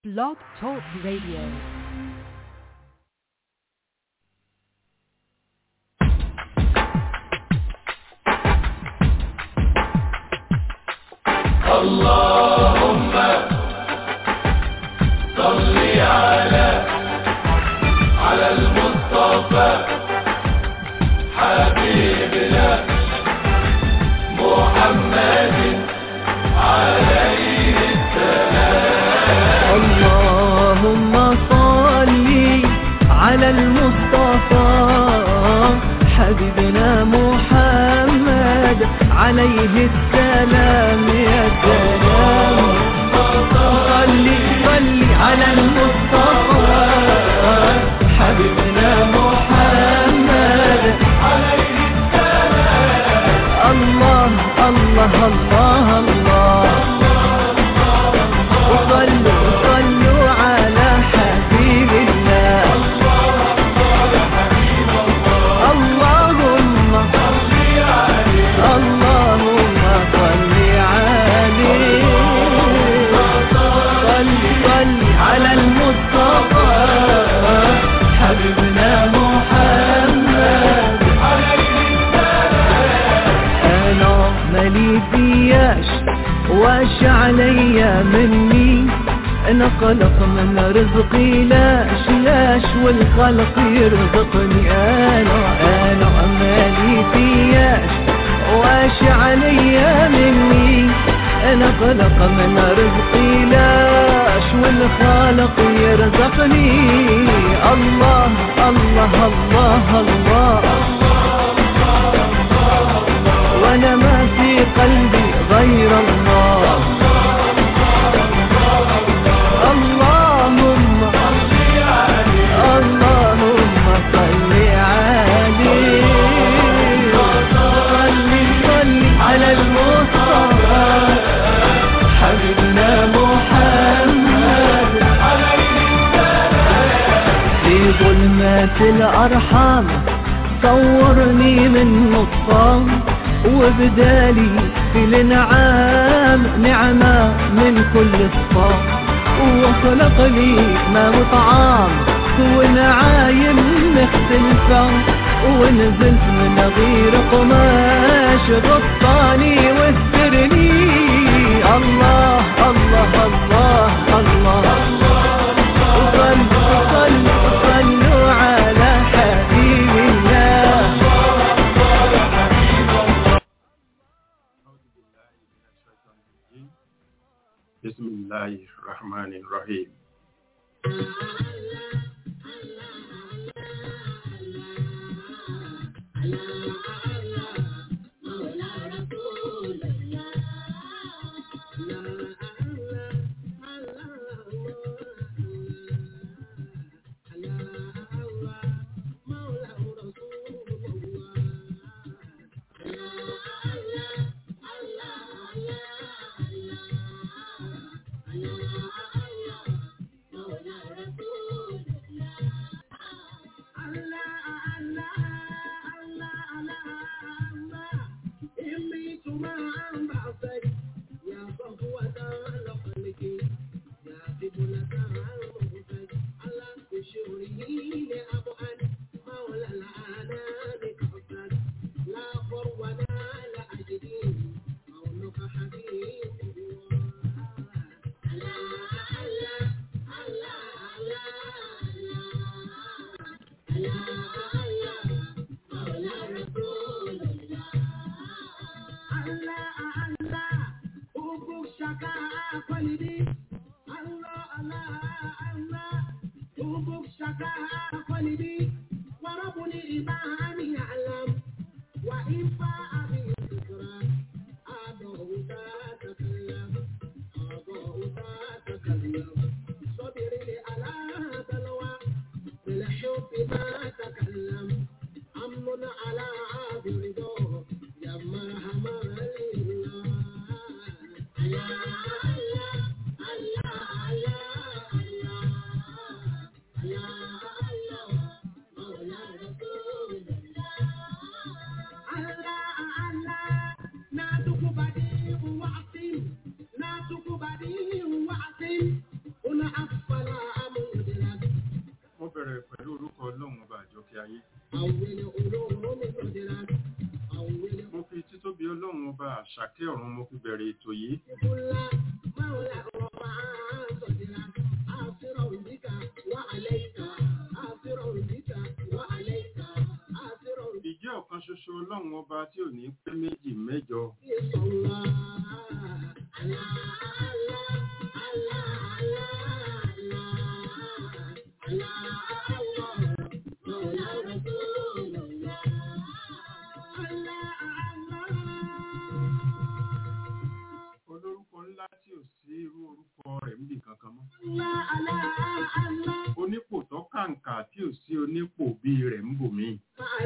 Blog Talk Radio. اللهم صل على على المصطفى حبيبنا محمد عليه اللهم صل على المصطفى حبيبنا محمد عليه السلام يا سلام صل صل على المصطفى حبيبنا محمد عليه السلام الله الله الله الله وصلوا صلوا على حبيب الله اللهم اللهم صل عليه صل صل على المصطفى حبيبنا محمد انا مالي فياش واش عليا مني انا قلق من رزقي لاش لاش والخلق يرزقني انا انا مالي فياش واش عليا مني انا قلق من رزقي لاش والخالق يرزقني الله الله الله, الله وانا ما في قلبي غير الله اللهم اللهم صل عليه صل صل على المصطفى حبيبنا محمد في ظلمات الأرحام صورني من نصام وبدالي في الانعام نعمة من كل الصام وخلق لي ما وطعام ونعايم مختلفة ونزلت من غير قماش غطاني واسترني الله الله الله الله, وصلوا صلوا صلوا على حبيب الله بسم الله الرحمن الرحيم àti ọ̀run mo fi bẹ̀rẹ̀ ètò yìí ìjẹ́ ọ̀kan ṣoṣo ọlọ́run ọba tí ò ní pé méjì mẹ́jọ olórúkọ ńlá tí ò sí irú orúkọ rẹ̀ níbi kankan mọ́ onípò tó kàǹkà tí ò sí onípò bíi rẹ̀ ń bò míì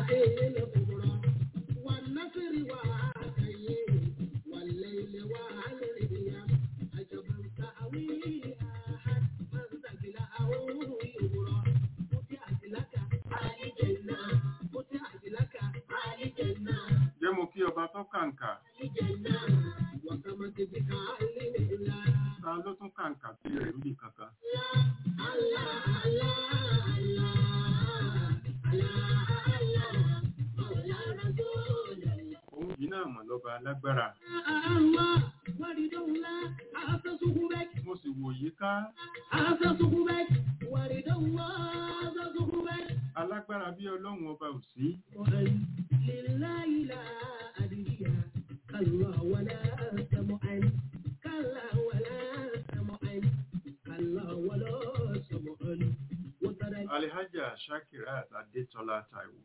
jẹ́ mo kí ọba tó kàǹkà ta ló tún kàǹkà bíi rẹ̀ níbi kankan òun yìí náà mọ̀ lọ́ba alágbára mo sì wò yí ká alágbára bí ọlọ́run ọba ò sí alihaja shakirat adetola taiwo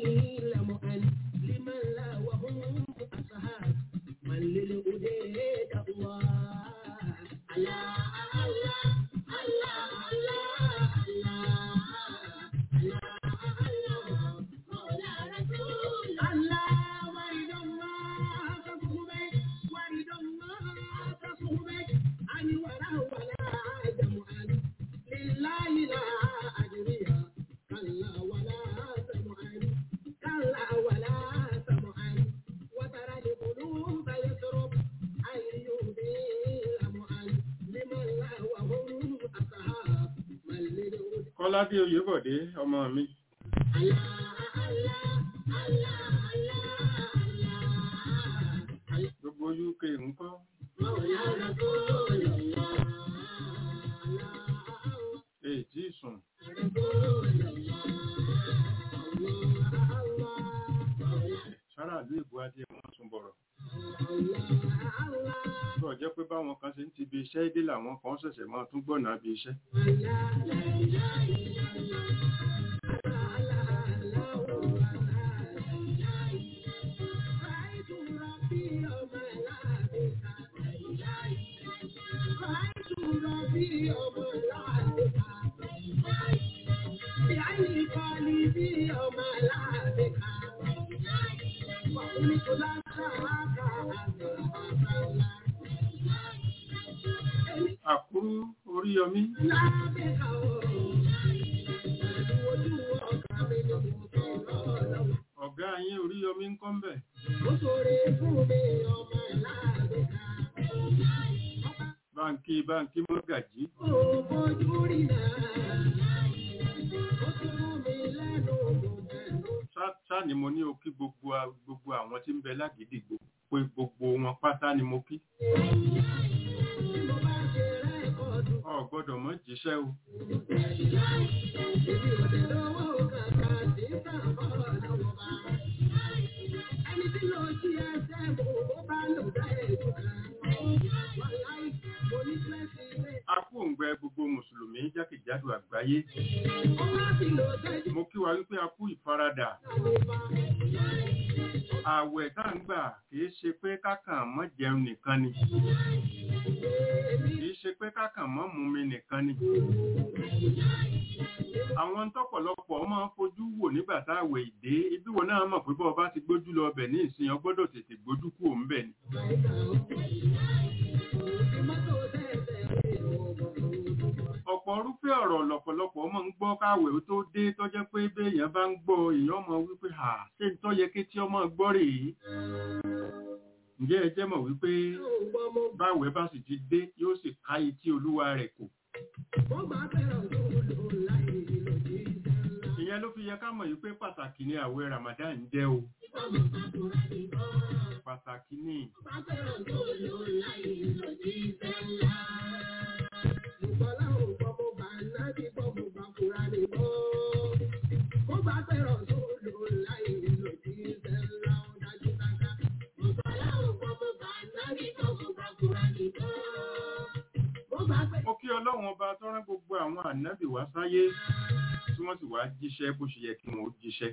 kọ́ládé oyèbọ̀dé ọmọ mi gbogbo uk ńkọ́ èyí tí ì sùn sára ìlú ìbò adé wọn tún bọ̀rọ̀ bọ̀ jẹ́ pé báwọn kan ṣe ń ti bi iṣẹ́ dé làwọn kan ṣẹ̀ṣẹ̀ máa tún gbọ̀nà bí iṣẹ́ àkúrú oríyọmí ọ̀gá yín oríyọmí ń kọ́ ń bẹ̀ báńkì báńkì mọ́gàjí Ṣá- ṣá ni mo ní o kí gbogbo a- gbogbo àwọn tí ń bẹ lágídìgbò pé gbogbo wọn pátá ni mo kí ọ gbọ́dọ̀ mọ̀ jíṣẹ́ o a kú òǹgbẹ gbogbo mùsùlùmí jákèjádò àgbáyé mo kí wa wípé a kú ìfaradà ààwẹ̀ tá ń gbà kìí ṣe pé kákàn mọ́ jẹun nìkan ni kìí ṣe pé kákàn mọ́ mumi nìkan ni àwọn tọ́pọ̀lọpọ̀ máa ń fojú wò nígbà táwẹ̀ ìdé ibi wo náà mọ̀ pé bọ́ ọba ti gbójú lọ ọbẹ̀ ní ìsìn ọgbọ́dọ̀ tètè gbójú kú òun bẹ̀ ni ọ̀pọ̀ orúfẹ́ ọ̀rọ̀ lọ̀pọ̀lọpọ̀ máa ń gbọ́ káwẹ̀ ó tó dé tó jẹ́ pé béèyàn bá ń gbọ́ èèyàn mọ̀ wípé à ṣé ń tọ́ yẹ kí tí ọmọ gbọ́ rèé ǹjẹ́ ẹ jẹ́ mọ̀ wípé báwẹ̀ bá sì ti dé yóò sì ká etí olúwa rẹ̀ kò ìyẹn ló fi yẹ ká mọ̀ wípé pàtàkì ni àwẹ̀ Ramadan jẹ́ o pàtàkì ní ó kí ọlọ́run ọba tó rán gbogbo àwọn ànábì wá sáyé tí wọ́n sì wá jíṣẹ́ bó ṣe yẹ kí wọ́n ó jíṣẹ́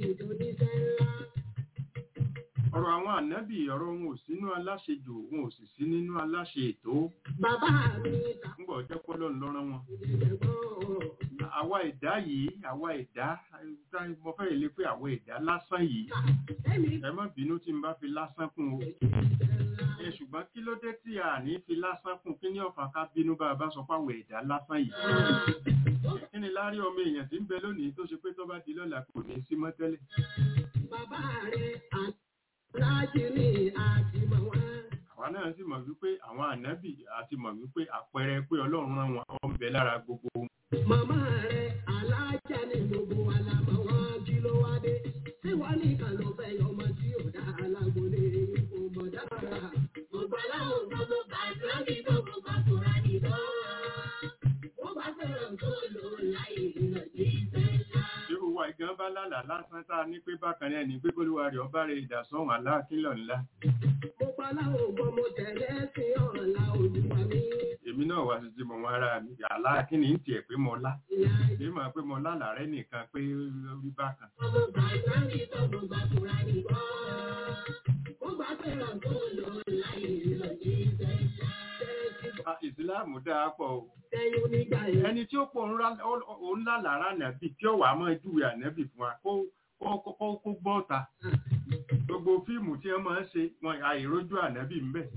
ọ̀rọ̀ àwọn ànábì ọ̀rọ̀ wọn ò sínú aláṣejù wọn ò sì sí nínú aláṣe ètò Bàbá mi ta ńgbà ọjọ́ pọ́lọ́ ńlọ́rán wọn ìdẹ̀gbọ́n àwa ẹ̀dá yìí àwa ẹ̀dá tá mo fẹ́ lè pé àwa ẹ̀dá lásán yìí ẹ̀mí ẹ má bínú tí n bá fi lásán kún o ẹ ṣùgbọ́n kí ló dé tí a ní fi lásán kún kí ní ọ̀fà ká bínú bá a bá sọ fáwọn ẹ̀dá lásán yìí kí ni láàárín ọmọ èèyàn tí ń bẹ lónìí tó ṣe pé tó bá di lọ́la kò ní í sí mọ́ tẹ́lẹ̀ bàbá rẹ̀ aláàjì ní àtìmọ̀ wọn. àwa náà sì mọ̀ wípé àwọn ànábì àti mọ̀ wípé àpẹẹrẹ pé ọlọ́run rán wọn àwọn ń bẹ lára gbogbo wọn. Màmá rẹ̀ alájà ní gbogbo wa la mọ̀ wọ́n kí ló wá dé. Ṣé wọ́n ní kan ló fẹ́ yọ ọmọ tí ò dá alágbólé kò mọ̀ dára? Gbogbo aláwọ̀ gbogbo bàtà kí gbogbo bàtúrà nìbọn. Wọ́n bá fẹ́ràn tó lò láì lọ sí ìfẹ́lá. irú wa ìgan bá lálàá lásán tá a ní pé bákan náà ní pé kólúwa rẹ̀ ọba rẹ̀ ìdásọ́hùn aláàkílọ̀ ńlá Gbogbo aláwọ̀ gbogbo tẹ̀lé sí ọ̀la olúwa mi. èmi náà wá sí ti mọ̀ wọn ara mi aláàkíní ń tiẹ̀ pé mo lá Ìyá èyí mọ̀ pé mo lálàá rẹ̀ nìkan pé orí bákan gbogbo bàtà kí gbogbo bàtúrà nìbọn. Wọ́n bá fẹ́ràn tó lò láì lọ sí ìfẹ́lá. Ah, ìsìláàmù dáa pọ̀ o Ẹyin onígbà yẹn. ẹni tí ó pọ̀ òun lálàá ànábì tí ó wàá mọ́ júwe ànábì fún wa kó kó kó kó gbọ́ ta gbogbo fíìmù tí wọ́n máa ń ṣe wọn àìrójú ànábì ń bẹ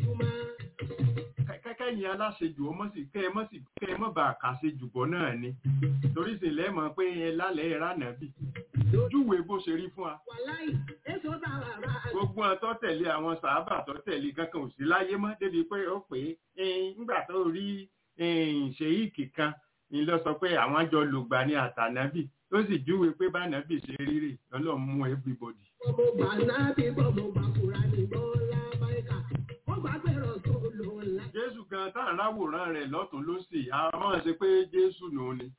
kẹ́kẹ́ yẹn aláṣejù ọmọ sì kẹ́ ẹ mọ́ sì kẹ́ ẹ mọ́ bá a kà ṣe jùbọ́ náà ni torí sì lẹ́mọ̀ pé ẹ lálẹ́ ẹ ránàbì júwe bó ṣe rí fún wa Wàláì, èso bá wà rà. gbogbo wọn tó tẹ̀lé àwọn sàábà tó tẹ̀lé kankan ò sí láyé mọ́ débi pé ó pé nígbà tó rí ṣèyíkì kan ni lọ sọ pé àwọn jọ lògbà ní àtànábì ó sì júwe pé bánàbì ṣe rírè ọlọ́run mú everybody. Bọ́mọ gbà náà bí bọ́mọ gbà kúra ní bọ́lá báyìíká. Wọ́n gbà gbẹ̀rọ̀ tó lò ńlá. jésù gan tá à ń ráwòrán rẹ̀ lọ́tún lósì àwọn ṣe pé jésù nù ni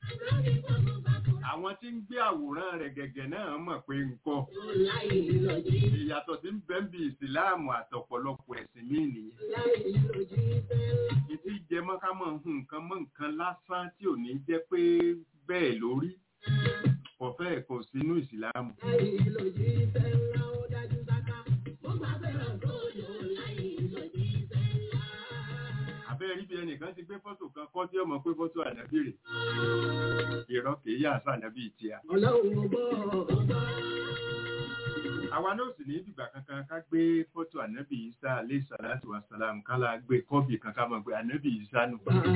àwọn tí ń gbé àwòrán rẹ̀ gẹ̀gẹ̀ náà mọ̀ pé nǹkan Láì lọ jí, ìyàtọ̀ tí ń bẹ ń bi ìsìláàmù àtọ̀pọ̀lọpọ̀ ẹ̀sìn míì nìyẹn láì lọ jí fẹ́lá. ìtí jẹ mọ́ ká mọ̀ hun nǹkan mọ́ nǹkan lásán tí ò ní jẹ́ pé bẹ́ẹ̀ lórí kọ̀fẹ́ kò sínú ìsìláàmù Láì lọ jí fẹ́lá ó dájú sáká. Wọ́n gbà gbẹ̀rọ̀ tó lò láì lọ jí fẹ́lá. abẹ́rẹ́ rí bí ẹnìkan ti gbé fọ́tò kan kọ́ tí ọmọ pé fọ́tò ànábì rẹ̀ ìrọ́ kìí yà sá ànábì tíya Ọlọ́run ọgbọ́ ọgbọ́. àwa náà sì ní ìdìgbà kankan ká gbé fọ́tò ànábì isa alẹ́ sàlátù wasalam kálá gbé kọ́bì kankan mọ̀ pé ànábì isa nù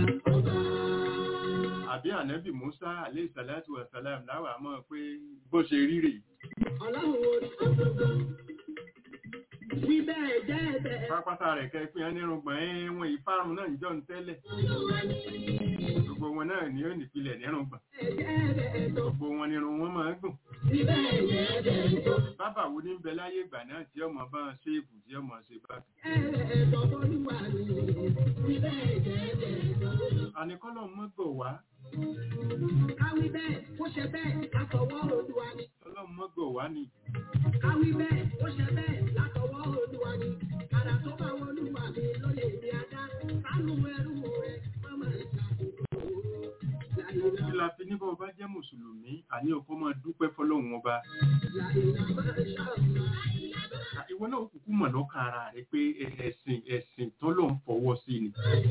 àbí ànábì musa alẹ́ sàlátù wasalam láwà mọ̀ pé bó ṣe rí rèé Ọlọ́run orí ọgbọ́gbọ́. Wí bẹ́ẹ̀ jẹ́ bẹ́ẹ̀. pápátá rẹ̀ kẹ́ pé ẹnirùngbọ̀n ẹ̀wọ̀n ìfárun náà ń jọ ń tẹ́lẹ̀ gbogbo wọn náà ní ó nìpìlẹ̀ nírùngbọ̀n Ẹ̀jẹ̀ bẹ́ẹ̀ tó. gbogbo wọn nírun wọn máa ń gùn Wí bẹ́ẹ̀ jẹ́ bẹ́ẹ̀ tó. bábà wo ní ń bẹ láyé ìgbà náà tí ọmọ bá ń ṣéèbù tí ọmọ ṣe bá Ẹ̀rẹ̀ bọ́bọ́lúwà ni. Wí bẹ́ẹ̀ jẹ́ bẹ́ẹ̀ tó. àníkọ́lọ̀ mọ́gbọ̀ wá Káwí bẹ́ẹ̀, ó ṣe bẹ́ẹ̀, látọwọ́ Olúwa ni. ọlọ́run mọ́gbọ̀ wá ni Káwí bẹ́ẹ̀, ó ṣe bẹ́ẹ̀, látọwọ́ Olúwa ni. Àrà tó bá wọn Olúwa mi lóye mi ajá. Sánú ẹrú rẹ̀, mọ́mọ́ ìṣàkóso. Láìlá, kí la fi níbọ̀ bá jẹ́ mùsùlùmí àní ọkọ máa dúpẹ́ fọlọ́run ọba láìlá máa ṣàlùmá. ìwọ náà kúkú mọ̀ lọ́kàn ara rẹ pé ẹ̀sìn ẹ̀sìn tọ́lọ̀ ń fọwọ́ sí ni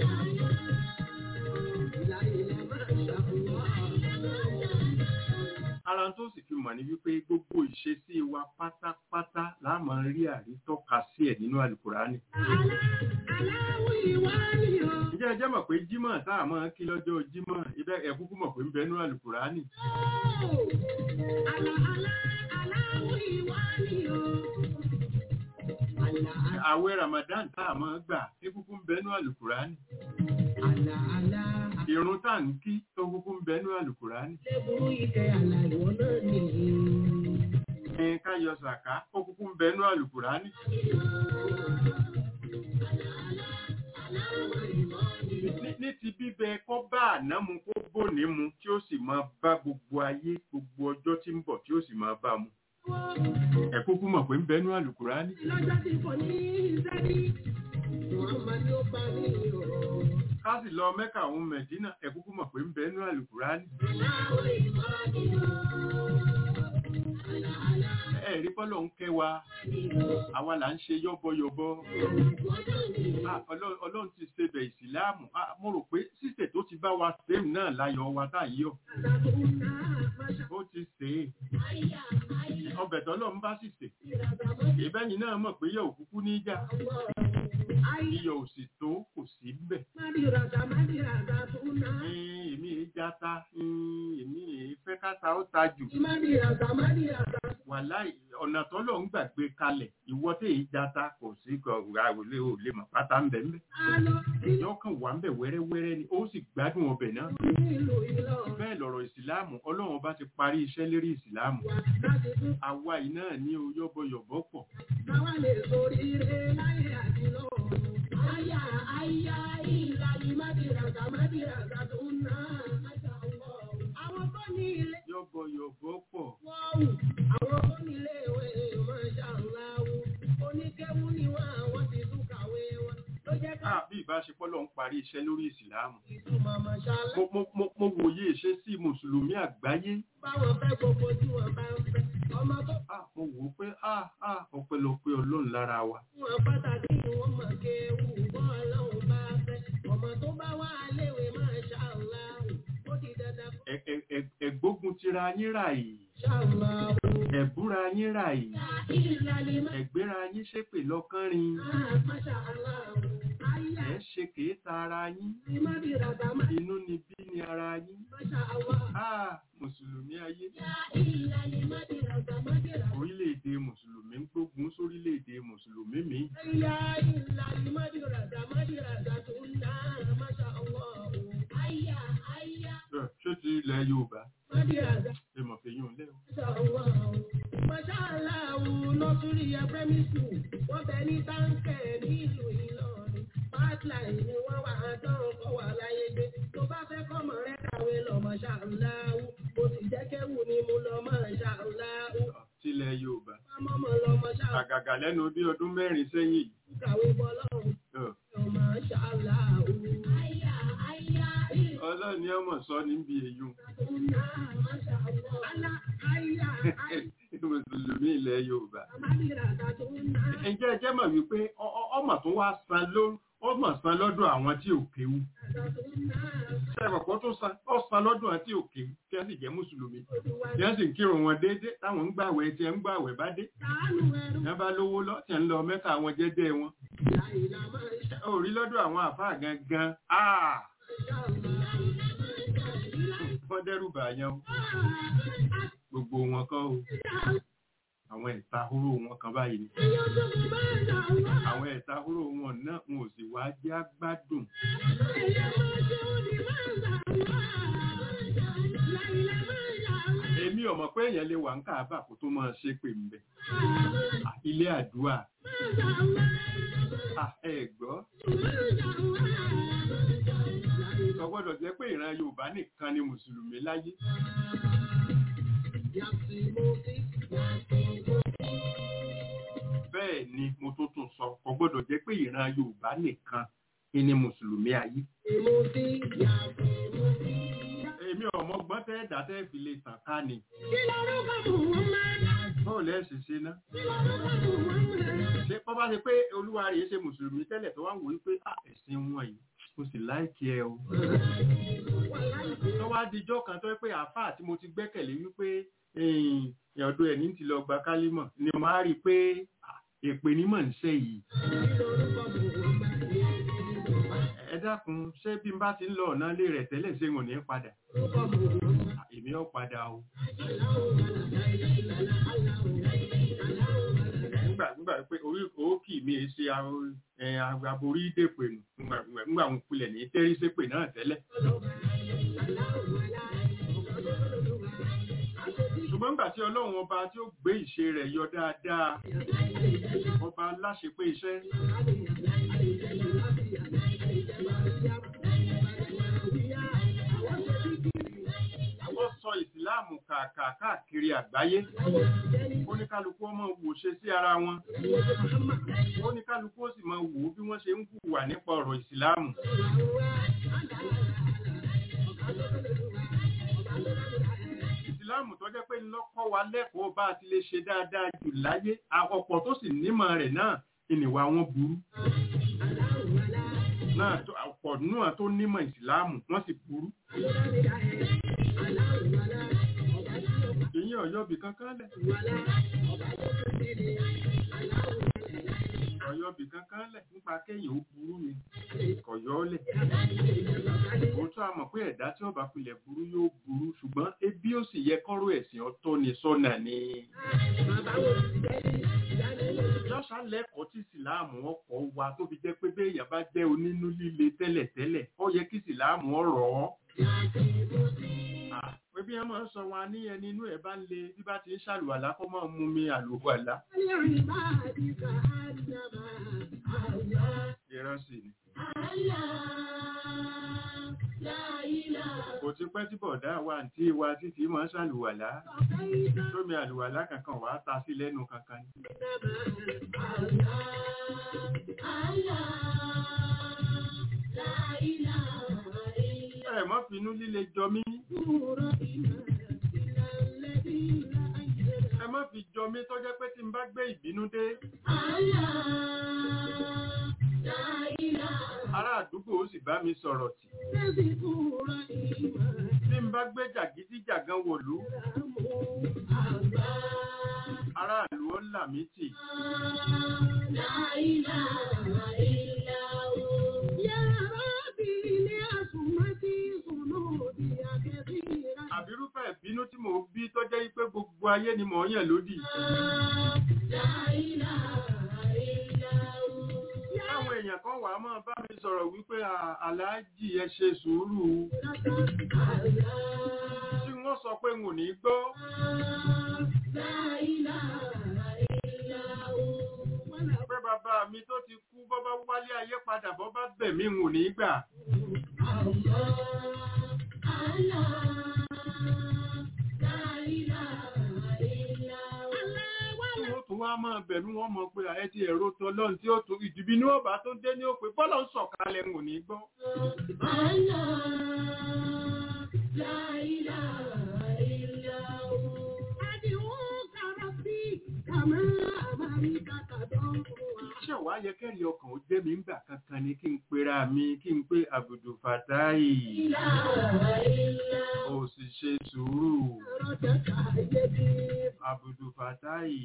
Láìlá máa ṣàlùmá. ara tó sì fi mọ̀ ní wípé gbogbo ìṣesí wa pátápátá la máa rí àrítọ́ka sí ẹ̀ nínú àlùkùránì Alá, aláwọ̀ ìwá ni o. ǹjẹ́ ẹ jẹ́ mọ̀ pé jímọ̀ tá a máa kí lọ́jọ́ jímọ̀ ibẹ̀ ẹ̀ kúkú mọ̀ pé ń bẹ nínú àlùkùránì Alá, alá, aláwọ̀ ìwá ni o. Alá, àwẹ̀ ramadan tá a máa gbà tí kúkú ń bẹ nínú àlùkùránì alá, alá. ìrun tá à ń kí tó kúkú ń bẹ nínú àlùkùránì Lẹ́bùrú ìkẹ́ àlà ìwọ náà nìyí. ẹn ká yọ sàká ó kúkú ń bẹnu àlùkùránì ní ní ti bíbẹ kọ́ bá àná mu kó bòní mu tí ó sì máa bá gbogbo ayé gbogbo ọjọ́ tí ń bọ̀ tí ó sì máa bá mu ẹ kúkú mọ̀ pé ń bẹnu àlùkùránì lọ́jọ́ tí kò ní iṣẹ́ ní Muhammad ló bá ní ọ̀rọ̀. ká sì lọ mẹ́kà òun mẹ̀dínà ẹ kúkú mọ̀ pé ń bẹnu àlùkùránì Aláwọ̀ ìmọ̀ ni ó. ẹ rí bọ́lọ̀ ń kẹ́ wa àwa là ń ṣe yọ́bọyọ̀bọ Ah, Ọlọ́run Ọlọ́run ti ṣe bẹ̀ ìsìláàmù Ah, mo rò pé sísè tó ti bá wa sẹ́m náà láyọ̀ wa tá yíyọ̀ ó ti sè é ọbẹ̀ tọ́lọ́run bá sì sè ìbẹ́yìn náà mọ̀ pé yọ̀ òkúkú ní ìjà iyọ̀ ò sì tó kò sí bẹ̀ Ẹn, èmi èé jata ẹn, èmi èé fẹ́ káta ó ta jù wàláì ọ̀nà tọ́lọ̀ ń gbàgbé kalẹ̀ ìwọ tí èyí jata kò sí àwòlé ò lè mọ̀ pátá ń bẹ̀ ń bẹ̀ èèyàn kan wà ń bẹ̀ wẹ́rẹ́wẹ́rẹ́ ni ó sì gbádùn ọbẹ̀ náà bẹ́ẹ̀ lọ̀rọ̀ ìsìláàmù ọlọ́run bá ti parí iṣẹ́ lérí ìsìláàmù àwa yìí náà ní o yọ́bọyọ̀bọ pọ̀ Àwọn tó ní ilé yọ́bọyọ̀bọ pọ̀ wọ́ọ̀wù, àwọn tó ní ilé ìwé máṣá ńláwù, oníkéwú ni wọ́n àwọn ti tún kàwé wọn. Ló jẹ́ ká Ah, bí ìbáṣepọ̀ lọ́n parí iṣẹ́ lórí ìsìláàmù ìtumọ̀ máṣá lá. mo mo- mo- mo wòye ìṣe sí mùsùlùmí àgbáyé Báwọn fẹ́ gbogbo tí wọ́n bá ń fẹ́. Ọmọ tó Ah, mo wò ó pé ah, ah, ọpẹ́lọpẹ́ ọlọ́run lára wa fún wọn pàtàkì ni wọ́n mọ̀ kéwù bọ́ ọlọ́run bá fẹ́. Ọmọ tó bá wà léwe máṣá ńláwù, ó di dandan fún Ẹ- ẹ- ẹ- ẹgbógun tira yín rà yìí máṣá ńláwù. ẹ̀búra yín rà yìí Ìlàlí ẹ̀gbéra yín ṣépè lọ́kànrin máṣá ńláwù. Ayá ẹ̀ ṣe kèéta ara yín ni má bí ràdà má inú ni bí ni ara yín máṣá ńláwù. Ah, mùsùlùmí ayé Ìlàlí má bí ràdà má bí ràdà. orílẹ̀-èdè mùsùlùmí ń gbógun sórílẹ̀-èdè mùsùlùmí mi Ya ìlàlí má bí ràdà má bí ràdà tó ń dá máṣá ńláwù. Ayá ayá ṣé ti ilẹ̀ Yorùbá má bí ràdà. ẹ mọ̀ fẹ́ yún un lẹ́wọ̀ Mọ̀ṣáláàwù nọ́súrí ẹgbẹ́mí sùn, wọ́n bẹ ní táǹkẹ̀ nílùú Ìlọrin. Pipeline ni wọ́n wà á tán kọ́ wà láyé gbé. Tó bá fẹ́ kọ́mọ rẹ̀ kàwé lọ mọ̀ṣáláàwù. Mo sì jẹ́ kéwù ni mo lọ mọ̀ṣáláàwù. tilẹ̀ Yorùbá Mọ́mọ́ lọ mọ̀ṣáláàwù àgàgà lẹ́nu bí ọdún mẹ́rin sẹ́yìn yìí kàwé bọ́lọ́run. Ọ̀, Mọ̀ṣáláàwù. Àyà àyà ìlú Ọlọ́run ni ọmọ sọ níbi èyún náà mọ̀ṣáláàwù. Àlà àyà àyà mùsùlùmí ilẹ̀ Yorùbá àmàlìràdà tó ń ná. ǹjẹ́ ẹ jẹ́ mọ̀ wípé ọ- ọ- ọmọ tó wá san ló ọmọ san lọ́dọ̀ àwọn tí ò kéwú ṣẹ́bọ̀pọ̀ tó san ọ san lọ́dọ̀ àwọn tí ò kéwú tí wọ́n sì jẹ́ mùsùlùmí tí wọ́n sì ń kírun wọn déédé táwọn ń gbàwẹ̀ tí wọ́n ń gbàwẹ̀ bá dé tí wọ́n bá lówó lọ tí wọ́n ń lọ mẹ́ta àwọn jẹ́jẹ́ wọn ó rí lọ́dọ̀ àwọn àfáà gangan áà wọ́n dẹ́rù bàyàn o gbogbo wọn kọ́ o àwọn ẹ̀ta hóró wọn kan báyìí ni àwọn ẹ̀ta hóró wọn náà wọn ò sì wá jẹ́ àgbádùn èmi ò mọ̀ pé èèyàn lè wà ń káàbà kó tó máa ṣe pè ń bẹ̀ ilé àdúrà Ah, ẹ gbọ́ kò gbọ́dọ̀ jẹ́ pé ìran Yorùbá nìkan ni mùsùlùmí láyé bẹ́ẹ̀ ni mo tó tún sọ kò gbọ́dọ̀ jẹ́ pé ìran Yorùbá nìkan ni mùsùlùmí ayé èmi ò mọ̀ gbọ́n tẹ́ ẹ̀dá tẹ́ fi lè tàn ká ni báwo lẹ́ ṣe ṣe ná ṣé bọ́ bá ṣe pé olúwa rèé ṣe mùsùlùmí tẹ́lẹ̀ tó wá ń wò wípé "Ah, ẹ̀sìn wọn yìí mo sì láìkí ẹ o tó wá dijọ́ kan tó yẹ pé àáfàá tí mo ti gbẹ́kẹ̀lé wípé ẹ̀yìn ọ̀dọ̀ ẹ̀ ní ti lọ gba kálímọ̀ ni mo á rí i pé ah, èpè ní mọ̀ ń ṣe yìí ẹ dákun ṣé bí n bá ti ń lọ ọ̀nà ilé rẹ̀ tẹ́lẹ̀ ṣé wọn ò ní padà Ah, èmi ò padà o nígbà nígbà pé orí òkì mi è ṣe àwọn, ẹ, aborí dèpè nù nígbà nígbà wọn kulẹ̀ ní tẹ́rí sépè náà tẹ́lẹ̀ ṣùgbọ́n ṣùgbọ́n nígbà tí ọlọ́run ọba tí ó gbé ìṣe rẹ̀ yọ dáadáa ọba aláṣepé iṣẹ́ ó sọ ìsìláàmù kàkà káàkiri àgbáyé oníkálukú ọmọ wò ṣe sí ara wọn oníkálukú ó sì máa wò ó bí wọ́n ṣe ń hùwà nípa ọ̀rọ̀ ìsìláàmù ìsìláàmù tó jẹ́ pé lọ́kọ́ wa lẹ́kọ̀ọ́ bá a ti lè ṣe dáadáa jù láyé ọ̀pọ̀ tó sì nímọ̀ rẹ̀ náà ìnìwà wọn burú náà ọ̀pọ̀ náà tó nímọ̀ ìsìláàmù wọ́n sì burú èyí ọ̀yọ́bì kankan lẹ̀ ọ̀yọ́bì kankan lẹ̀ nípa kéyìn ó burú ni kọ̀yọ́ lẹ̀ òótọ́ a mọ̀ pé ẹ̀dá tí ó bá pilẹ̀ burú yóò burú ṣùgbọ́n ebi ó sì yẹ kọ́rọ̀ ẹ̀sìn ọ̀tọ̀ ni sọ́nà ni lọ́sà lẹ́kọ̀ọ́ tí ìsìláàmù ọkọ̀ wa tó fi jẹ́ pé béèyàn bá jẹ́ onínú líle tẹ́lẹ̀tẹ́lẹ̀ ó yẹ kí ìsìláàmù ọ̀rọ̀ ọ́ pé bí wọ́n máa ń sọ wọn ní ẹni inú ẹ̀ bá ń le bí bá ti ń ṣàlùwàlá kó máa mú mi àlùwàlá. ìran sì ni. kò ti pẹ́ tí bọ̀dá wa àǹtí wa títí máa ń ṣàlùwàlá tómi àlùwàlá kankan wàá ta sí lẹ́nu kankan ni. ẹ mọ́ finú líle jọ mí. ẹ má fi jọ mí tó jẹ́ pé tí n bá gbé ìbínú dé. ará àdúgbò ó sì bá mi sọ̀rọ̀ tì. tí n bá gbé jàgídíjàgan wòlú. aráàlú ó là mí tì. àbírúfẹ́ ìbínú tí mò ń bí tó jẹ́ pé gbogbo ayé ni mò ń yàn lódì. Àwọn èèyàn kan wà máa bá mi sọ̀rọ̀ wípé aláàjì ẹ ṣe sùúrù. Tí wọ́n sọ pé n ò ní gbọ́. Pé bàbá mi tó ti kú bọ́ bá wálé ayé padà bọ́ bá bẹ̀ mí n ò ní gbà. tún wá máa bẹ̀rù wọn mọ̀ pé ààrẹ ti ẹ̀rọ tó lọ́n tí ó tún ìdìbí ní ọba tó dé ní òpè bọ́lọ̀ ń sọ̀kalẹ̀ ń ní gbọ́. Ṣé wàá yẹ kẹ́rì ọkàn ó jẹ́ mi ń gbà kankan ni kí n pera mi kí n pé Àbùdù Fàtáì. Ó sì ṣe sùúrù. Àbùdù Fàtáì.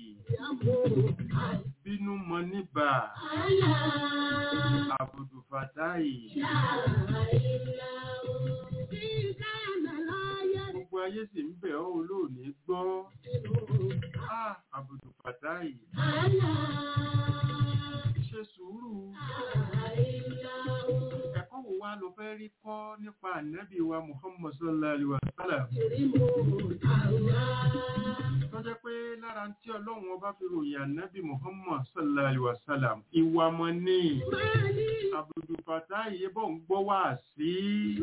Bínú mọ níbà. Àbùdù Fàtáì. Gbogbo ayé sì ń bẹ̀ ọ́ olóòní gbọ́. Àbùdù Fàtáì. Ṣe sùúrù. Ẹ̀kọ́ wo wá ló fẹ́ rí kọ́ nípa ànábì wa Muhammad sallallahu alaihi wa sallam? Tó jẹ́ pé lára tí ọlọ́run ọba fi ròyìn ànábì Muhammad sallallahu alaihi wa sallam, ìwà mọ̀ ní Àbùdù Fàtáì yébọ̀ ń gbọ́ wá sí.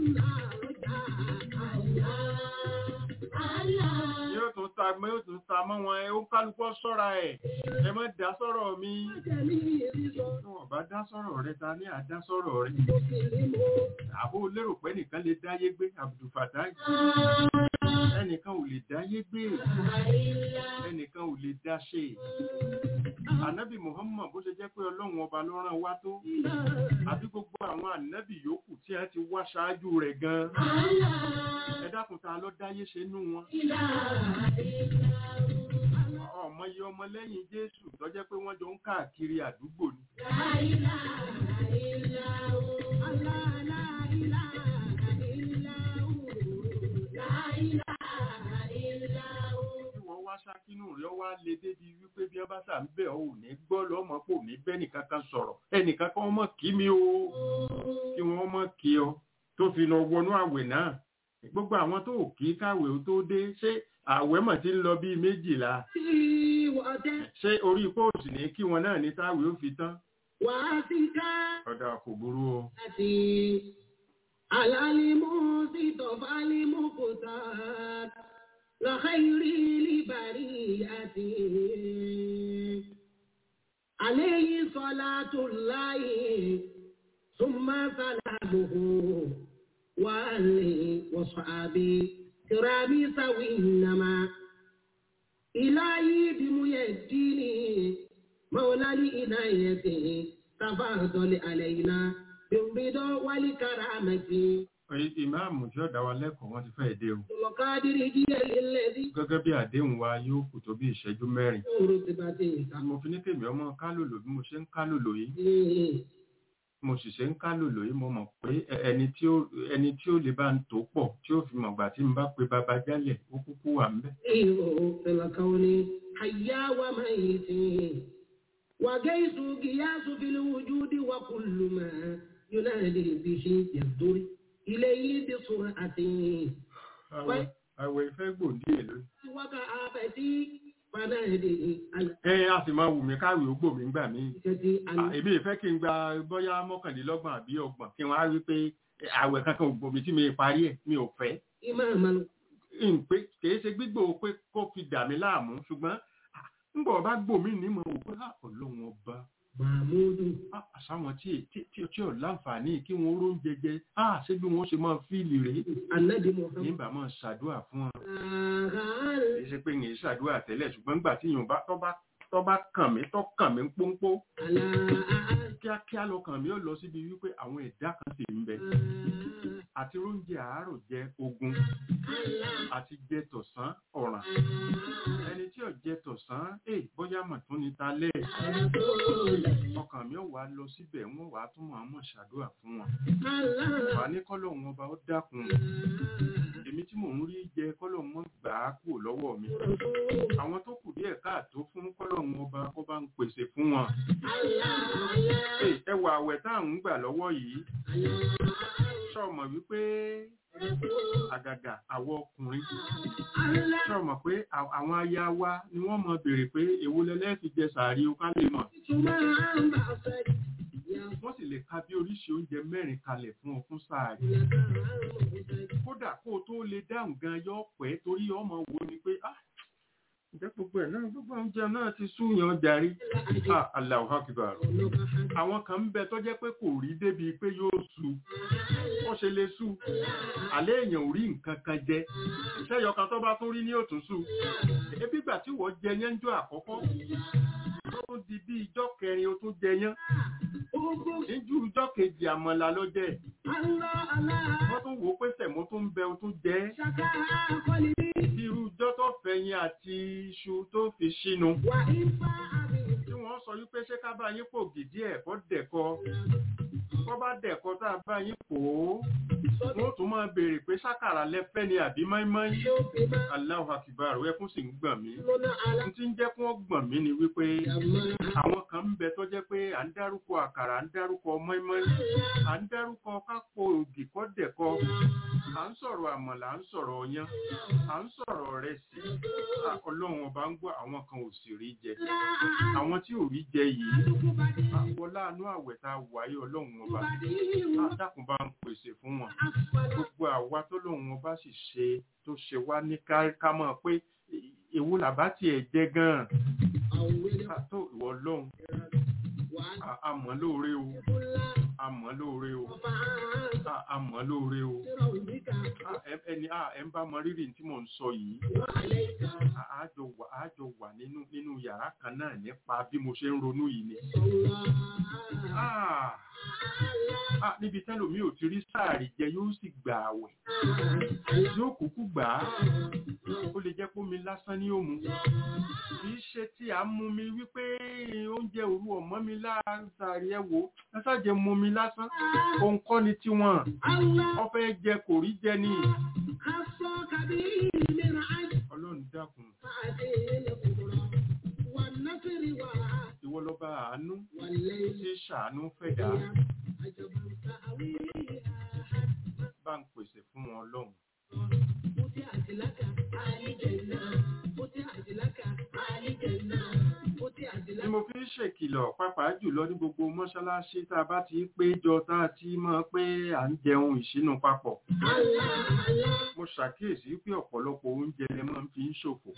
Yóò tún ta mọ́ yóò tún ta mọ́ wọn ẹ ó kálukọ́ sọ́ra ẹ̀. Ẹ má dá sọ́rọ̀ mi. Tí wọ́n bá dá sọ́rọ̀ rẹ ta ní àdá sọ́rọ̀ rẹ. Àbó lérò pé nìkan lè dáyé gbé Àbùdù Fàtáì. Ẹnìkan ò lè dáyé gbé. Ẹnìkan ò lè dá ṣe. Ànábì Muhammad bó ṣe jẹ́ pé ọlọ́run ọba ló rán wá tó. Àbí gbogbo àwọn ànábì yòókù tí a ti wá ṣáájú rẹ̀ gan. Ẹ dákun ta ló dáyé ṣe nú wọn. Ọmọ iye ọmọ lẹ́yìn Jésù tó jẹ́ pé wọ́n jọ ń káàkiri àdúgbò ni. Wọ́n wá ṣákínú rẹ̀ wá lè débi wípé bí ọba sà ń bẹ̀ ọ́ ò ní gbọ́ lọ́mọ pò ní bẹ́ẹ̀ nìkan kan sọ̀rọ̀. Ẹnìkan kan mọ̀ kí mi o. Kí wọ́n mọ̀ kí ọ tó fi lọ wọnú àwẹ̀ náà gbogbo àwọn tó kí káwé ó tó dé ṣé àwẹ̀ mọ̀ tí ń lọ bíi méjìlá tí wọ́n tẹ́ ṣé orí póòsì ní kí wọn náà ní táwé ó fi tán wá sí ká ọ̀dà kò burú o láti alálímú sí tọ̀fálímú kò tà lọ́kẹ́rì líbàrí àti àléyìn sọlá tó láyé súnmọ́ sálàmùhù wà lè wọ̀sọ̀ àbí kìrámì sáwì nàmá ìláyé bímúyẹ̀ dínì mọ́wọ́lálì ìnáyẹ̀tì tafadọ́lì àlẹ́yìnà bímbídọ́ wálé kàràmẹ́tì Oye, ìmáàmù tí ó dá wa lẹ́kọ̀ọ́ wọn ti fẹ́ dé o lọ́kàdìrì díẹ̀ lẹ́lẹ́dí gẹ́gẹ́ bí àdéhùn wa yóò kù tó bí ìṣẹ́jú mẹ́rin òru ti bá ti ìta. mo fi ní kèmí ọmọ kálòlò bí mo ṣe ń kálòlò yìí mo sì ṣe ń kálòlò yìí mo mọ̀ pé ẹ- ẹni tí ó ẹni tí ó lè bá ń tó pọ̀ tí ó fi mọ̀gbà tí n bá pe bàbá jálẹ̀ ó kúkú wà ń bẹ̀. إيه في الكون حيا وميت وجيس قياس في الوجود وكل ما ينادي به يصدر إليه بسرعة àwẹ̀ àwẹ̀ ìfẹ́ gbòǹdì èlò وكآفتي فنادي ẹ a sì máa wù mí káwé ó gbò mí gbà mí الكتي À, èmi ìfẹ́ kí n gba bóyá mọ́kànlélọ́gbọ̀n àbí ọgbọ̀n kí wọ́n á rí pé àwẹ̀ kankan ò gbòmí tí mi parí ẹ̀ mi ò fẹ́ إماما n pé kìí ṣe gbígbó pé kó fi dà mí láàmú ṣùgbọ́n ah, ńgbà ọba gbòmí ní mo wò pé ah, ọlọ́run ọba محمود ah, àṣàwọn tí tí tí tí ò láǹfààní kí wọ́n ró ń jẹjẹ ah, ṣé bí wọ́n ṣe máa fíìlì rèé النبي محمد nígbà máa ṣàdúrà fún wọn آغال kì í ṣe pé yìí ṣàdúrà tẹ́lẹ̀ ṣùgbọ́n nígbà tí yòówá tó bá tó bá kàn mí tó kàn mí pọ́npọ́ على kíákíá lọkàn mi ó lọ síbi wípé àwọn ẹ̀dá kan sì ń bẹ àti oúnjẹ àárọ̀ jẹ ogun àti jẹ tọ̀sán ọ̀ràn ẹni tí ò jẹ tọ̀sán ẹ̀ bóyá mà tún ní talẹ́ ọkàn mi ò wá lọ síbẹ̀ wọ́n wàá tún mọ̀ àmọ̀ ṣàdúrà fún wọn wà ní kọ́lọ̀ wọn ọba ó dákun èmi tí mò ń rí jẹ kọ́lọ̀ wọn gbà á kúrò lọ́wọ́ mi àwọn tó kù díẹ̀ káàtó fún kọ́lọ̀ wọn ọba kó bá ń pèsè fún wọn Ẹ̀, ẹwà àwẹ̀ tá à ń gbà lọ́wọ́ yìí ṣọ́ọ̀mọ̀ wípé àgàgà àwọn ọkùnrin ṣọ́ọ̀mọ̀ pé à- àwọn aya wa ni wọ́n mọ̀ béèrè pé èwo lẹ́lẹ́ fi jẹ sàárì o ká lè mọ̀ wọ́n sì lè ka bí oríṣi oúnjẹ mẹ́rin kalẹ̀ fún ọ fún sàárì kódà kó o tó lè dáhùn gan yọ pẹ́ torí ọmọ wo ni pé ah ǹjẹ́ gbogbo ẹ̀ náà gbogbo oúnjẹ náà ti súyàn jàre ah Allahu Akbar àwọn kan ń bẹ tó jẹ́ pé kò rí débi pé yóò su ó ṣe lè su àlẹ́ èèyàn ò rí nǹkan kan jẹ ìṣẹ́yọ kan tó bá tún rí ní òtún su ebi ìgbà tí wọ́n jẹ yẹn ń jọ àkọ́kọ́ ó tún di bí ijọ́ kẹrin ó tún jẹ yẹn níjú ijọ́ kejì àmàlà ló jẹ wọ́n tún wò ó pé sẹ̀mó tún ń bẹ ó tún jẹ bí irú ijọ́ tó fẹ̀yìn àti iṣu tó fi ṣínu tí wọ́n sọ wípé ṣé ká bá yín pò gidi ẹ̀ kọ́ dẹ̀kọ kọ́ bá dẹ̀kọ tá a bá yín pò ó wọ́n tún máa béèrè pé ṣàkàrà lẹ́fẹ́ ni àbí máímáí Allahu Akbar ẹkún sì ń gbọ̀n mí n tí ń jẹ́ kí wọ́n gbọ̀n mí ni wípé àwọn kan ń bẹ tó jẹ́ pé à ń dárúkọ àkàrà à ń dárúkọ máímáí à ń dárúkọ kápò ògì kọ́ dẹ̀kọ à ń sọ̀rọ̀ àmàlà à ń sọ̀rọ̀ ọyán à ń sọ̀rọ̀ rẹ̀ sí ọlọ́run ọba ń gbọ́ àwọn kan ò sì rí jẹ àwọn tí ò rí jẹ yìí àwọn láàánú àwẹ̀ tá a wáyé ọlọ́run ọba dákun bá ń pèsè fún wọn gbogbo àwa tó lóun ọba sì ṣe tó ṣe wá ní ká ká mọ̀ pé èwo làbá tiẹ̀ jẹ gan-an Ká tó ìwọ lọ́hùn àmọ́ lóore o àmọ́ lóore o a- àmọ́ lóore o Ah, ẹ- ẹni ah, ẹ ń bá mọ rírì tí mò ń sọ yìí Ah, a jọ wà a jọ wà nínú nínú yàrá kan náà nípa bí mo ṣe ń ronú yìí ni Ah, ah, níbi tẹ́lòmí ò ti rí sáàrì jẹ yóò sì gbà àwẹ̀ yóò kúkú gbà á ó lè jẹ́ pómi lásán ní òmu kì í ṣe tí a mú mi wípé oúnjẹ òru ọmọ mi láàárín ẹ wò ẹ ṣàjẹ mú mi lásán òun kọ́ ni tiwọn ọfẹ́ jẹ kò rí jẹ ní ọlọ́run dákun ìwọ lọ́ba àánú tí ṣàánú fẹ̀dá bá ń pèsè fún wọn lọ́hùn ni mo fi ń ṣèkìlọ̀ pàápàá jùlọ ní gbogbo mọ́ṣáláṣí tá a bá ti péjọ tá a ti mọ̀ pé à ń jẹun ìṣínú papọ̀ mo ṣàkíyèsí pé ọ̀pọ̀lọpọ̀ oúnjẹ lẹ máa ń fi ń ṣòfò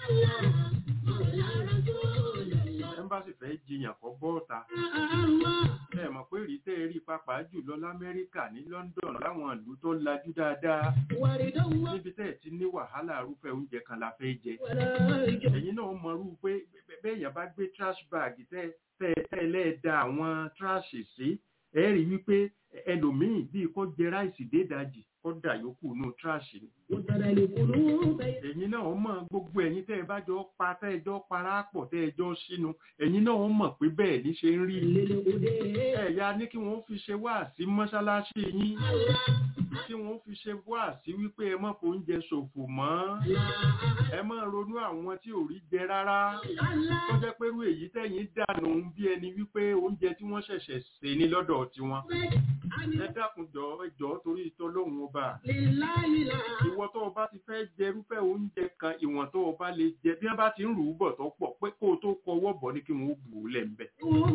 ẹ́mbásì fẹ́ jiyàn kọ́ bọ́ọ̀ta ẹ mọ̀ pé rí tẹ́ ẹ rí pàápàá jùlọ lamẹ́ríkà ní London láwọn ìlú tó lajú dáadáa níbi tẹ́ ẹ ti ní wàhálà arúfẹ́ oúnjẹ kan la fẹ́ jẹ ẹ̀yin náà mọ̀rú pé bẹ́ẹ̀yàn bá gbé trash bag tẹ́ tẹ́ lẹ́ẹ̀da àwọn trash sí ẹ rí wípé ẹlòmíì bíi kó jẹ ráìsì dédajì kó dà yòókù nù trash ni ẹ̀yin náà mọ̀ gbogbo ẹ̀yin tẹ́ ẹ bá jọ pa tẹ́ ẹ jọ para pọ̀ tẹ́ ẹ jọ sínú ẹ̀yin náà mọ̀ pé bẹ́ẹ̀ ní ṣe ń rí ẹ̀yà ní kí wọ́n fi ṣe wá sí mọ́ṣáláṣí yín kí wọ́n fi ṣe wá sí wípé ẹ má fóúnjẹ ṣòfò mọ́ ẹ má ronú àwọn tí ò rí jẹ rárá tó jẹ́ pé irú èyí tẹ̀yìn dànù bí ẹni wípé oúnjẹ tí wọ́n ṣẹ̀ṣẹ̀ ṣe ní lọ́dọ̀ tiwọn ẹ dákun jọ ẹjọ́ torí ìtọ́lọ́hún ọba ìwọ tó o bá ti fẹ́ jẹ irúfẹ́ oúnjẹ kan ìwọ̀n tó o bá lè jẹ bí wọ́n bá ti ń rù ú bọ̀ tó pọ̀ pé kó o tó kọwọ́ bọ̀ ní kí wọ́n bù ú lẹ̀ ń bẹ̀.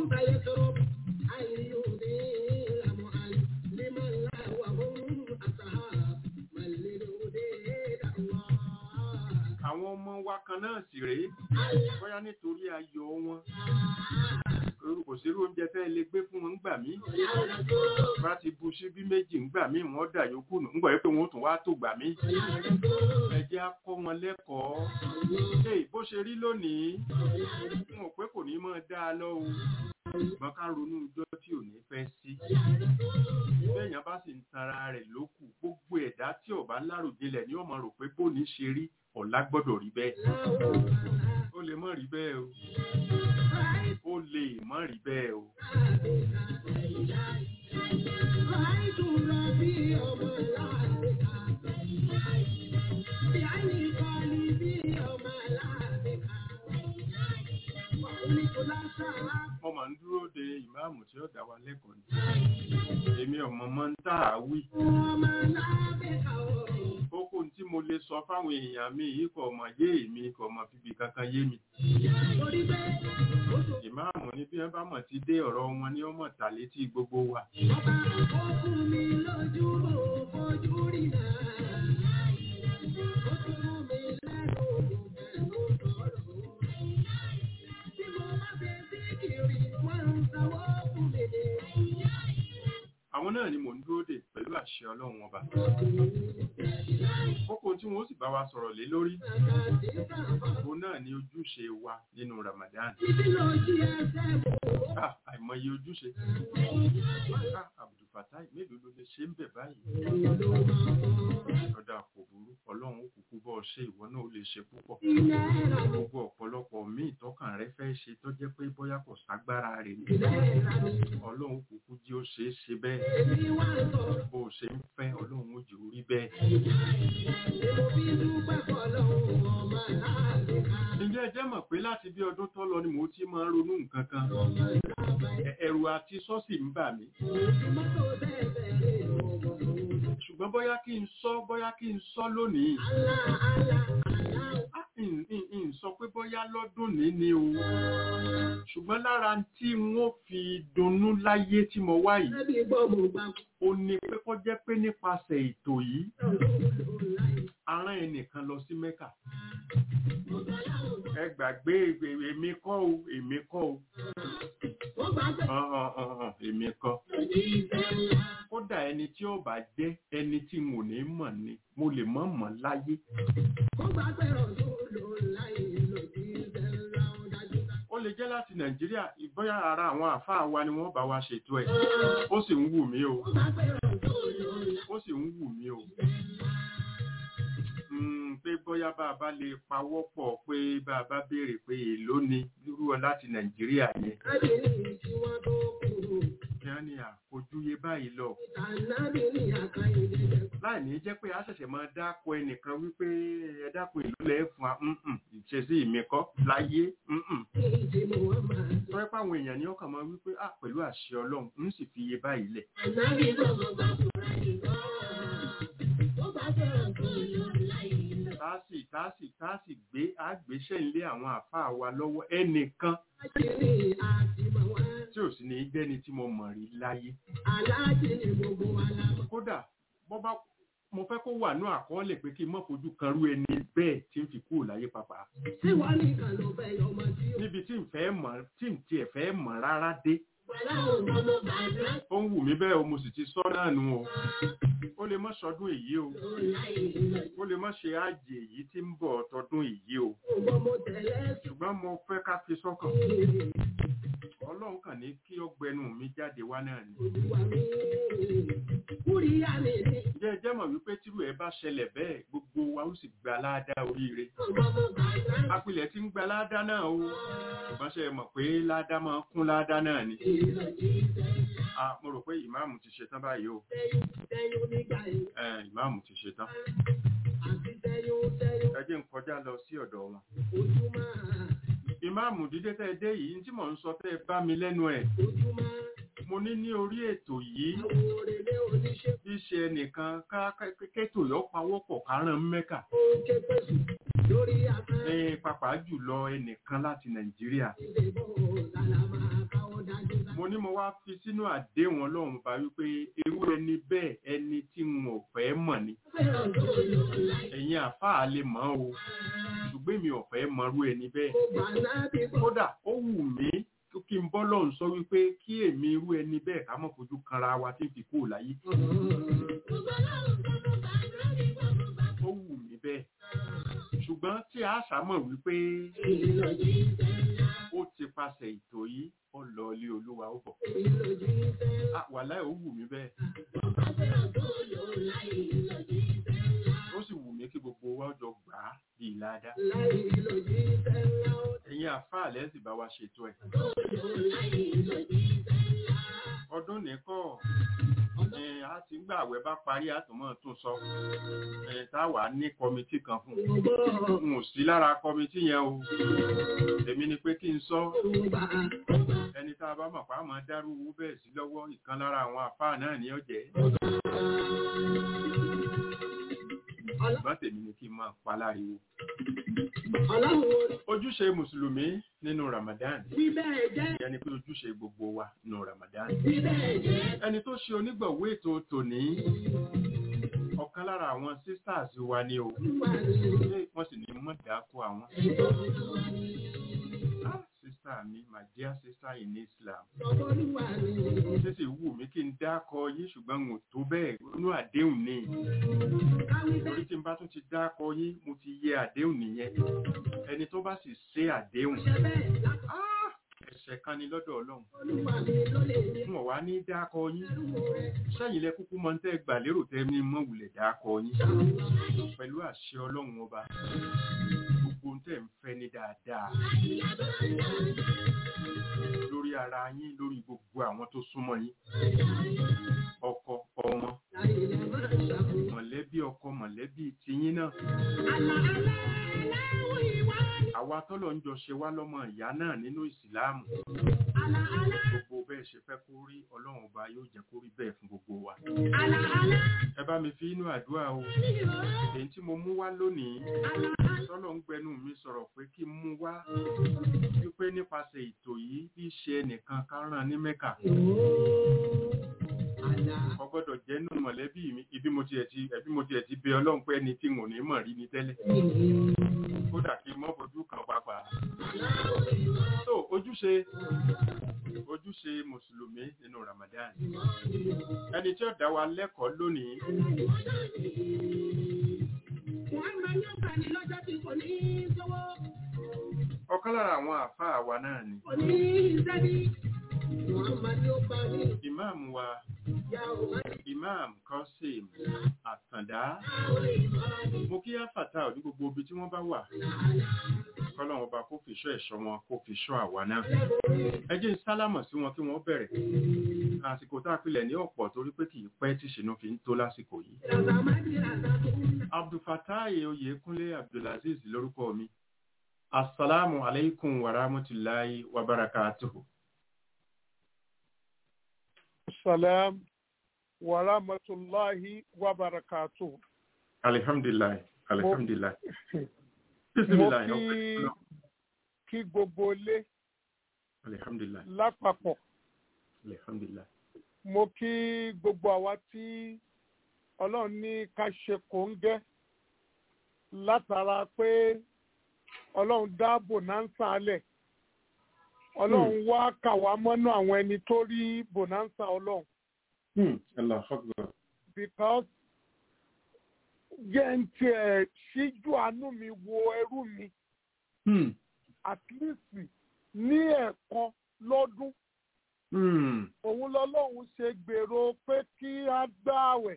àwọn ọmọ wa kan náà sì rèé bóyá nítorí ayọ̀ wọn kò sí irú oúnjẹ tẹ́ ẹ lè gbé fún wọn ńgbà mí bá ti bu síbí méjì ńgbà mí wọ́n dà yòókù nù ńgbà yẹn pé wọ́n tún wá tó gbà mí ẹ jẹ́ á kọ́ wọn lẹ́kọ̀ọ́ ṣé bó ṣe rí lónìí n ò pé kò ní máa dá a lọ o ṣùgbọ́n ká ronú ọjọ́ tí ò ní fẹ́ sí bẹ́ẹ̀yàn bá sì ń tanra rẹ̀ lókù gbogbo ẹ̀dá tí ò bá láròjinlẹ̀ ni ó máa rò pé bóni ṣe rí ọ̀la gbọ́dọ̀ rí bẹ́ẹ̀ ó lè má rí bẹ́ẹ̀ o ó lè má rí bẹ́ẹ̀ o. mo máa ń dúró de ìmáàmù tí ó dá wa lẹ́kọ̀ọ́ ni èmi ọmọ mọ́ ń tà á wí. kókó tí mo lè sọ fáwọn èèyàn mi yìí kò mọ̀ yé èmi kò mọ̀ fìbí kankan yé mi. ìmáàmù ní bí wọ́n bá mọ̀ ti dé ọ̀rọ̀ wọn ní ọmọ tà létí gbogbo wa. àwọn náà ni mò ń dúró dè pẹ̀lú àṣẹ ọlọ́run ọba. kókó tí wọ́n sì bá wa sọ̀rọ̀ lé lórí. òun náà ni ojúṣe wa nínú Ramadan. Ah, àìmọye ojúṣe. Ah, Abdulfatai mélòó ló lè ṣe ń bẹ̀ báyìí. ọ̀dà kò burú ọlọ́run ó kúkú bọ́ ṣe ìwọ náà ó lè ṣe púpọ̀. gbogbo ọ̀pọ̀lọpọ̀ míì tọkàn rẹ fẹ́ ṣe tó jẹ́ pé bóyá kò ságbára rẹ̀ ni. ọlọ́run kúkú jí ó ṣe é ṣe bẹ́ẹ̀ bó o ṣe ń fẹ́ ọlọ́run ó jù ú rí bẹ́ẹ̀. ǹjẹ́ ẹ jẹ́ mọ̀ pé láti bí ọdún tó lọ ni mo ti máa ń ronú nǹkan kan ẹ̀rù àti sọ́ọ̀sì ń bà mí. ṣùgbọ́n bóyá kí n sọ bóyá kí n sọ lónìí. n sọ pé bóyá lọ́dún ní ni o ṣùgbọ́n lára tí wọ́n fi dunnú láyé tí mo wá yìí ó ní pé kó jẹ́ pé nípasẹ̀ ètò yìí arán ẹnìkan lọ sí Mẹ́kà ẹ gbàgbé èmi kọ́ o èmi kọ́ o èmi kọ́ kódà ẹni tí ó bá jẹ́ ẹni tí mo ní mọ̀ ni mo lè mọ̀ mọ̀ láyé. ó lè jẹ́ láti Nàìjíríà ìbọ́yá ara àwọn àfáà wa ni wọ́n bá wa ṣètò ẹ̀ ó sì ń wù mí o ó sì ń wù mí o pé bóyá bá a bá lè pawọ́ pọ̀ pé bá a bá béèrè pé èló ni irú ọ láti Nàìjíríà yẹn. Ìyá ni àfojúyé báyìí lọ. Láì ní jẹ́ pé a ṣẹ̀ṣẹ̀ máa dáko ẹnìkan wípé ẹ dákun ìlú lẹ̀ fún wa ìṣesí mi kọ́ láyé. Tọ́rẹ́ pàwọn èèyàn ni ọkàn máa wípé à pẹ̀lú àṣẹ Ọlọ́run ń sì fi iye báyìí lẹ̀. tá a sì tá a sì tá a sì gbé àgbéṣẹ́ ilé àwọn àfáà wa lọ́wọ́ ẹnìkan Aláàjì ni àti mọ̀ wọ́n. tí ò sì ní jẹ́ni tí mo mọ̀ rí láyé Aláàjì ni gbogbo wa la mọ̀. kódà bọ́ bá mo fẹ́ kó wà ní àkọọ́lẹ̀ pé kí n mọ̀ fojú kan rú ẹni bẹ́ẹ̀ tí ń fi kúrò láyé pàpà Ṣé wọ́n nìkan ló fẹ́ yọ ọmọ tí ó níbi tí n fẹ́ mọ̀ tí n tiẹ̀ fẹ́ mọ̀ rárá dé Bọ́lá ò mọ mo bàbá ó ń wù mí bẹ́ẹ̀ o mo sì ti sọ náà nù o ó lè mọ́ sọdún èyí o tó láì lọ. ó lè mọ́ ṣe àjè èyí tí ń bọ̀ tọdún èyí o Ògbọ́n mo tẹ̀lé ṣùgbọ́n mo fẹ́ ká fi sọ́kàn sí ọlọ́run kàn ní kí ọgbẹnu mi jáde wá náà ni olúwa mi. Kúríyá mi ni jẹ́ ẹ jẹ́ mọ̀ wípé tírú ẹ bá ṣẹlẹ̀ bẹ́ẹ̀ gbogbo wa ó sì gba ládàá oríire ògbọ́n mo bàbá apilẹ̀ tí ń gba ládàá náà o ṣùgbọ́n ṣe mọ̀ pé ládàá máa kún ládàá náà ni ìlọ jíjẹ. Ah, mo rò pé ìmáàmù ti ṣetán báyìí o Tẹ́yún tẹ́yún nígbà yìí. Eh, ìmáàmù ti ṣetán Àti tẹ́yún tẹ́yún ẹ jẹ́ n kọjá lọ sí ọ̀dọ̀ wọn ojúmọ́. ìmáàmù dídé tẹ́ ẹ dé yìí tí mò ń sọ tẹ́ ẹ bá mi lẹ́nu ẹ̀ Ojúmọ́. mo ní ní orí ètò yìí Àwọn òrèlé oníṣẹ́ bí ṣe ẹnìkan ká ká- kétò yọ pawọ́pọ̀ kárán mẹ́kà ó ké pèsè lórí afẹ́. ní pàápàá jùlọ ẹnìkan láti nàìjíríà Ìdìbò làlàmà káwọ́ dájú dá. mo ní mo wá fi sínú àdéhùn ọlọ́run bá wípé irú ẹni bẹ́ẹ̀ ẹni tí n ò fẹ́ mọ̀ ni Fẹ́ràn tó lò láì. ẹ̀yin àfáà lè mọ̀ o ṣùgbọ́n mi ò fẹ́ mọrú ẹni bẹ́ẹ̀ Mo gbà láti bọ̀. kódà ó wù mí kí n bọ́ lọ́hùn sọ wípé kí èmi irú ẹni bẹ́ẹ̀ ká mọ̀ fojú kanra wa tí n fi kúrò láyé ó wù mí bẹ́ẹ̀ ṣùgbọ́n tí a ṣàmọ̀ wípé Ìlọ jíjẹ ńlá. ó ti pasẹ̀ ètò yìí ó lọ ilé olúwa ó bọ̀ Ìlọ jíjẹ ńlá. Ah, wàláhì ó wù mí bẹ́ẹ̀ Bàbá fẹ́ràn tó lò láì. Ìlọ jíjẹ ńlá. ó sì wù mí kí gbogbo wa jọ gbà á bí ìlàdá Láì ìlọ jíjẹ ńlá. ẹ̀yin àfáà lẹ́sìn bá wa ṣètò ẹ̀ Tó lò láì. Ìlọ jíjẹ ńlá. ọdún nìkọ́ ẹ̀ á ti gbà àwẹ̀ bá parí àtúmọ̀ tún sọ ẹ̀ táwa ní kọmitì kan fún un Ọgbọ́n. n ò sí lára kọmitì yẹn o èmi ni pé kí n sọ Yorùbá. ẹni tá a bá mọ̀ pa á máa dárú owó bẹ́ẹ̀ sí lọ́wọ́ ìkan lára àwọn àfáà náà ní ọ̀jẹ̀ ṣùgbọ́n tèmi ni kí n máa pa láriwo Ọlọ́run orí. ojúṣe mùsùlùmí nínú Ramadan Bí bẹ́ẹ̀ jẹ́. ìyẹn ni pé ojúṣe gbogbo wa nínú Ramadan Bí bẹ́ẹ̀ jẹ́. ẹni tó ṣe onígbọ̀wé ètò tòní ọ̀kan lára àwọn sisters wa ni o Olúwa ni. ṣé wọ́n sì ní mọ̀ dáko àwọn ah sister mi my dear sister in Islam Olúwa ni. ṣé sì wù mí kí n dákọ yín ṣùgbọ́n n ò tó bẹ́ẹ̀ inú àdéhùn ni Káwí bẹ́ẹ̀. orí tí n bá tún ti dákọ yín mo ti yẹ àdéhùn nìyẹn ẹni tó bá sì ṣe àdéhùn Ṣé bẹ́ẹ̀ lápá. ah ẹ̀ṣẹ̀ kan ni lọ́dọ̀ Ọlọ́run Olúwa mi ló lè ní. n ò wá ní dákọ yín Ẹrú rẹ̀. sẹ́yìn lẹ kúkú mọ́ ń tẹ́ gbà lérò tẹ́ ní mọ́ wulẹ̀ dákọ yín Ṣàlùwà. pẹ̀lú àṣẹ Ọlọ́run ọba gbogbo ń tẹ́ ń fẹ́ ní dáadáa lórí ara yín lórí gbogbo àwọn tó súnmọ́ yín ọkọ ọmọ Láìlẹ̀ máa ṣàkóso. mọ̀lẹ́bí ọkọ mọ̀lẹ́bí tiyín náà Àlà àlà aláwọ̀ ìwà ni. àwa tọ́lọ̀ ń jọ ṣe wá lọ́mọ ìyá náà nínú ìsìláàmù Àlà àlà. gbogbo bẹ́ẹ̀ ṣe fẹ́ kó rí ọlọ́run ọba yóò jẹ́ kó rí bẹ́ẹ̀ fún gbogbo wa Àlà àlà. ẹ bá mi fi inú àdúrà o Ní ìhó. èyí tí mo mú wá lónìí Àlà àlà. tọ́lọ̀ ń gbẹnu mi sọ̀rọ̀ pé kí n mú wá wípé nípasẹ̀ ètò yìí bí ṣe ẹnìkan ká rán ní mẹ́kà Àlà. kò gbọ́dọ̀ jẹ́ nù mọ̀lẹ́bí mi ibi mo tiẹ̀ ti ẹbí mo tiẹ̀ ti bẹ ọlọ́run pé ẹni tí n ò ní mọ̀ rí ni tẹ́lẹ̀ kódà kí n mọ́ fojú kan pàápàá so ojúṣe ojúṣe mùsùlùmí nínú Ramadan ẹni tí ó dá wa lẹ́kọ̀ọ́ lónìí Wọ́n máa ń yọ̀gbà ní lọ́jọ́ tí kò ní í sówó. ọ̀kan lára àwọn àfáà wa náà ni Kò ní í sẹ́bí. Wọ́n máa ní ó bá ní imam wa ìyá òun. imam Qasim Àtàndá mo kí áfàtà ò ní gbogbo ibi tí wọ́n bá wà kọ́lọ́run ọba kó fi ṣọ́ ẹ̀ṣọ́ wọn kó fi ṣọ́ àwa náà ẹ jẹ́ n sálámọ̀ sí wọn kí wọ́n bẹ̀rẹ̀ àsìkò tá a pilẹ̀ ní ọ̀pọ̀ torí pé kì í pẹ́ tí ṣìnà fi ń tó lásìkò yìí Ràbà máa di ràbà tó ń nà. abdulfatai oyèkúnlé abdulaziz lórúkọ mi asalaamu alaikum wa rahmatulahi wa barakatuhu. Salam wa rahmatullahi wa barakatuh. alihamdulilayi alihamdulilayi mo bisimilayi kí kí gbogbo ilé alihamdulilayi lápapọ̀ alihamdulilayi mo kí gbogbo àwa tí ọlọ́run ní ká ṣe kòńgẹ́ látara pé ọlọ́run dá bonanza alẹ̀ ọlọ́run wá kà wá mọ́nú àwọn ẹni tó rí bonanza ọlọ́run Hmm, Allahu Akbar. because jẹ́ ń tiẹ̀ ṣíjú àánú mi wo ẹrú mi Hmm, at least ní ẹ̀ẹ̀kan lọ́dún hmm, òun lọ́lọ́run ṣe gbèrò pé kí á gbààwẹ̀.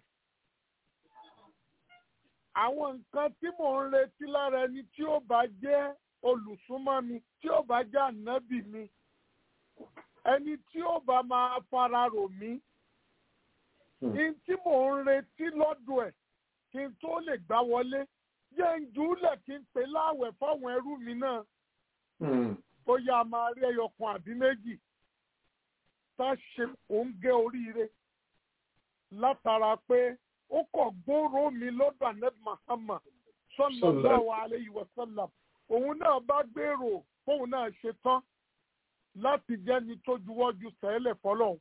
àwọn nǹkan tí mò ń retí lára ẹni tí ó bá jẹ́ olùsúnmọ́ mi tí ó bá jẹ́ ànábì mi ẹni tí ó bá máa fara rò mí hmm. ní tí mò ń retí lọ́dọ̀ ẹ̀ kí n tó lè gbá wọlé jẹ́ ń jùúlẹ̀ kí n pè láàwẹ̀ fáwọn ẹrú mi náà Hmm, ó yá máa rí ẹyọ kan àbí méjì tá a ṣe òǹgẹ oríire látara pé ó kọ̀ gbóró mi lọ́dọ̀ anẹ́bí Muhammad sallallahu alayhi wa sallam òun náà bá gbèrò fóun náà ṣe tán láti jẹ́ni tó juwọ́jú sẹ́lẹ̀ fọlọ́hún.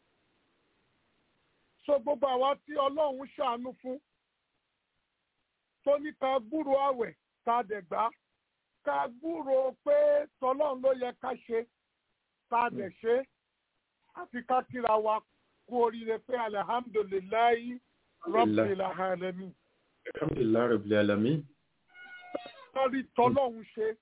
so gbogbo àwa tí ọlọ́run ṣàánú fún tó ní ká gbúrò àwẹ̀ ká dẹ̀ gbà ká gbúrò pé tọlọ́run ló yẹ ká ṣe ká dẹ̀ ṣe àfi ká kíra wa kú oríire pé alihamdulilayi rabbil alamin alhamdulilayi rabbil alamin. lórí tọlọ́run ṣe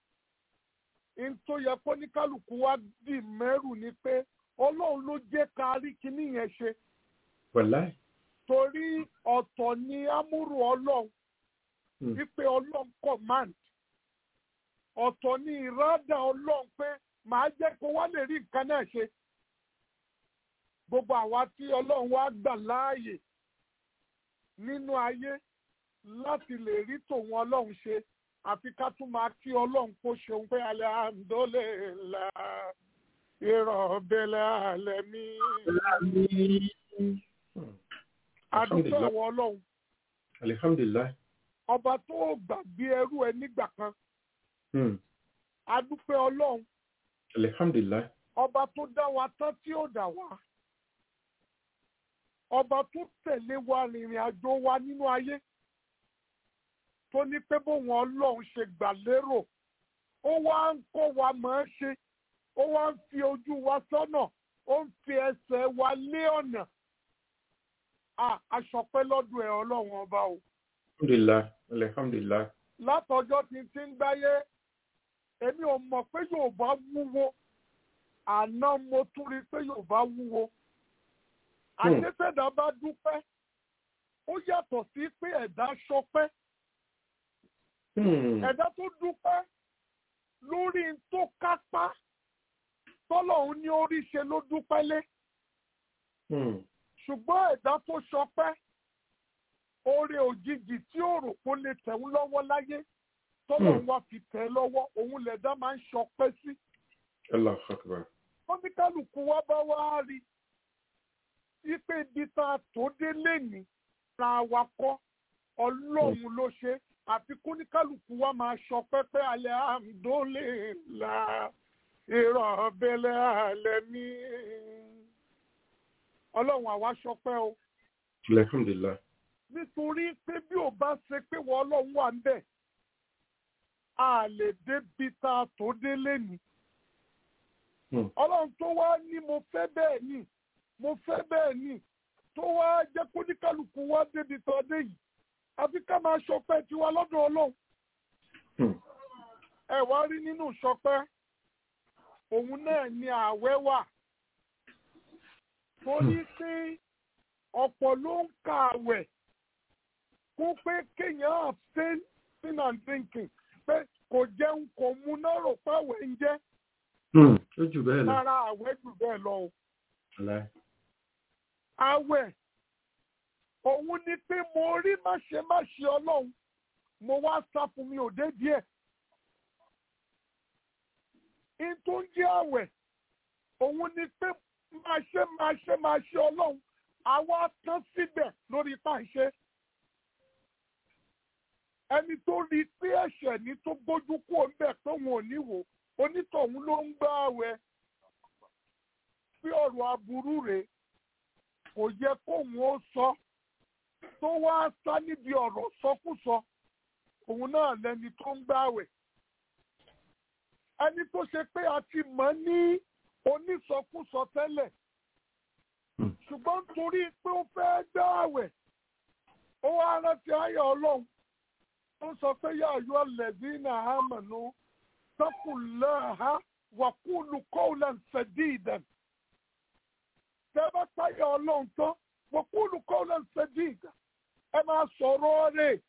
n tó yẹ kó ní kálukú wa dì mẹ́rù ni pé ọlọ́run ló jẹ́ ká rí kinní yẹn ṣe wàláì. torí ọ̀tọ̀ ni amúrù ọlọ́run Hmm, wípé ọlọ́run command ọ̀tọ̀ ni ìrádà ọlọ́run pé màá jẹ́ kó wá lè rí nǹkan náà ṣe gbogbo àwa tí ọlọ́run wá gbà láàyè nínú ayé láti lè rí tòun ọlọ́run ṣe àfi ká tún máa kí ọlọ́run kó ṣeun pé alhamdulillah rabbil alamin Hmm, adúpẹ́ ìwọ ọlọ́run alihamdulilayi. ọba tó gbàgbé ẹrú ẹ nígbà kan Hmm, adúpẹ́ ọlọ́run alihamdulilayi. ọba tó dá wa tán tí ó dá wa ọba tó tẹ̀lé wa rìnrìn àjò wa nínú ayé tó ní pé bóun ọlọ́run ṣe gbà lérò ó wá ń kó wa mọ̀ ọ́n ṣe ó wá ń fi ojú wa sọ́nà ó ń fi ẹsẹ̀ wa lé ọ̀nà Ah, aṣọpẹ́ lọ́dún ẹ̀ ọlọ́run ọba o alhamdulilayi alihamdulilayi. látọjọ́ tí ti ń gbáyé èmi ò mọ̀ pé Yorùbá wúwo àná mo tún rí pé Yorùbá wúwo àṣetẹ̀dá bá dúpẹ́ ó yàtọ̀ sí pé ẹ̀dá ṣọpẹ́ Hmm, ẹ̀dá tó dúpẹ́ lórí n tó kápá tọ́lọ́hún ní orí ṣe ló dúpẹ́ lé hmm, ṣùgbọ́n ẹ̀dá tó ṣọpẹ́ oore òjijì tí ó rò kó lè tẹ̀wọ́n lọ́wọ́ láyé tọ́lọ́hún wá fi tẹ̀ ẹ́ lọ́wọ́ òun lẹ̀dá máa ń ṣọpẹ́ sí. Allahu Akbar. oníkálukú wa bá wá rí wípé ibi tá a tó dé lẹ́nìí ra wa kọ́ ọlọ́run ló ṣe àfi kóníkálukú wa máa ṣọpẹ́ pé alhamdulillah rabbil alamin ọlọ́run àwa ṣọpẹ́ o alihamdulilayi. nítorí pé bí ò bá ṣe pé wọ́n ọlọ́run wà ń bẹ̀ a lè débi tá a tó dé lẹ́nìí Hmm, ọlọ́run tó wá ní mo fẹ́ bẹ́ẹ̀ ni mo fẹ́ bẹ́ẹ̀ ni tó wá jẹ́ kó ní kálukú wá débi tó dé yìí àfi ká máa ṣọpẹ́ tiwa lọ́dọ̀ ọlọ́run hmm, ẹ wá rí nínú ṣọpẹ́ òun náà ni ààwẹ̀ wà torí pé ọ̀pọ̀ ló ń ka ààwẹ̀ kó pé kéèyàn abstain sin and drinking pé kò jẹun kò mu náà rò pé ààwẹ̀ ń jẹ́ hmm. ó jù bẹ́ẹ̀ lọ. lára ààwẹ̀ jù bẹ́ẹ̀ lọ o. wàláì. àwẹ̀ òun ni pé mo rí máṣe máṣe ọlọ́run mo wá sá fún mi ò dé díẹ̀. in tó ń jẹ́ àwẹ̀ òun ni pé máa ṣe máa ṣe máa ṣe ọlọ́run àwa tán síbẹ̀ lórí pàṣẹ. ẹni tó rí pé ẹ̀ṣẹ̀ ní tó gbójú kúrò ń bẹ̀ pé òun ò ní wò onítọ̀hún ló ń gbá àwẹ̀ pé ọ̀rọ̀ aburú rèé kò yẹ kóun ó sọ tó wá sá níbi ọ̀rọ̀ sọkúsọ òun náà lẹni tó ń gbààwẹ̀ ẹni tó ṣe pé a ti mọ̀ ní onísọkúsọ tẹ́lẹ̀ ṣùgbọ́n torí pé ó fẹ́ gbààwẹ̀ ó wá rántí ayọ̀ ọlọ́run ó sọ pé yá ayọ̀ lẹ́dínà àmọ̀nù tọkùnláha wàkúlù kọ́ọ̀lá sadidan tẹ́ bá táyà ọlọ́run tán wàkúlù kọ́ọ̀lá sadidan ẹ máa sọ̀rọ̀ rẹ̀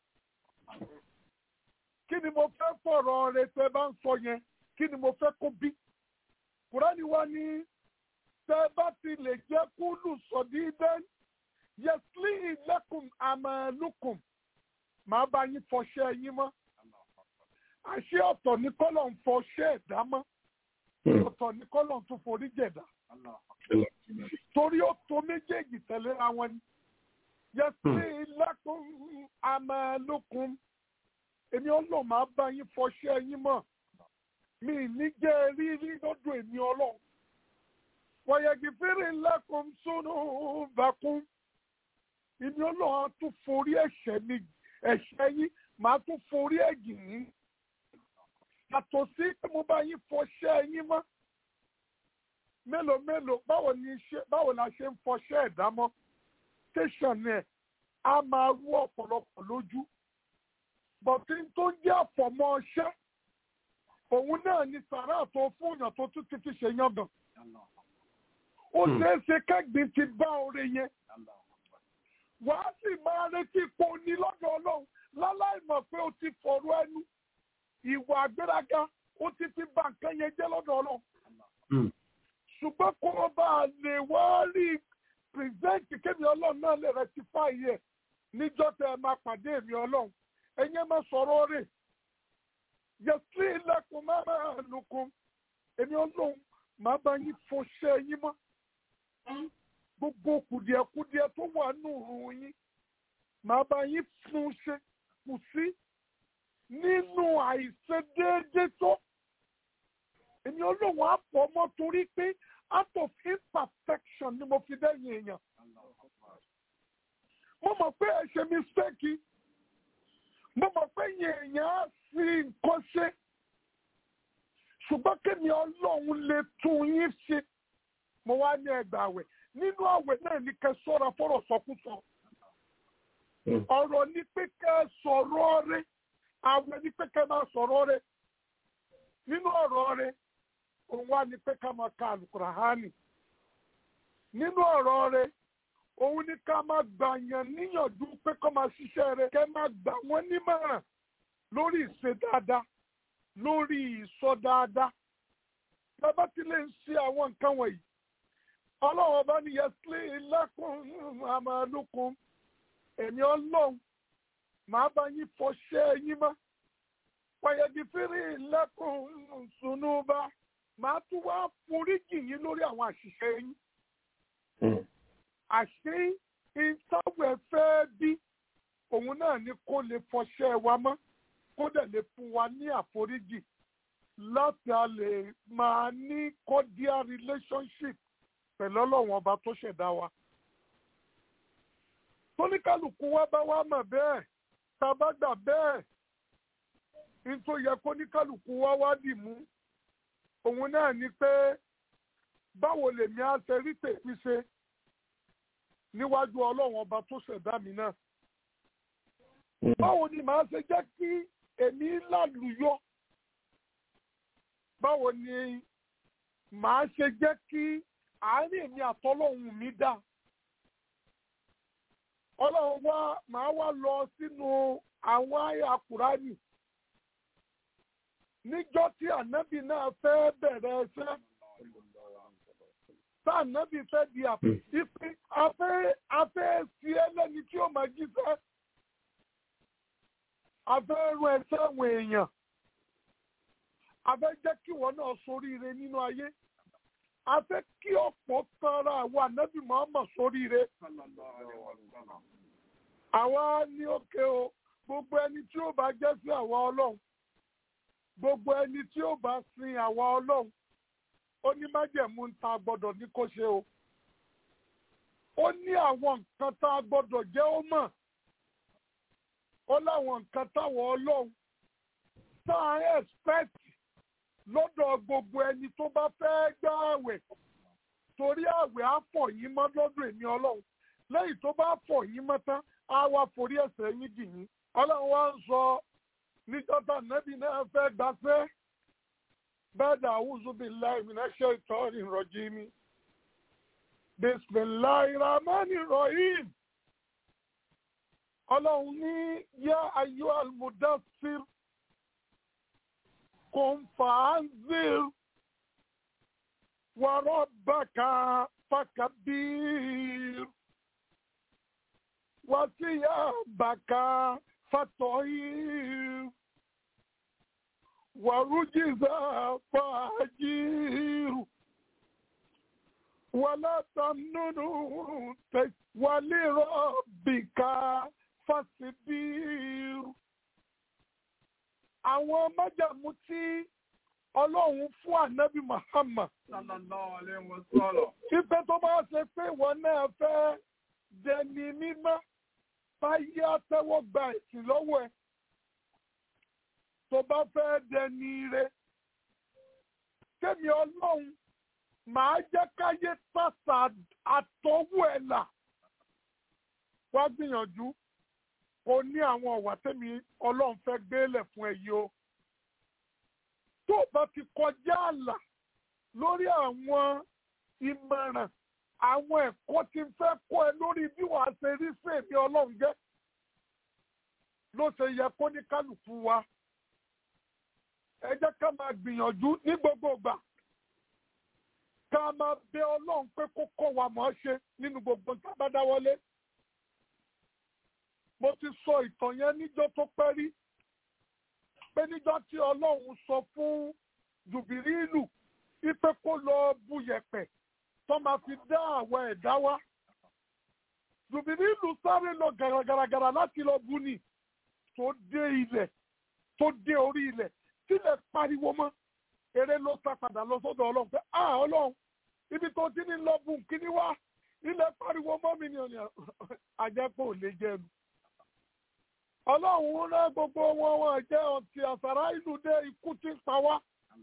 kí ni mo fẹ́ fọ̀rọ̀ rẹ̀ tẹ́ bá ń sọ yẹn kí ni mo fẹ́ kó bí kùránì wa ní tẹ́ bá ti lè jẹ́ kúlù sọ̀dídẹ́n yẹsílì lẹ́kùn àmàlùkùn màá bá yín fọṣẹ́ yín mọ́ àṣé ọ̀tọ̀ ní kọ́lọ̀ ń fọṣẹ́ ẹ̀dá mọ́ ọ̀tọ̀ ní kọ́lọ̀ tún forí jẹ̀dá torí ó tó méjèèjì tẹ̀léra wọn ni yẹsílì lẹ́kùn àmàlùkùn èmi ọlọ́run máa bá yín fọṣẹ́ yín mọ́ mi ní jẹ́ rírí lọ́dọ̀ èmi ọlọ́run wọ̀yẹ̀gì fèrè lẹ́kùn sónú bàkún èmi ọlọ́run á tún forí ẹ̀ṣẹ̀ mi ẹ̀ṣẹ̀ yín màá tún forí ẹ̀gìn yín yàtọ̀ sí pé mo bá yín fọṣẹ́ yín mọ́ mélòó mélòó báwo ni ṣe báwo la ṣe ń fọṣẹ́ ẹ̀dá mọ́ tẹ̀sán ẹ̀ á máa rú ọ̀pọ̀lọpọ̀ lójú bọ̀tí tó jẹ́ àfọ̀mọ́ ọṣẹ́ òun náà ni sàrà tó fún èèyàn tó tún ti fi ṣe yangàn ó ṣeé ṣe kẹ́gbìn ti bá oore yẹn wàá sì máa retí ipò ní lọ́dọ̀ ọlọ́run láláì mọ̀ pé ó ti fọ̀rọ̀ ẹnu ìwà àgbéraga ó ti fi bà nǹkan yẹn jẹ́ lọ́dọ̀ ọlọ́run ṣùgbọ́n kó o bá lè wá rí pírẹsẹ̀ntì kémi ọlọ́run náà lè rectify yẹ níjọ́ tẹ ẹ máa pàdé èmi ọlọ́run ẹ̀yin máa sọ̀rọ̀ rẹ̀ yẹtí ilẹ̀kùn máa máa lùkùn èmi ọlọ́run máa bá yín fọṣẹ́ yín mọ́ gbogbo kùdìẹ̀kùdìẹ̀ tó wà nù rùn yín máa bá yín fún ṣe kù sí nínú àìṣedéédé tó èmi ọlọ́run á pọ̀ mọ́ torí pé out of imperfection ni mo fi dẹ́yìn èèyàn mo mọ̀ pé ẹ ṣe mistake mo mọ̀ pé èèyàn á fi nǹkan ṣe ṣùgbọ́n kémi ọlọ́run lè tún yín ṣe mo wá ní ẹgbàá àwẹ̀ nínú àwẹ̀ náà ní kẹ́ sọ́ra fọ́rọ̀ sọkúsọ ọ̀rọ̀ ní pé kẹ́ sọ̀rọ̀ rẹ̀ àwẹ̀ ní pé kẹ́ máa sọ̀rọ̀ rẹ̀ nínú ọ̀rọ̀ rẹ̀ òun wá ní pé ká máa ka àlùkùránì nínú ọ̀rọ̀ rẹ̀ òun ní ká máa gbàyàn níyànjú pé kó máa ṣiṣẹ́ rẹ̀ kẹ́ máa gbà wọ́n nímọ̀ràn lórí ìṣe dáadáa lórí ìsọ dáadáa bàbá tí lè ń ṣe àwọn nǹkan wọ̀nyí ọlọ́run ọba ní yẹsílẹ̀ lẹ́kùn àmàlùkùn èmi ọlọ́run màá bá yín fọṣẹ́ yín mọ́ pàyẹ̀dì fèrè lẹ́kùn sùnúbà màá tún wá foríjì yín lórí àwọn àṣìṣe yín àṣé ìtawẹ̀ fẹ́ bí òun náà ni kó lè fọṣẹ́ wa mọ́ kó dẹ̀ lè fún wa ní àforíjì láti a lè máa ní cordial relationship pẹ̀lú ọlọ́run ọba tó ṣẹ̀dá wa. tóníkàlùkù wa bá wá mọ̀ bẹ́ẹ̀ tá a bá gbà bẹ́ẹ̀ nítorí yẹ kó níkàlùkù wa wá dì mú òun náà ni pé báwo lèmi á ṣe rí tèmi ṣe níwájú ọlọ́run ọba tó ṣẹ̀dá mi náà. báwo ni màá ṣe jẹ́ kí èmi lálùyọ báwo ni màá ṣe jẹ́ kí àárín èmi àtọ́lọ́hun mi dá ọlọ́run wá màá wá lọ sínú àwọn àyà kùránì níjọ́ tí ànábì náà fẹ́ bẹ̀rẹ̀ ẹsẹ̀ tá ànábì fẹ́ di ìpín afẹ́ afẹ́ sí ẹlẹ́ni tí ó máa jíṣẹ́ afẹ́ rún ẹsẹ̀ àwọn èèyàn afẹ́ jẹ́ kí wọ́n náà soríire nínú ayé afẹ́ kí ọ̀pọ̀ tara àwọn ànábì Muhammad soríire àwa ní òkè o gbogbo ẹni tí ó bá jẹ́ sí àwa ọlọ́run gbogbo ẹni tí ó bá sin àwa ọlọ́run ó ní májẹ̀mú ń ta gbọ́dọ̀ ní kó ṣe o ó ní àwọn nǹkan tá a gbọ́dọ̀ jẹ́ ó mọ̀ ó láwọn nǹkan táwọn ọlọ́run tá a expect lọ́dọ̀ gbogbo ẹni tó bá fẹ́ gbá àwẹ̀ torí àwẹ̀ á fọ̀ yín mọ́ lọ́dọ̀ èmi ọlọ́run lẹ́yìn tó bá fọ̀ yín mọ́ tán á wá forí ẹ̀ṣẹ̀ yín dì yín ọlọ́run wá ń sọ níjọ́tà nẹ́bí náà fẹ́ gbafẹ́ bẹ́ẹ̀ dà áwùzú billahi minash shaitani rajim bismillahir rahmanir rahim ọlọ́run ní yá ayyuhal mudassir qum fa'anzir wa rabbaka fakabbir wa thiyabaka fatahhir wa rujza fahjir ولا تمننوا ولربك فاصبر àwọn májàmú tí ọlọ́run fún ànábì Muhammad sallallahu alaihi wasallam. Fífẹ́ tó bá ṣe pé ìwọ náà fẹ́ dẹni mímọ́ báyé àtẹ́wọ́ gba ìsìn lọ́wọ́ ẹ̀. Tó bá fẹ́ dẹni ire. Kémi ọlọ́run màá jẹ́ káyé sàṣà àtọ́wọ́ ẹ̀ là. Wá gbìyànjú kó ní àwọn ọ̀wà tẹ́mi ọlọ́run fẹ́ gbélẹ̀ fún ẹ yìí o. Tó o bá ti kọjá àlà lórí àwọn ìmọ̀ràn àwọn ẹ̀kọ́ tí ń fẹ́ kọ́ ẹ lórí bí wàá ṣe rí sí èmi ọlọ́run jẹ́ ló ṣe yẹ kó ní kálukú wa ẹ jẹ́ ká máa gbìyànjú ní gbogbo ìgbà ká máa bẹ ọlọ́run pé kó kọ́ wa mọ̀ ọ́ ṣe nínú gbogbo nǹkan bá dáwọ́lé mo ti sọ ìtàn yẹn níjọ́ tó pẹ́ rí pé níjọ́ tí ọlọ́run sọ fún jùbìrìlù ipe kó lọ bu yẹ̀pẹ̀ tó máa fi dá àwọn ẹ̀dá wá. Jùbìrìlù sáré lọ gàràgàràgàrà láti lọ bu ni tó dé ilẹ̀ tó dé orí ilẹ̀ tílẹ̀ pariwo mọ́. Eré ló sá padà lọ sọ́dọ̀ ọlọ́run pé à ọlọ́run ibi tó ti ní lọ bu kíní wá ilẹ̀ pariwo mọ́ mi ni ọ̀nà àjẹpọ̀ ò lè jẹnu. Ọlọ́run rán gbogbo wọn wọn jẹ́ ọtí àsàrà ìlú dé ikú tí ń pa wá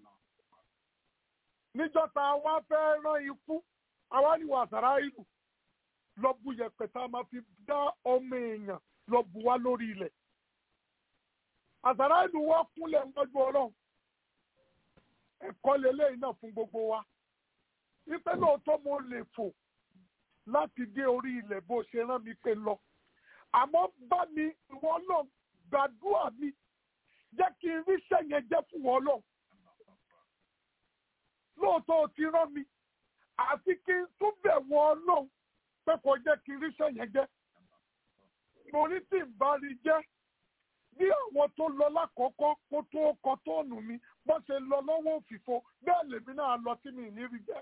níjọta wa fẹ́ rán ikú àwa ni wàsàrà ìlú lọ bu yẹ̀pẹ̀ tá a máa fi dá ọmọ èèyàn lọ bu wá lórí ilẹ̀ àsàrà ìlú wa kúnlẹ̀ lọ́jọ́ ọlọ́run ẹ̀kọ́ lélẹ́yìn náà fún gbogbo wa wípé lóòótọ́ mo lè fò láti dé orí ilẹ̀ bó ṣe rán mi pé lọ àmọ́ bá mi ìwọ náà gbàdúrà mi jẹ́ kí n ríṣẹ́ yẹn jẹ́ fún wọn náà lóòótọ́ o ti rán mi àfi kí n tún bẹ̀ wọ́n ọlọ́run pé kò jẹ́ kí n ríṣẹ́ yẹn jẹ́. mo ní tí n bá rí jẹ́ bí àwọn tó lọ lákọ̀ọ́kọ́ kó tó kọ tóònù mi bó ṣe lọ lọ́wọ́ òfìfo bẹ́ẹ̀ lèmi náà lọ tí mi ní rí jẹ́.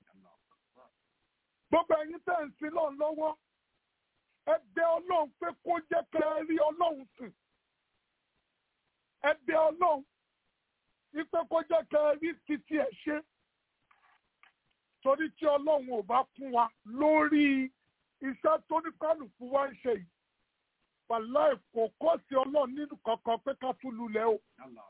gbogbo ẹ̀yin tẹ̀ ń sin lọ́n lọ́wọ́ ẹ bẹ̀ ọlọ́run pé kó jẹ́ kẹ́ ẹ rí ọlọ́run sìn. ẹ bẹ̀ ọlọ́run wípé kó jẹ́ kẹ́ ẹ rí títí ẹ̀ ṣe torí tí ọlọ́run ò bá fún wa lórí iṣẹ́ tó ní kálukú wá ń ṣe yìí wàláì kò kọ́ sí ọlọ́run nínú kankan pé ká tún lulẹ̀ o.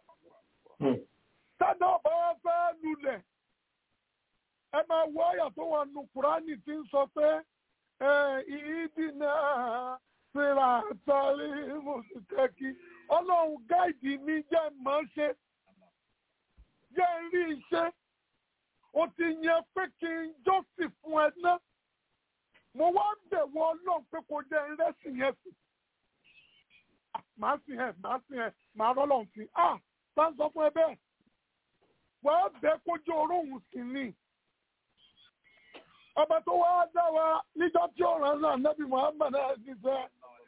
Tádà ọba wa fẹ́ lulẹ̀ ẹ máa wọ àyà tó wà nù Kùránì tí ń sọ pé ìdí náà síra àtàrí mùsùlùmí ọlọ́run gáìdì mi jẹ́ mọ́ ṣe jẹ́ rí iṣẹ́ o ti yẹn pé kí n jọ́sìn fún ẹ ná mo wá ń bẹ̀wọ̀ ọlọ́run pé kò jẹ́ ẹrẹ́sìn yẹn sí màá sìn ẹ màá sìn ẹ màá rọ́lọ́run sí à bá ń sọ fún ẹ bẹ́ẹ̀ wàá bẹ kójú oróhùn sí ni ọba tó wá dá wa níjọ́ tí ó rán náà nẹ́bí Muhammad ẹ̀ ti sẹ́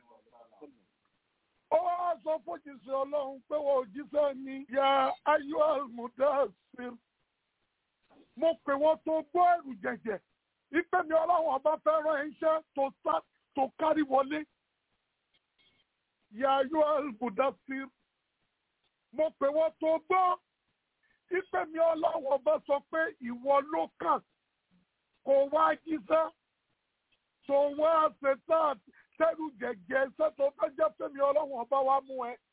ó wá sọ fún jíṣẹ́ ọlọ́run pé wọ́n òjíṣẹ́ ni ya ayọ́ almudassir mo pè wọ́n tó gbọ́ ẹ̀rù jẹ̀jẹ̀ ìpè mi ọlọ́run ọba fẹ́ràn iṣẹ́ tó kárí wọlé yàyọ albudasir mo pè wọ́n tó gbọ́ ìpè mi ọlọ́wọ́ bá sọ pé ìwọ ló kàn kó wá jíṣẹ́ tó wá ṣetán tẹ́rù jẹ̀jẹ̀ sẹ́tọ̀ bá jẹ́ fẹ́mi ọlọ́wọ́ bá wá mú ẹ.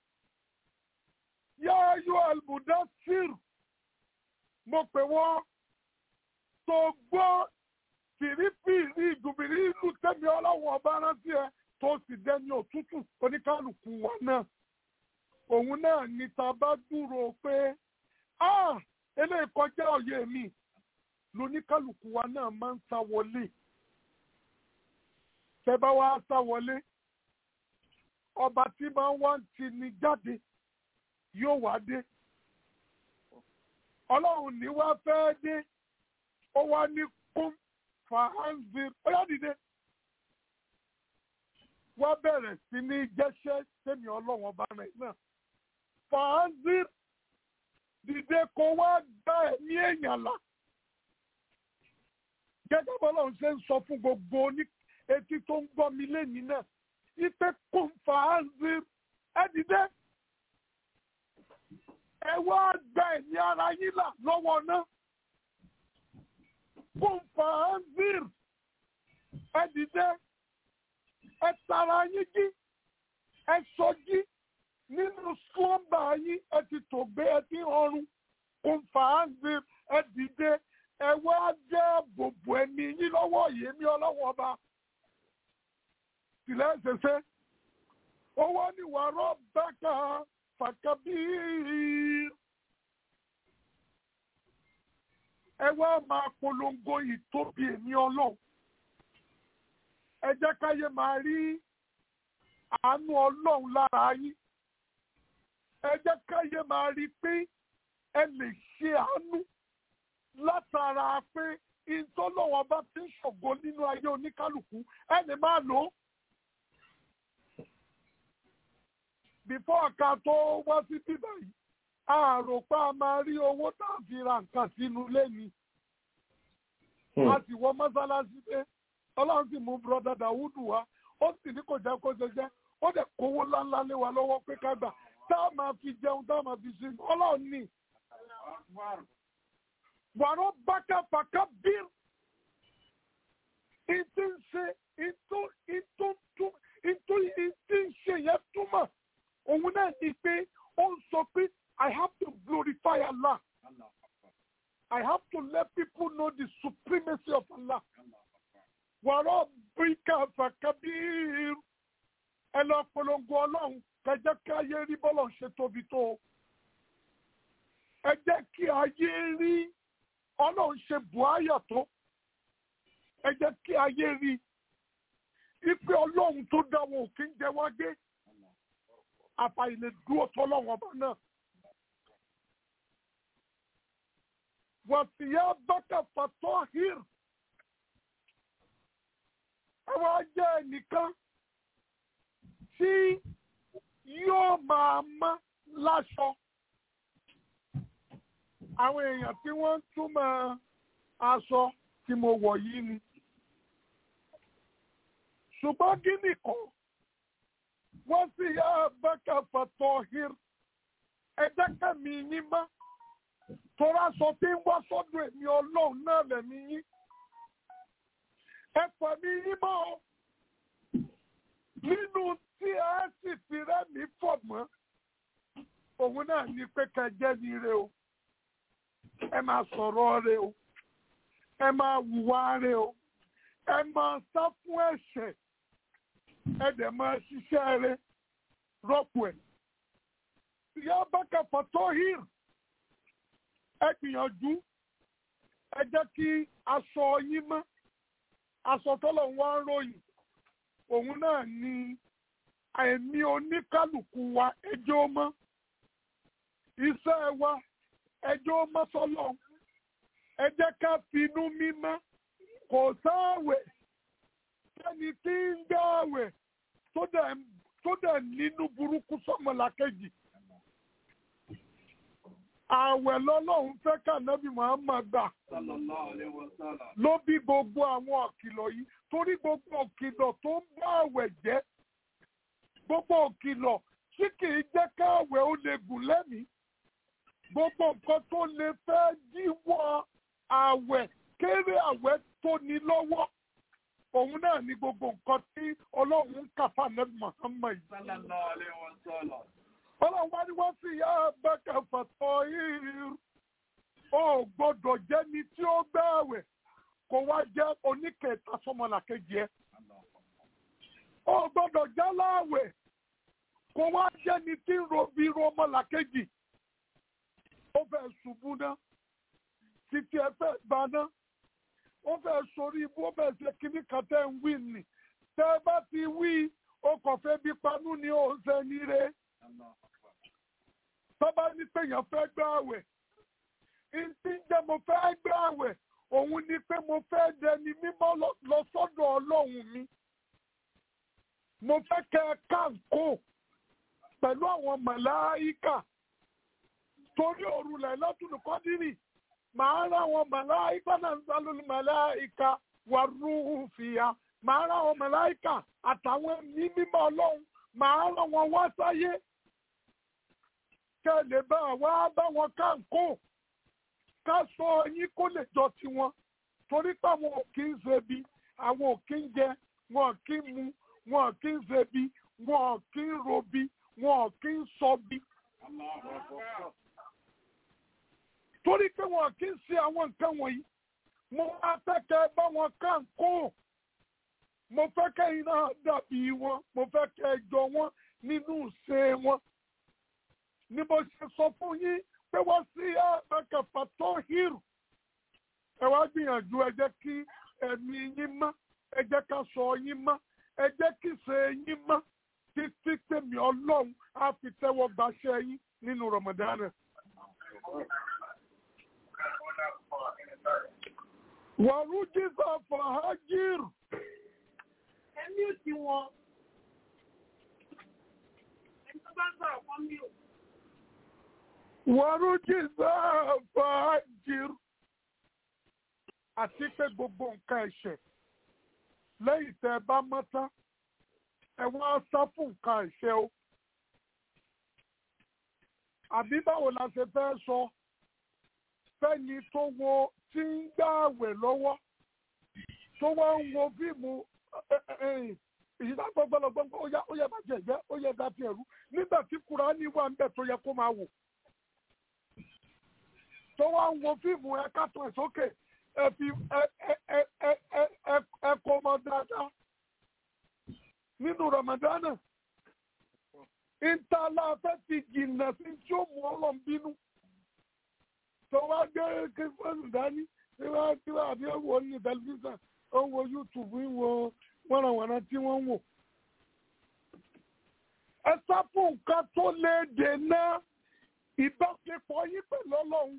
yàyọ albudasir mo pè wọ́n tó gbọ́ fìrífìrí ìdùbìrí ìlú tẹ́mi ọlọ́wọ́ ọba rántí ẹ tó sì dẹni òtútù oníkálukú wa náà òun náà ní ta bá dúró pé ah eléyìí kọjá òye mi lóníkálukú wa náà máa ń sá wọlé tẹ́ bá wá sá wọlé ọba tí máa ń wá ń ti ní jáde yóò wá dé ọlọ́run ní wá fẹ́ dé ó wá ní kún fàánzì bóyá dìde wọ́n bẹ̀rẹ̀ sí ní jẹ́ṣẹ́ sẹ́mi ọlọ́run ọba rẹ̀ náà fàánzì dìde kó wá gbá ẹ̀mí èèyàn là gẹ́gẹ́ bọ́lọ́run ṣe ń sọ fún gbogbo ní etí tó ń gbọ́ mi lẹ́nìí náà ipe kún fàánzì ẹ dìde ẹ wá gba ẹ̀mí ara yín là lọ́wọ́ náà kún fàánzìr ẹ dìde ẹ tara yín jí ẹ sọjí nínú slọ́mbà yín ẹ ti tògbé ẹ ti ọrùn kún fàánzìr ẹ dìde ẹ wá jẹ́ bòbò ẹ̀mí yín lọ́wọ́ yèémí ọlọ́wọ́ ọba tìlẹ̀ ṣẹṣẹ owó ni wàrọ̀ bákà fàkàbíir. ẹ wá máa polongo ìtóbi èmi ọlọ́run ẹ jẹ́ káyé máa rí àánú ọlọ́run lára yín ẹ jẹ́ káyé máa rí pé ẹ lè ṣe àánú látara pé ìtọ́lọ́wọ́n bá ti ń ṣògo nínú ayé oníkálukú ẹ lè máa lò ó. bífọ́ ọ̀ka tó wá sí bíbá yìí àròpá a máa rí owó tá a fi ra nǹkan sínú lẹ́ni. a sì wọ mọ́sálásí pé ọlọ́run sì mú bùrọ̀dá dàwúdù wá ó sì ní kò jẹ́ kó ṣe jẹ́ ó dẹ̀ kówó ńláńlá lé wa lọ́wọ́ pé ká gbà tá a máa fi jẹun tá a máa fi ṣe ọlọ́run ní. wàrọ̀ bákà fàkà bír ìtí ń ṣe ìtú ìtú ìtú ìtí ń ṣe yẹn túmọ̀ òun náà ní pé ó ń sọ pé I have to glorify Allah. I have to let people know the supremacy of Allah. Wàrọ̀ bíkà fàkàbíir. Ẹ lọ polongo ọlọ́run kẹjẹ́ kí ayé rí bọ́lọ̀ ṣe tóbi tó. Ẹ jẹ́ kí ayé rí ọlọ́run ṣe buháyà tó. Ẹ jẹ́ kí ayé rí ipe ọlọ́run tó dáwọ́ òkè ń jẹ wá gbé. Àfàìlè dúró tọ́lọ́run ọba náà. wàsíyábàkà fàtọ́hìr ẹ wá jẹ́ ẹnìkan tí yóò máa mọ́ láṣọ àwọn èèyàn tí wọ́n ń túmọ̀ aṣọ tí mo wọ̀ yìí ni ṣùgbọ́n gíní kan wọ́n sì yá bàkà fàtọ́hìr ẹ jẹ́ kẹ́mi yín mọ́ tora sọ pé ń wá sọ́dọ̀ èmi ọlọ́run náà lẹ̀mí yín ẹ pẹ̀mí yín mọ́ ọ nínú tí ẹ sì fi rẹ́mi fọ̀ mọ́ òun náà ní pé kẹjẹ́ ní ire o ẹ máa sọ̀rọ̀ rẹ o ẹ máa wùwá rẹ o ẹ máa sá fún ẹ̀ṣẹ̀ ẹ dẹ̀ máa ṣiṣẹ́ rẹ rọ́pò ẹ̀ ìyá bákà fọ́tọ́ hìr ẹ gbìyànjú ẹ jẹ́ kí aṣọ yín mọ́ aṣọ tọ́lọ̀ ń wá ń ròyìn òun náà ni ẹ̀mí oníkálukú wa ẹjọ́ mọ́ iṣẹ́ wa ẹjọ́ mọ́ sọ́lọ̀ ẹ jẹ́ ká finú mímọ́ kò sáàwẹ̀ sẹ́ni tí ń gbààwẹ̀ tó dẹ̀ nínú burúkú sọ́mọlàkejì ààwẹ̀ lọ́lọ́run fẹ́ kànábì Muhammad gbà ló bí gbogbo àwọn ọ̀kìlọ̀ yìí torí gbogbo ọ̀kìlọ̀ tó ń bá ààwẹ̀ jẹ́ gbogbo òkìlọ̀ tí kì í jẹ́ káwẹ̀ ó lè gùn lẹ́mìí gbogbo nǹkan tó lè fẹ́ díwọ́ àwẹ̀ kéré àwẹ̀ tó ní lọ́wọ́ òun náà ní gbogbo nǹkan tí ọlọ́run ń kà fún ànábì Muhammad ọlọ́run wá ní wọ́n sì yá abẹ́kẹ̀ fàtọ́ yìí ó gbọ́dọ̀ jẹ́ni tí ó gbààwẹ̀ kó wá jẹ́ oníkẹta sọmọlàkejì ẹ̀ ó gbọ́dọ̀ jẹ́ láàwẹ̀ kó wá jẹ́ni tí ń robi romọlàkejì ó fẹ́ ṣubú náà títí ẹ fẹ́ gbà náà ó fẹ́ sórí ibú ó fẹ́ ṣe kíní kan tẹ́ ń wí nì tẹ́ ẹ bá ti wí ó kàn fẹ́ bí panú ni ó ń ṣe ní re tọ́ba ní pé èèyàn fẹ́ gbà àwẹ̀ ìtí jẹ́ mo fẹ́ gbà àwẹ̀ òun ni pé mo fẹ́ dẹni mímọ́ lọ sọ́dọ̀ ọlọ́run mi mo fẹ́ kẹ́ ẹ káńkó pẹ̀lú àwọn màláíkà torí òru Lailatul Qadri màá rá àwọn màláíkà náà ń sálólú màláíkà wà rúhù fìyà màá rá àwọn màláíkà àtàwọn ẹ̀mí mímọ́ ọlọ́run màá rán wọn wá sáyé kẹ́ ẹ lè bá wa bá wọn káńkó ká sọ yín kó lè jọ tiwọn torí pé àwọn ò kí ń ṣebi àwọn ò kí ń jẹ wọn ò kí ń mu wọn ò kí ń ṣebi wọn ò kí ń robi wọn ò kí ń sọbi. torí pé wọn ò kí ń ṣe àwọn nǹkan wọ̀nyí mo máa fẹ́ kẹ́ ẹ bá wọn kàn kó mo fẹ́ kẹ́ ẹ náà dàbí wọn mo fẹ́ kẹ́ ẹ jọ wọn nínú ìṣe wọn ni mo ṣe sọ fún yín pé wọ́n sí ẹ̀ẹ́dẹ́gbẹ̀fà tó hírù. ẹ wá gbìyànjú ẹ jẹ́ kí ẹ̀mí yín mọ́ ẹ jẹ́ ká sọ yín mọ́ ẹ jẹ́ kí ṣe yín mọ́ títí tèmi ọlọ́run á fi tẹ́wọ́ gbaṣẹ́ yín nínú Ramadan. wàrú jísà fàájìrì. ẹ̀mí ò tí wọn. ẹni tó bá ń sọ̀rọ̀ fún mi ò wàrújìzá fàájìr àti pé gbogbo nǹkan ẹ̀ṣẹ̀ lẹ́yìn tẹ́ ẹ bá mọ́ tán ẹ wá sá fún nǹkan ẹ̀ṣẹ̀ o àbí báwo la ṣe fẹ́ sọ fẹ́ni tó wo tí ń gbààwẹ̀ lọ́wọ́ tó wá ń wo fíìmù ìyíká gbọ́gbọ́lọ́gbọ́n ó yẹ ó yẹ bá jẹ ìgbẹ́ ó yẹ bá ti ẹ̀rú nígbà tí Kùránì wà ń bẹ̀ tó yẹ kó máa wò tó wá ń wo fíìmù ẹ kàtọ̀ ẹ̀ sókè ẹ fi ẹ ẹ ẹ ẹ ẹ ẹ ẹ kó ọmọ dáadáa nínú Ramadana ìtàlá fẹ́ ti jìnnà sí tí ó mú ọlọ́run bínú tó wá gbé kírísítọ́nù dání tí wọ́n tí wọ́n àbí wò ní tẹlifíṣàn ó ń wo YouTube ń wo wọ́nàwọ́nà tí wọ́n ń wò. ẹ sá fún nǹkan tó lè dènà ìbáṣepọ̀ yín pẹ̀lú ọlọ́run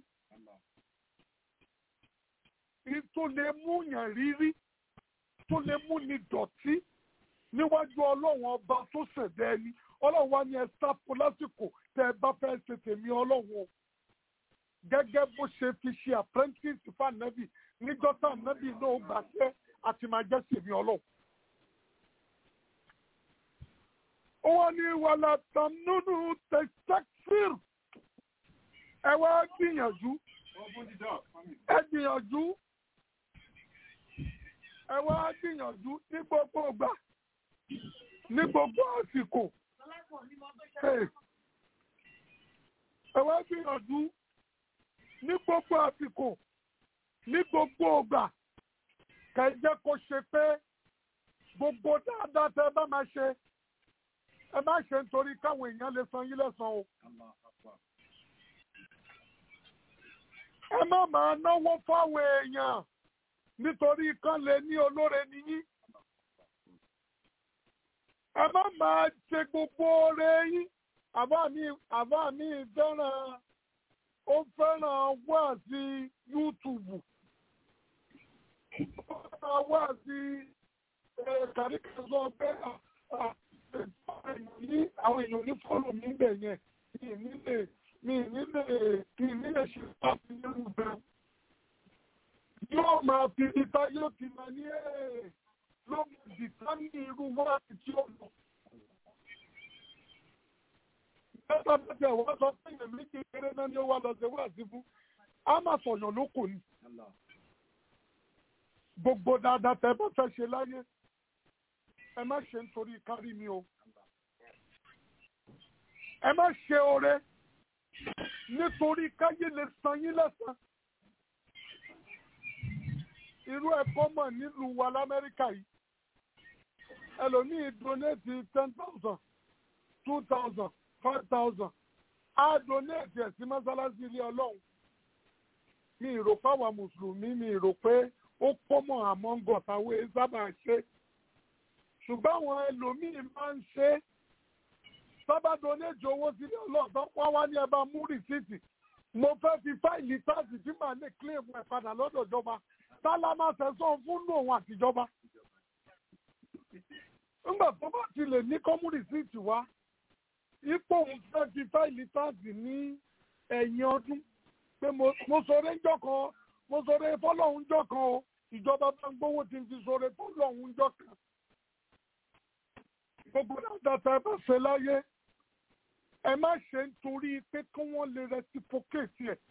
tó lè mú yàn rírí tó lè mú ni dọ̀tí níwájú ọlọ́run ọba tó ṣẹ̀dá ẹni ọlọ́run wa ni ẹ sáfù lásìkò tẹ ẹ bá fẹ́ ṣe tèmi ọlọ́run o gẹ́gẹ́ bó ṣe fi ṣe apprentice fànẹ́bì níjọ́ tá ànẹ́bì náà gbàṣẹ́ àti máa jẹ́ tèmi ọlọ́run. ó wá ní wàhálà tànúnú tẹ̀síṣẹ́kìrì ẹ wá gbìyànjú ẹ gbìyànjú ẹ wá gbìyànjú ní gbogbo ìgbà ní gbogbo àsìkò ẹ wá gbìyànjú ní gbogbo àsìkò ní gbogbo ìgbà kẹjẹ kó ṣe pé gbogbo dáadáa tẹ bá máa ṣe ẹ má ṣe nítorí káwọn èèyàn lè san yín lẹ́san o. ẹ má máa náwó fáwọn èèyàn nítorí kan lè ní olóore nìyí. ẹ má máa ṣe gbogbo oore yín àbá mi àbá mi fẹ́ràn ó fẹ́ràn wá sí YouTube ó fẹ́ràn wá sí kàríkàsọ pé àwọn èèyàn ní fọ́lọ̀ mi bẹ̀ yẹn mi nílé mi nílé mi nílé ṣe pàtó nínú bẹ́ẹ̀. yóò máa fi ipa yóò ti máa ní ẹ̀ ló dìtámì irú wáàtí tí ó lọ. náà ni ó wá lọ ṣe wá sí fún á máa sọ̀yàn ló kò ní gbogbo dáadáa tẹ́ bá fẹ́ ṣe láyé ẹ má ṣe nítorí kárí mi o ẹ má ṣe oore nítorí káyé lè san yín lẹ́san irú ẹ̀kọ́ mọ̀ nílùú wa lamẹ́ríkà yìí ẹlòmíì donate ten thousand two thousand five thousand á donate ẹ̀ sí mọ́sálásí ilé ọlọ́run mi ìrò fáwọn mùsùlùmí mi ìrò pé ó kọ́mọ̀ among us àwọn sábà ṣe ṣùgbọ́n àwọn ẹlòmíì máa ń ṣe sábà donate owó sílé ọlọ́run tó wá wá ní ẹ bá mú rìsíìtì mo fẹ́ fi fáìlì táàsì tí màá lè claim ẹ̀ padà lọ́dọ̀ ìjọba sálámà sẹ́sọ̀n fún òun àtijọba nígbà tó bá ti lè ní kọ́mú rìsíìtì wá ipò òun fẹ́ fi fáìlì táàsì ní ẹ̀yìn ọdún pé mo sọ̀rọ̀ ńjọ́ kan mo sọ̀rọ̀ fọ́lọ́hún ńjọ́ kan o ìjọba bá ń gbówó tí n fi sọ̀rọ̀ fọ́lọ́hún ńjọ́ kan gbogbo dáadáa tá a bá ṣe láyé ẹ má ṣe nítorí pé kí wọ́n lè reciprocate ẹ̀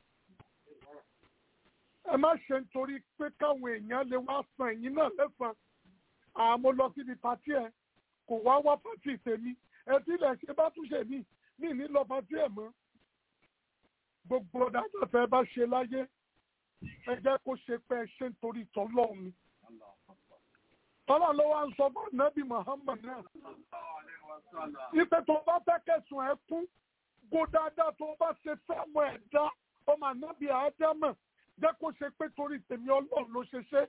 ẹ má ṣe nítorí pé káwọn èèyàn lè wá san ẹ̀yìn náà lẹ́sàn àmọ́ lọ síbi pàtí ẹ̀ kò wá wá pàtí tèmi ẹ tí ilẹ̀ ṣe bá túnṣe mí mí ní lọ pàtí ẹ̀ mọ́ gbogbo dáadáa tá ẹ bá ṣe láyé ẹ jẹ́ kó ṣe pé ẹ ṣe nítorí tọ́lọ́run ni tọ́lá ló wá ń sọ fún nábì Muhammad náà ipe tó bá fẹ́ kẹsùn ẹ kún kó dáadáa tó bá ṣe fẹ́mọ̀ ẹ̀dá ọmọ ànábì àádámọ̀ jẹ́ kó ṣe pé torí tèmi ọlọ́run ló ṣe ṣe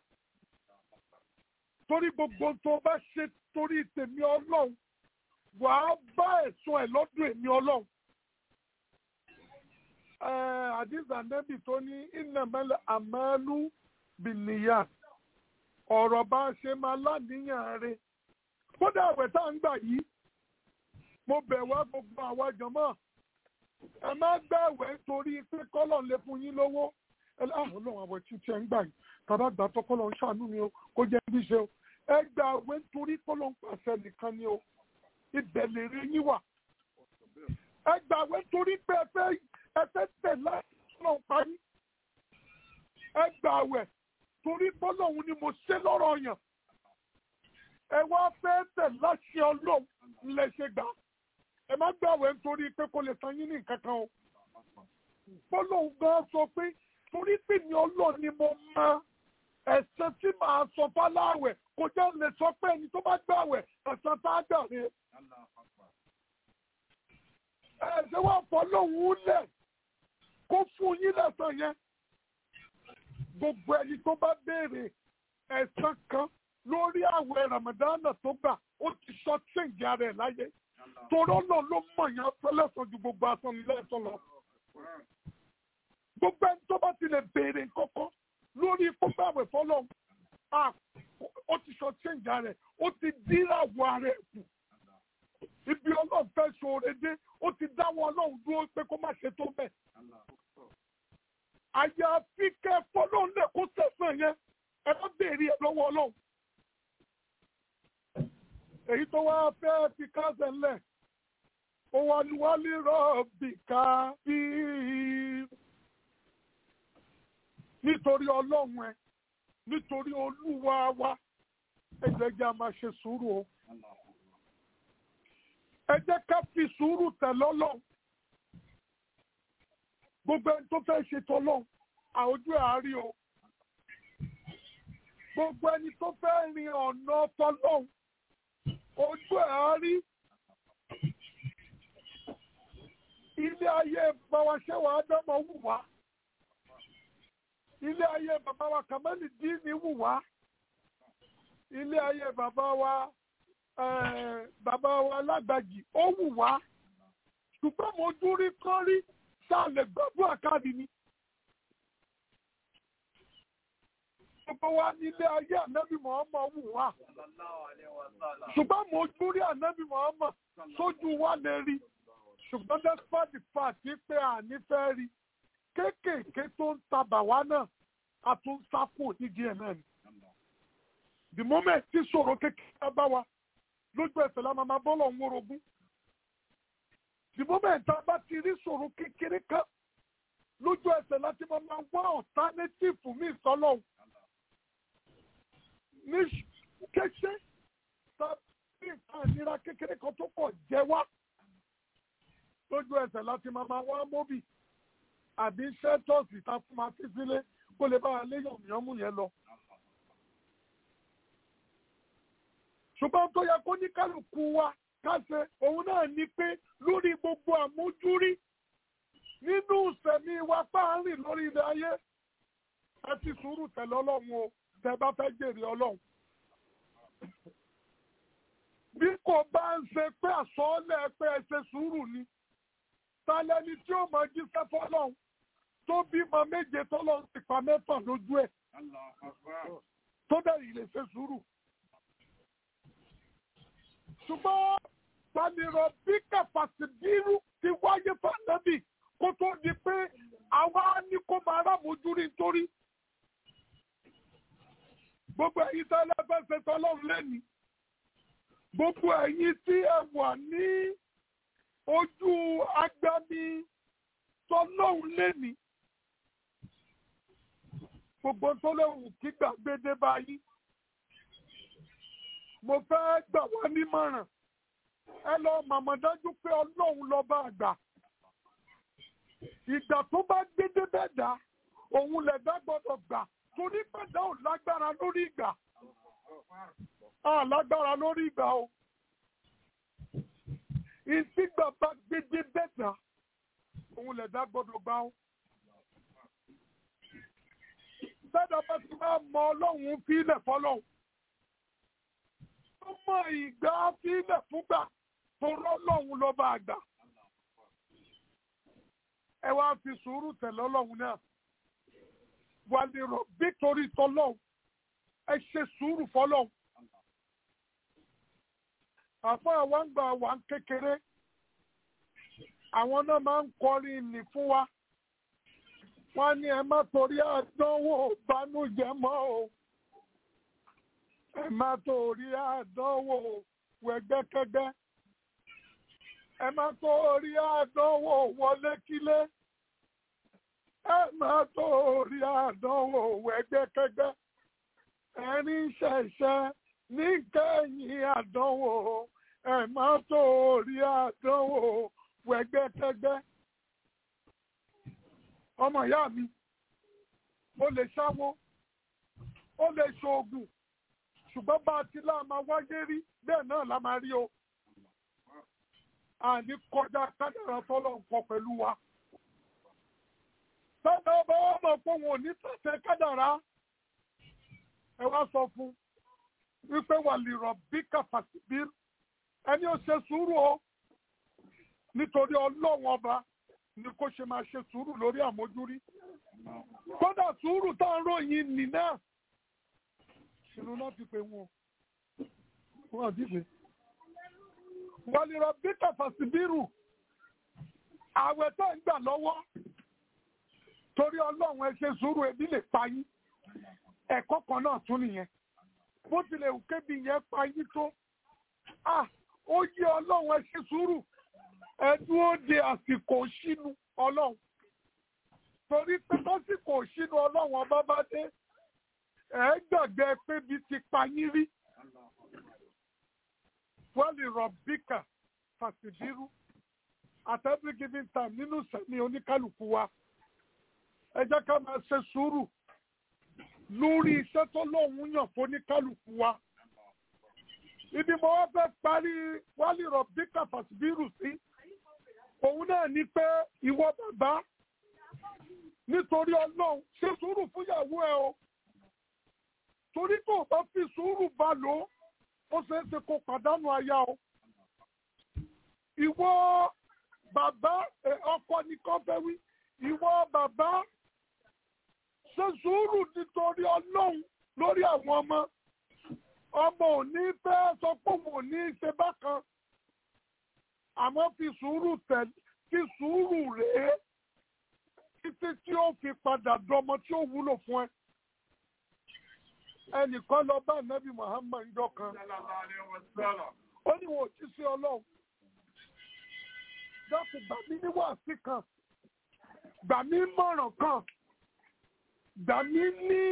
torí gbogbo tó bá ṣe torí tèmi ọlọ́run wàá bá ẹ̀sùn ẹ̀ lọ́dún èmi ọlọ́run. àdìsá nẹ́bì tó ní ìnàmẹ́lẹ̀ àmàlú bìnìyà ọ̀rọ̀ bá ṣe máa láníyàn rẹ̀ kódà àwẹ̀ tá à ń gbà yìí mo bẹ̀ wá gbogbo àwa jọmọ́ ẹ má gbàwẹ̀ torí pé kọ́lọ̀ lè fún yín lówó ẹ láàrín ọlọ́run àwẹ̀ tí tí ẹ ń gbà yìí tàbá gbà tó kọ́lọ̀ ń ṣàánú mi o kó jẹ́ bí ṣe o ẹ gbà àwẹ̀ torí kọ́lọ̀ ń pàṣẹ nìkan ni o ibẹ̀ lè rí yín wà ẹ gbà àwẹ̀ torí pé ẹ fẹ́ ẹ fẹ́ tẹ̀ láti kọ́lọ̀ ń parí ẹ gbà àwẹ̀ torí bọ́lọ́hun ni mo ṣe lọ́rọ̀ yàn ẹ wá fẹ́ tẹ̀ láṣẹ ọlọ́run lẹ ṣe gbà ẹ má gbàwẹ̀ nítorí pé kò lè san yín ní nǹkan kan o bọ́lọ́hun gan sọ pé torí pé ní ọlọ́run ni mo mọ ẹ̀san tí màá sọ fáláwẹ̀ kò jẹ́ lè sọ pé ẹni tó bá gbàwẹ̀ ẹ̀san tá a gbà rè ẹ ṣe wá fọlọ́hun lẹ̀ kó fún yín lẹ́san yẹn gbogbo ẹni tó bá béèrè ẹ̀san kan lórí àwẹ̀ ramadana tó gbà ó ti sọ ṣèǹjì ara ẹ̀ láyé torọ́ náà ló mọ̀ yẹn fẹ́lẹ́sàn ju gbogbo aṣọ nílẹ̀ẹ́sọ lọ. gbogbo ẹni tó bá ti lè béèrè kọ́kọ́ lórí kóbáwẹ̀ fọlọ́ ó ti sọ ṣèǹjì ara ẹ̀ ó ti díràwọ̀ ara ẹ̀ kù. ibi ọlọ́run fẹ́ ṣoore dé ó ti dáwọ́ ọlọ́run dúró pé kó má ṣe tó bẹ́ẹ̀ àyàfi kẹ́ fọlọ́n lè kó sẹ̀sán yẹn ẹ bá béèrè ẹ lọ́wọ́ ọlọ́run. èyí tó wá fẹ́ fi kásẹ̀ ńlẹ̀ ó wá ní wálé rọ́ọ̀bì ká bí nítorí ọlọ́run ẹ nítorí olúwa wa ẹ jẹ́ kí a máa ṣe sùúrù o ẹ jẹ́ ká fi sùúrù tẹ̀ lọ́lọ́run gbogbo ẹni tó fẹ́ ṣe tọ́lọ́hún àwùjọ àárí o gbogbo ẹni tó fẹ́ rin ọ̀nà tọ́lọ́hún ojú àárí ilé ayé bàbá ṣẹ́wà ádámọ̀ wù wá ilé ayé bàbá wa kàmẹ́lì díìnì wù wá ilé ayé bàbá wa bàbá wa lágbàjì ó wù wá ṣùgbọ́n mo dúrí kán rí sáà lè gbàdúrà káàdì ni. Gbogbo wa nílé ayé ànábì Muhammad wù wá. Ṣùgbọ́n mo dúrí ànábì Muhammad sójú wa lè rí. Ṣùgbọ́n despite the fact pé àní fẹ́ rí. Kéékèèké tó ń tabà wá náà, a tún sá kù nídìí ẹ̀ náà ni. The moment tí ṣòro kékeré bá wa, lójú ẹsẹ̀ la máa máa bọ́lọ̀ ń wórogún the moment tá a bá ti rí ṣòro kékeré kan lójú ẹsẹ̀ láti máa máa wá ọ̀tánétífù mí sọ́lọ́hún ní kéṣe tàbí nǹkan ìnira kékeré kan tó kọ̀ jẹ́ wá lójú ẹsẹ̀ láti máa máa wá móbì àbí ṣẹ́tọ̀sì tá fún ma fi sílé kó lè bá wa lé yànmùyánmù yẹn lọ. ṣùgbọ́n tó yẹ kó ní kálukú wa káṣe òun náà ni pé lórí gbogbo àmójúrí nínú ìsẹ̀mí wa páàrin lórí ilẹ̀ ayé ẹ ti sùúrù tẹ̀lé ọlọ́run o tẹ bá fẹ́ jèrè ọlọ́run. bí kò bá ń ṣe pé àsọọ́lẹ̀ pé ẹ ṣe sùúrù ni talẹ́ni tí ó máa jíṣẹ́ fọ́lọ́run tó bímọ méje tọ́lọ́run ti pa mẹ́fà lójú ẹ̀ tó dẹ̀ lè ṣe sùúrù. ṣùgbọ́n tanirọ̀ bí kàfàsì bírú ti wáyé fànàbì kó tó di pé àwa ní kó máa rámojú rí nítorí. gbogbo ẹ̀yin tí ẹlẹ́fẹ̀ẹ́sẹ̀ tọ́lọ́run lẹ́ni gbogbo ẹ̀yin tí ẹ wà ní ojú agbami tọ́lọ́hún lẹ́ni gbogbo tọ́lọ́hún kí gbàgbédé báyìí mo fẹ́ gbà wá nímọ̀ràn ẹ lọ màmá dájú pé ọlọ́run lọ́ba àgbà ìgbà tó bá gbédé bẹ́ẹ̀ dá òun lẹ̀dá gbọ́dọ̀ gbà torí pẹ̀dá ò lágbára lórí ìgbà a lágbára lórí ìgbà o ìsígbà bá gbédé bẹ́ẹ̀dá òun lẹ̀dá gbọ́dọ̀ gbà ó. Bẹ́ẹ̀dá bá ti máa mọ ọlọ́run fílẹ̀ fọlọ́run. Ó mọ ìgbà fílẹ̀ fúgbà tó rọ́lọ́run lọ́ba àgbà. Ẹ wá fi sùúrù tẹ̀lé ọlọ́run náà. Wà lè rọ̀ bí torí tọ́lọ́run. Ẹ ṣe sùúrù fọlọ́run àfọ àwọn ń gbà wà ń kékeré àwọn náà máa ń kọrin nì fún wa wọ́n ní ẹ má torí àdánwò bánújẹ́ mọ́ o ẹ má torí àdánwò wẹ̀gbẹ́kẹ́gbẹ́ ẹ má torí àdánwò wọlékílé ẹ má torí àdánwò wẹ̀gbẹ́kẹ́gbẹ́ ẹni ṣẹ̀ṣẹ̀ níkẹyìn àdánwò ẹ má torí àdánwò wẹgbẹkẹgbẹ ọmọ ìyá mi ó lè ṣáwó ó lè ṣoògùn ṣùgbọ́n bá a ti lá máa wáyé rí bẹ́ẹ̀ náà la máa rí o àní kọjá kádàrá tọ́lọ̀ nǹkan pẹ̀lú wa tọ́lá ọba wọn mọ̀ pé wọn ò ní tẹ̀sẹ̀ kádàrá ẹ wá sọ fún un wípé wà lè rọ̀ bí kàfàsíbír ẹni ó ṣe sùúrù o nítorí ọlọ́run ọba ni kó ṣe máa ṣe sùúrù lórí àmójúrí kódà sùúrù tá à ń ròyìn nì náà ṣìnú náà ti pè wọn wọn àti pé wà lè rọ̀ bí kàfàsíbírù àwẹ̀ tó ń gbà lọ́wọ́ torí ọlọ́run ẹ ṣe sùúrù ebi lè pa yín ẹ̀kọ́ kan náà tún nìyẹn bó tilẹ̀ kébi yẹn pa yín tó ó yẹ ọlọ́run ẹ ṣe sùúrù ẹ dúró de àsìkò sínú ọlọ́run torí pé lásìkò sínú ọlọ́run ọba bá dé ẹ gbàgbé pé bí ti pa yín rí wọ́n lè rọ̀ bíkà fàṣìbírú at every given time nínú sẹ́mi oníkálukú wa ẹ jẹ́ ká máa ṣe sùúrù lórí iṣẹ́ tó lóun yàn fún ní kálukú wa. Ibi mo wá fẹ́ parí wálé rọ̀bí kàfàsíbírù sí. Òun náà ní pé ìwọ bàbá nítorí ọlọ́run ṣe sùúrù fúnyàwó ẹ o. Torí tó bá fi sùúrù bá lò ó, ó ṣeé ṣe kó pàdánù aya o. Ìwọ bàbá ọkọ ní kọ́fẹ́ wí. Ìwọ bàbá ṣe sùúrù nítorí ọlọ́run lórí àwọn ọmọ ọmọ ò ní fẹ́ sọ pé òun ò ní ṣe bákan àmọ́ fi sùúrù tẹ̀ fi sùúrù rèé títí tí ó fi padà dọmọ tí ó wúlò fún ẹ. ẹnìkan lọ bá nẹ́bí Muhammad jọ kan ó ní wọn ò jí sí ọlọ́run dákun gbà mí ní wàásì kan gbà mí mọ̀ràn kan gbà mí ní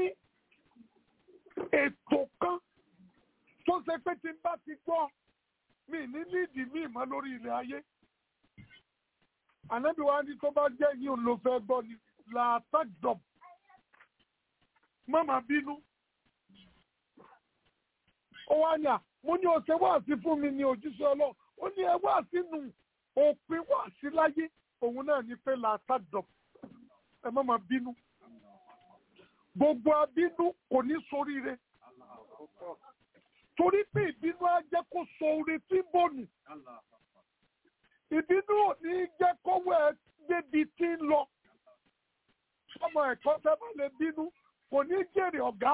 ètò kan tó ṣe pé tí n bá ti gbọ́ mi ní nídìí mi mọ́ lórí ilẹ̀ ayé ànábì wa ní tó bá jẹ́ yìí ló fẹ́ gbọ́ ni làtàgbọ̀n má má bínú ó wá ní à mo ní ọ̀sẹ̀ wá sí fún mi ní òjíṣẹ́ ọlọ́run ó ní ẹ wá sínú òpin wá sí láyé òun náà ní pé làtàgbọ̀n ẹ má má bínú gbogbo abínú kò ní soríire torí pé ìbínú á jẹ́ kó so oore tí ń bọ̀nù ìbínú ò ní jẹ́ kówó ẹ débi tí ń lọ ọmọ ẹ̀kọ́ tẹ́ bá lè bínú kò ní jèrè ọ̀gá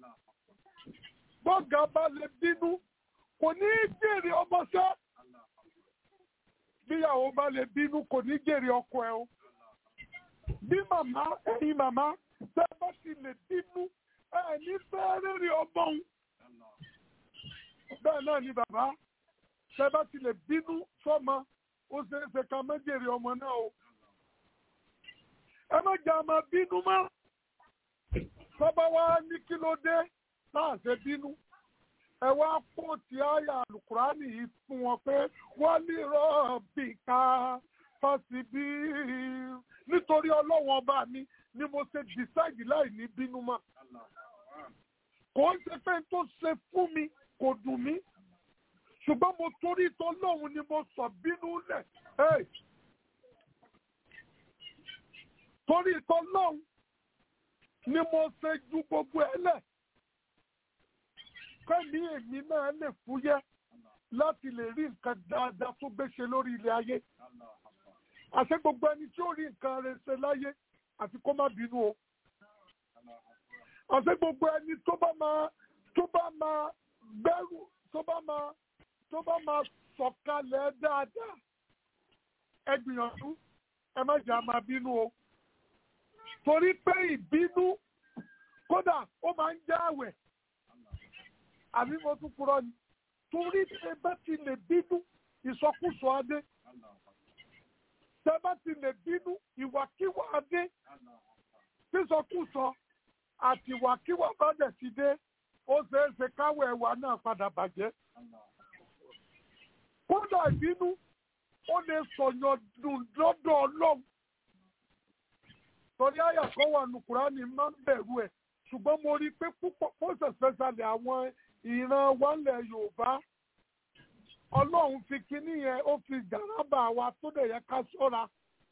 bọ́gà bá lè bínú kò ní jèrè ọmọṣẹ́ bíyàwó bá lè bínú kò ní jèrè ọkọ ẹ o bí màmá ẹ̀yin màmá tẹ́ bá ti lè bínú ẹ ní fẹ́ rírì ọmọ òun bẹ́ẹ̀ náà ni bàbá tẹ́ bá ti lè bínú sọ́mọ ó ṣeé ṣe ká má jèrè ọmọ náà o ẹ má jà máa bínú mọ́ tọ́ba wa ní kí ló dé náà ṣe bínú ẹ wá kó ti àyà alukurani yìí fún wọn pé wọ́n ní rọ́ọ̀bì ká fásibí nítorí ọlọ́wọ́n ọba mi ni mo ṣe decide láì ní bínú mọ́ kò ń ṣe pé tó ṣe fún mi kò dùn mí ṣùgbọ́n mo torí tọ́lọ́hún ni mo sọ bínú lẹ̀ torí tọ́lọ́hún ni mo ṣe ju gbogbo ẹ lẹ̀ kẹ́mi èmi náà lè fúyẹ́ láti lè rí nǹkan dáadáa tó gbéṣe lórí ilẹ̀ ayé àṣẹ gbogbo ẹni tí ó rí nǹkan rẹ̀ ṣe láyé àti kó má bínú o àṣẹ gbogbo ẹni tó bá máa tó bá máa gbẹ́rù tó bá máa tó bá máa sọ̀kalẹ̀ dáadáa ẹ gbìyànjú ẹ má jà máa bínú o torí pé ìbínú kódà ó máa ń já àwẹ̀ àbí mo tún purọ́ ni torí tẹ bá ti lè bínú ìsọkúsọ adé tẹ bá ti lè bínú ìwàkíwà adé sísọkúsọ àti ìwàkíwà bá dẹ̀ ti dé ó ṣeé ṣe káwọ̀ ẹ̀wà náà padà bàjẹ́ kódà ìbínú ó lè sọ̀yàn dùn lọ́dọ̀ ọlọ́run torí àyà kan wà nù kúránì máa ń bẹ̀rù ẹ̀ ṣùgbọ́n mo rí i pé púpọ̀ most especially àwọn ìran wálẹ̀ yorùbá ọlọ́run fi kinní yẹn ó fi gàrábà wa tó dẹ̀ yẹ ká ṣọ́ra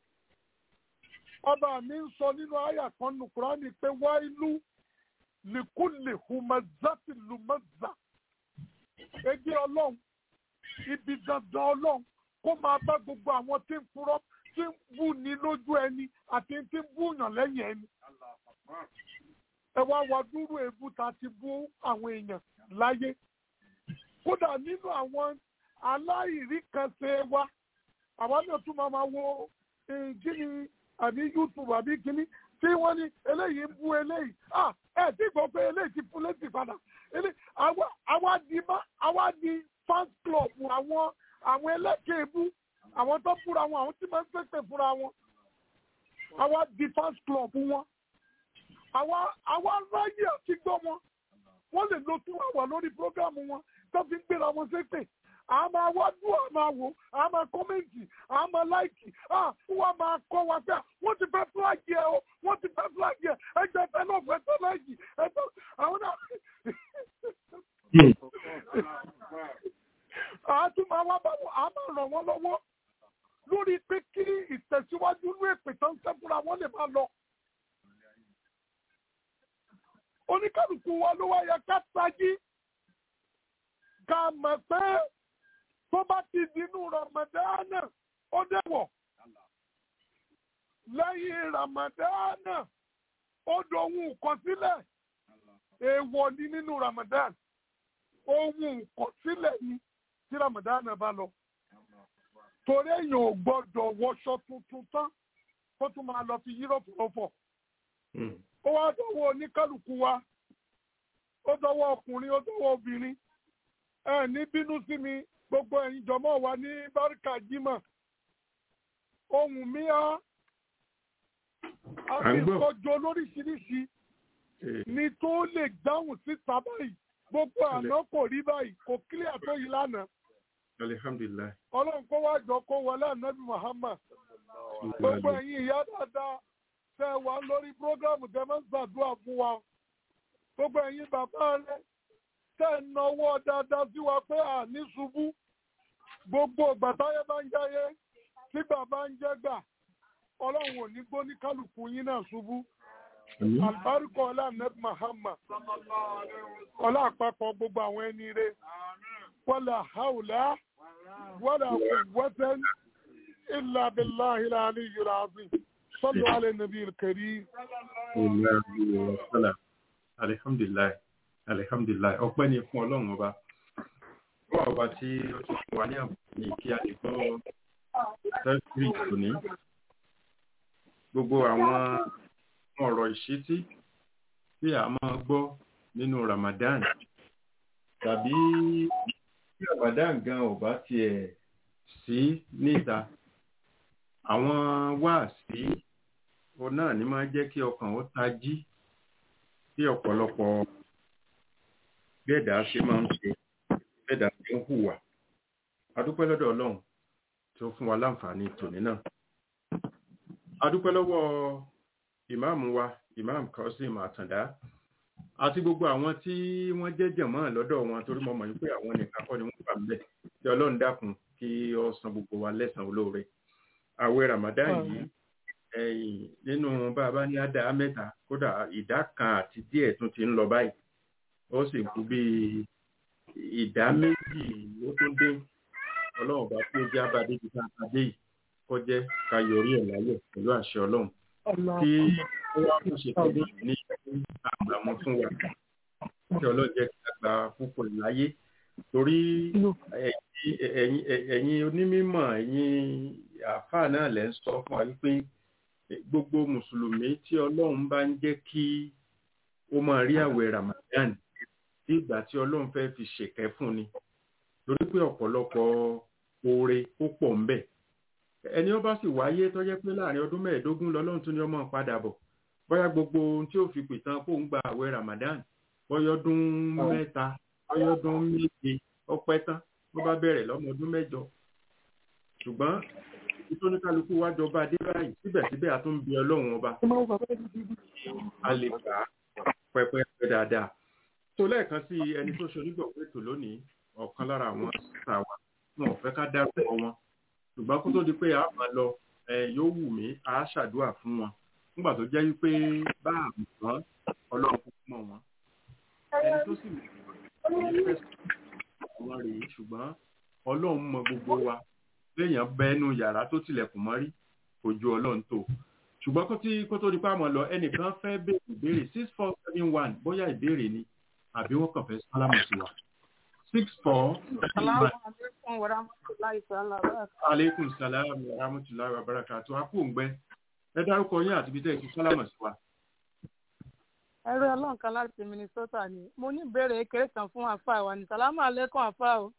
ọba mi ń sọ nínú àyà kan nù kúránì pé wá ìlú lìkúlì hùmẹ́zàtì lùmẹ́zà ẹgbẹ́ ọlọ́run ibi dandan ọlọ́run kó máa bá gbogbo àwọn tí ń purọ́ tí ń bú ni lójú ẹni àti tí ń búyàn lẹ́yìn ẹni. ẹ wá wá dúró èébú ta ti bú àwọn èèyàn láyé. kódà nínú àwọn aláìríkànṣe wa àwa náà tún máa wo kíni àbí youtube àbí kíní tí wọ́n ní eléyìí ń bú eléyìí ah ẹ tí gbọ́ pé eléyìí ti fún létí padà àwa di àwa di fans club àwọn àwọn ẹlẹ́kẹ̀ẹ́ bú àwọn tó fúnra wọn àwọn tí máa ń pèsè fúnra wọn àwa di fans club wọn àwa àwa ráyè àti gbọ́ wọn wọ́n lè lo two hour lórí programu wọn tó fi ń gbéra wọn ṣépè a máa wá dùn a máa wò a máa kọ́mẹ́ǹtì a máa láìkì a wọ́n máa kọ́ wa pé wọ́n ti fẹ́ fúláàgì ẹ o wọ́n ti fẹ́ fúláàgì ẹ ẹgbẹ́ fẹ́ náà fẹ́ tó láìkì ẹgbẹ́ àwọn náà a tún máa wá bá wọn a máa ràn wọ́n lọ́wọ́ lórí pé kí ìtẹ̀síwájú ní èpè tó ń sẹ́fúnra wọn lè máa lọ. oníkàlùkù wa ló wá yẹ ká tají ká mọ̀ pé tó bá ti dínú ramadana ó dẹ̀wọ̀ lẹ́yìn ramadana ó dohun ìkọsílẹ̀ èèwọ̀ ni nínú ramadan ohun ìkọsílẹ̀ ni tí ramadana bá lọ torí èèyàn ò gbọ́dọ̀ wọṣọ tuntun tán kó tún máa lọ fi yúròpù lọ́fọ̀. ó wá dọ́wọ́ oníkálukú wa ó dọ́wọ́ ọkùnrin ó dọ́wọ́ obìnrin ẹ ní bínú sí mi gbogbo ẹ̀yin jọmọ́ wa ní báríkà jímọ̀ ohun mi á À ń gbọ́. ìtọ́jú lóríṣiríṣi Eh, ni tó lè dáhùn síta báyìí gbogbo àná kò rí báyìí kò kílíà tó yìí lánàá alihamdulilayi. ọlọ́run kó wá jọ kó wọlé ànábì muhammad gbogbo ẹ̀yin ìyá dáadáa tẹ́ wà lórí prógrámù tẹ́ máa ń ṣàdúrà fún wa gbogbo ẹ̀yin bàbá rẹ tẹ́ ń náwó dáadáa sí wa pé à ní ṣubú gbogbo ìgbà táyé bá ń jáyé tí bàbá ń jẹ́ gbà ọlọ́run ò ní gbó ní kálukú yín náà ṣubú àlùbáríkọ ọlá ànábì muhammad ọlá àpapọ̀ gbogbo àwọn ẹni rẹ wala haula wala quwwatan illa billahi al-aliyyil azim sallu ala nabiyil karim alihamdulilayi alihamdulilayi ọpẹ́ ni fún Ọlọ́run ọba fún ọba tí ó ti fún wa ní àǹfààní kí a lè gbọ́ tẹsírì tòní gbogbo àwọn ọ̀rọ̀ ìṣítí tí a máa gbọ́ nínú Ramadan tàbí tí Ramadan gan ò bá tiẹ̀ sí níta àwọn wáàsí òun náà ní máa jẹ́ kí ọkàn ó tají tí ọ̀pọ̀lọpọ̀ bẹ́ẹ̀dá ṣe máa ń ṣe bẹ́ẹ̀dá ṣe ń hùwà adúpẹ́ lọ́dọ̀ Ọlọ́run tí ó fún wa láǹfààní tòní náà adúpẹ́ lọ́wọ́ ìmáàmù wa ìmáàmù Kasim Àtàndá àti gbogbo àwọn tí wọ́n jẹ́ jẹ̀mọ́ lọ́dọ̀ wọn torí mo mọ̀ wípé àwọn nìkan kọ́ ni wọ́n wà níbẹ̀ kí Ọlọ́run dákun kí ó san gbogbo wa lẹ́san olóore àwẹ̀ Ramadan yìí ẹ̀yìn nínú bàbá ní àdá mẹ́ta kódà ìdá kan àti díẹ̀ tún ti ń lọ báyìí ó sì kú bí ìdá méjì ló tún dé ọlọ́run bá tí ó jẹ́ abadé ti ká adé yìí kó jẹ́ ká yọrí ẹ̀ láyọ̀ pẹ̀lú àṣẹ ọlọ́run kí ó wá fún ṣe tó ní àgbàmọ́ fún wa kí ọlọ́run jẹ́ ká gba púpọ̀ láyé torí ẹ̀yin onímọ̀ ẹ̀yin àáfàá náà lẹ́ ń sọ fún wa wípé gbogbo mùsùlùmí tí ọlọ́run bá ń jẹ́ kí ó máa rí àwẹ̀ Ramadan tí ìgbà tí ọlọ́run fẹ́ fi ṣèkẹ́ fún ni torí pé ọ̀pọ̀lọpọ̀ oore ó pọ̀ ń bẹ ẹni ó bá sì wáyé tó jẹ́ pé láàrin ọdún mẹ́ẹ̀ẹ́dógún lọ́lọ́run tún ní ọmọ padà bọ̀ bóyá gbogbo ohun tí ó fi pìtàn kó ń gba àwẹ̀ Ramadan bọ́yọ́dún mẹ́ta bọ́yọ́dún méje ọpẹ́ tán ló bá bẹ̀rẹ̀ lọ́mọ ọdún mẹ́jọ ṣùgbọ́n ìtóníkálukú wá jọba dé báyìí síbẹ̀síbẹ̀ a tún ń bi ọlọ́run ọba a lè gbà á pẹpẹpẹ dáadáa tó lẹ́ẹ̀kan sí ẹni tó ṣe onígbọ̀wọ́ ètò lónìí ọ̀kan lára àwọn sísà wa wọn ò fẹ́ ká dárúkọ wọn ṣùgbọ́n kó tó di pé a máa lọ yóò wù mí a ṣàdúrà fún wọn nígbà tó jẹ́ wípé bá àmì wọn ọlọ́run kúkú mọ̀ wọn ẹni tó sì ní fẹ́ sọ wọn rèé ṣùgbọ́n ọlọ́run mọ gbogbo wa léèyàn bẹ́ẹ̀nu yàrá tó tilẹ̀kùn mọ́rí kò ju ọlọ́run tó ṣùgbọ́n kó tí kó tó di pa àmọ́ lọ ẹnìkan fẹ́ béèrè ìbéèrè six four seven one bóyá ìbéèrè ni àbí wọ́n kàn fẹ́ sálámù sí wa six four seven one. aleykum salaam wa rahmatulahi wa barakatu akóńgbẹ ẹ dárúkọ yín àti ibi tẹ́ ẹ ti sálámù sí wa. ẹrú ọlọ́run kan láti Minnesota ni mo ní ìbéèrè kéré kan fún àfa wa ní sàlámù alẹ́kùn àfa o.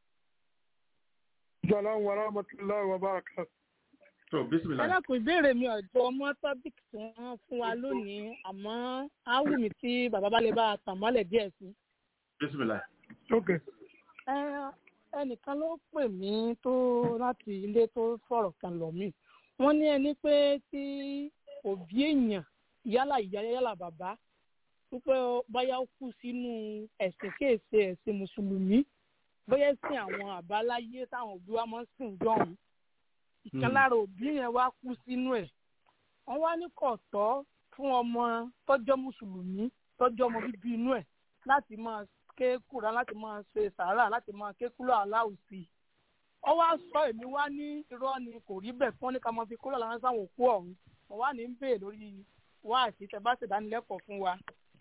Salaam wa rahmatulahi wa barakatu. tó bísímìlá. ẹ dákun ìbéèrè mi ọ̀jọ̀ ọmọ tọ́pìkì tí wọ́n fún wa lónìí àmọ́ á wù mí tí bàbá bá lè bá a tàn mọ́lẹ̀ díẹ̀ sí. bísímìlá. Okay. ẹ ẹnìkan ló pè mí tó láti ilé tó sọ̀rọ̀ kan lọ mí wọ́n ní ẹni pé tí òbí èèyàn yálà ìyá yálà bàbá wípé báyà ó kú sínú ẹ̀sìn kéèsè ẹ̀sìn mùsùlùmí bóyá sí àwọn àbáláyé táwọn òbí wa máa ń sìn jọ̀hún ìkan lára òbí yẹn wá kú sínú ẹ̀ wọ́n wá ní kò tọ́ fún ọmọ tọ́jọ́ mùsùlùmí tọ́jọ́ ọmọ bíbí inú ẹ̀ láti máa ké kúra láti máa ṣe sàárà láti máa ké kúrò aláwùsí wọ́n wá sọ èmi wá ní irọ́ ni kò rí bẹ́ẹ̀ fún ní ká máa fi kúrò láwọn sáwọn òkú ọ̀hún wọ́n wá ní ń bèè lórí wá àti tẹ bá ṣèdánilẹ́kọ̀ọ́ fún wa.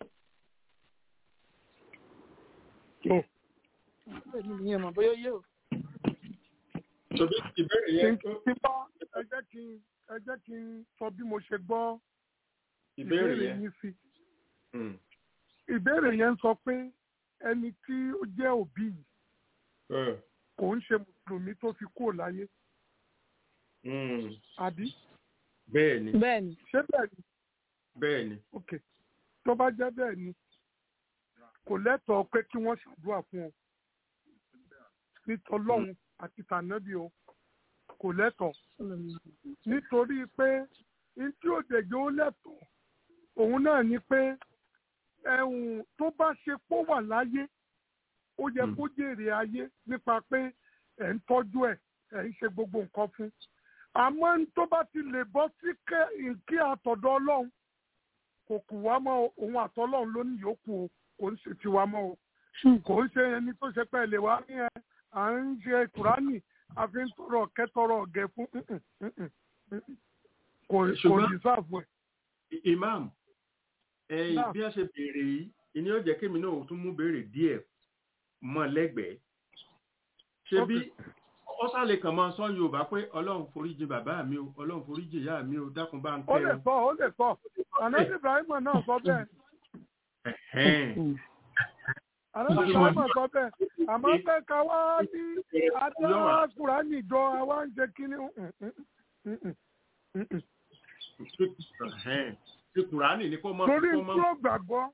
èmi nìyẹn mọ̀ bóyá yé o. Tòbí ìbéèrè yẹn tó Tí bá ẹ jẹ́ kí n ẹ jẹ́ kí n sọ bí mo ṣe gbọ́ ìbéèrè yẹn. yín sí. Hmm. Ìbéèrè yẹn sọ pé ẹni tí ó jẹ́ òbí yìí Eh. kò ń ṣe mùsùlùmí tó fi kúrò láyé Hmm. àbí Bẹ́ẹ̀ ni. bẹ́ẹ̀ ni ṣé bẹ́ẹ̀ ni bẹ́ẹ̀ ni ok tó bá jẹ́ bẹ́ẹ̀ ni kò lẹ́tọ̀ọ́ pé kí wọ́n ṣàdúrà fún ọ nítọ́lọ́hún àti tànábì o kò lẹ́tọ̀ọ́ nítorí pé ntí òdèjì ó lẹ́tọ̀ọ́ òun náà ni pé ẹ̀hún tó bá ṣe pó wà láyé ó yẹ Mm. kó jèrè ayé nípa pé ẹ̀ ń tọ́jú ẹ̀ ẹ̀ ń ṣe gbogbo nǹkan fún àmọ́ n tó bá ti lè bọ́ sí kẹ́- kí àtọ̀dọ̀ ọlọ́run kò kù wá mọ́ o, òun àtọ́lọ́run ló ní yòókù o kò ń ṣe tiwa mọ́ o kò ń ṣe ẹni tó ṣe pẹ́ lè wá ní ẹ à ń ṣe kùránì a fi ń tọrọ kẹtọrọ ọ̀gẹ̀ fún mm-mm, mm-mm, mm-mm. kò kò Ṣùgbọ́n- dìsáàfù ẹ̀. I- imam ẹ̀yin Náà. bí a ṣe béèrè yìí ìní ó jẹ́ kémi náà tún mú béèrè díẹ̀ mọ́ lẹ́gbẹ̀ẹ́ ṣe bí ó sálè kàn máa sọ yorùbá pé ọlọ́run foríjì bàbá mi o ọlọ́run foríjì ìyá mi o dákun bá ń ó kẹ́ lè o. sọ ó lè sọ ànábì ibrahim náà sọ bẹ́ẹ̀ Ẹ̀hẹ́n. ànábì ibrahim sọ bẹ́ẹ̀ àmọ́ pé ká wá ní adá kùránì jọ àwa ń ṣe kíní mm-mm, mm-mm, mm-mm. Ẹ̀hẹ́n. ti kùránì ni kó mọ́ torí kó tí mọ́ ó gbàgbọ́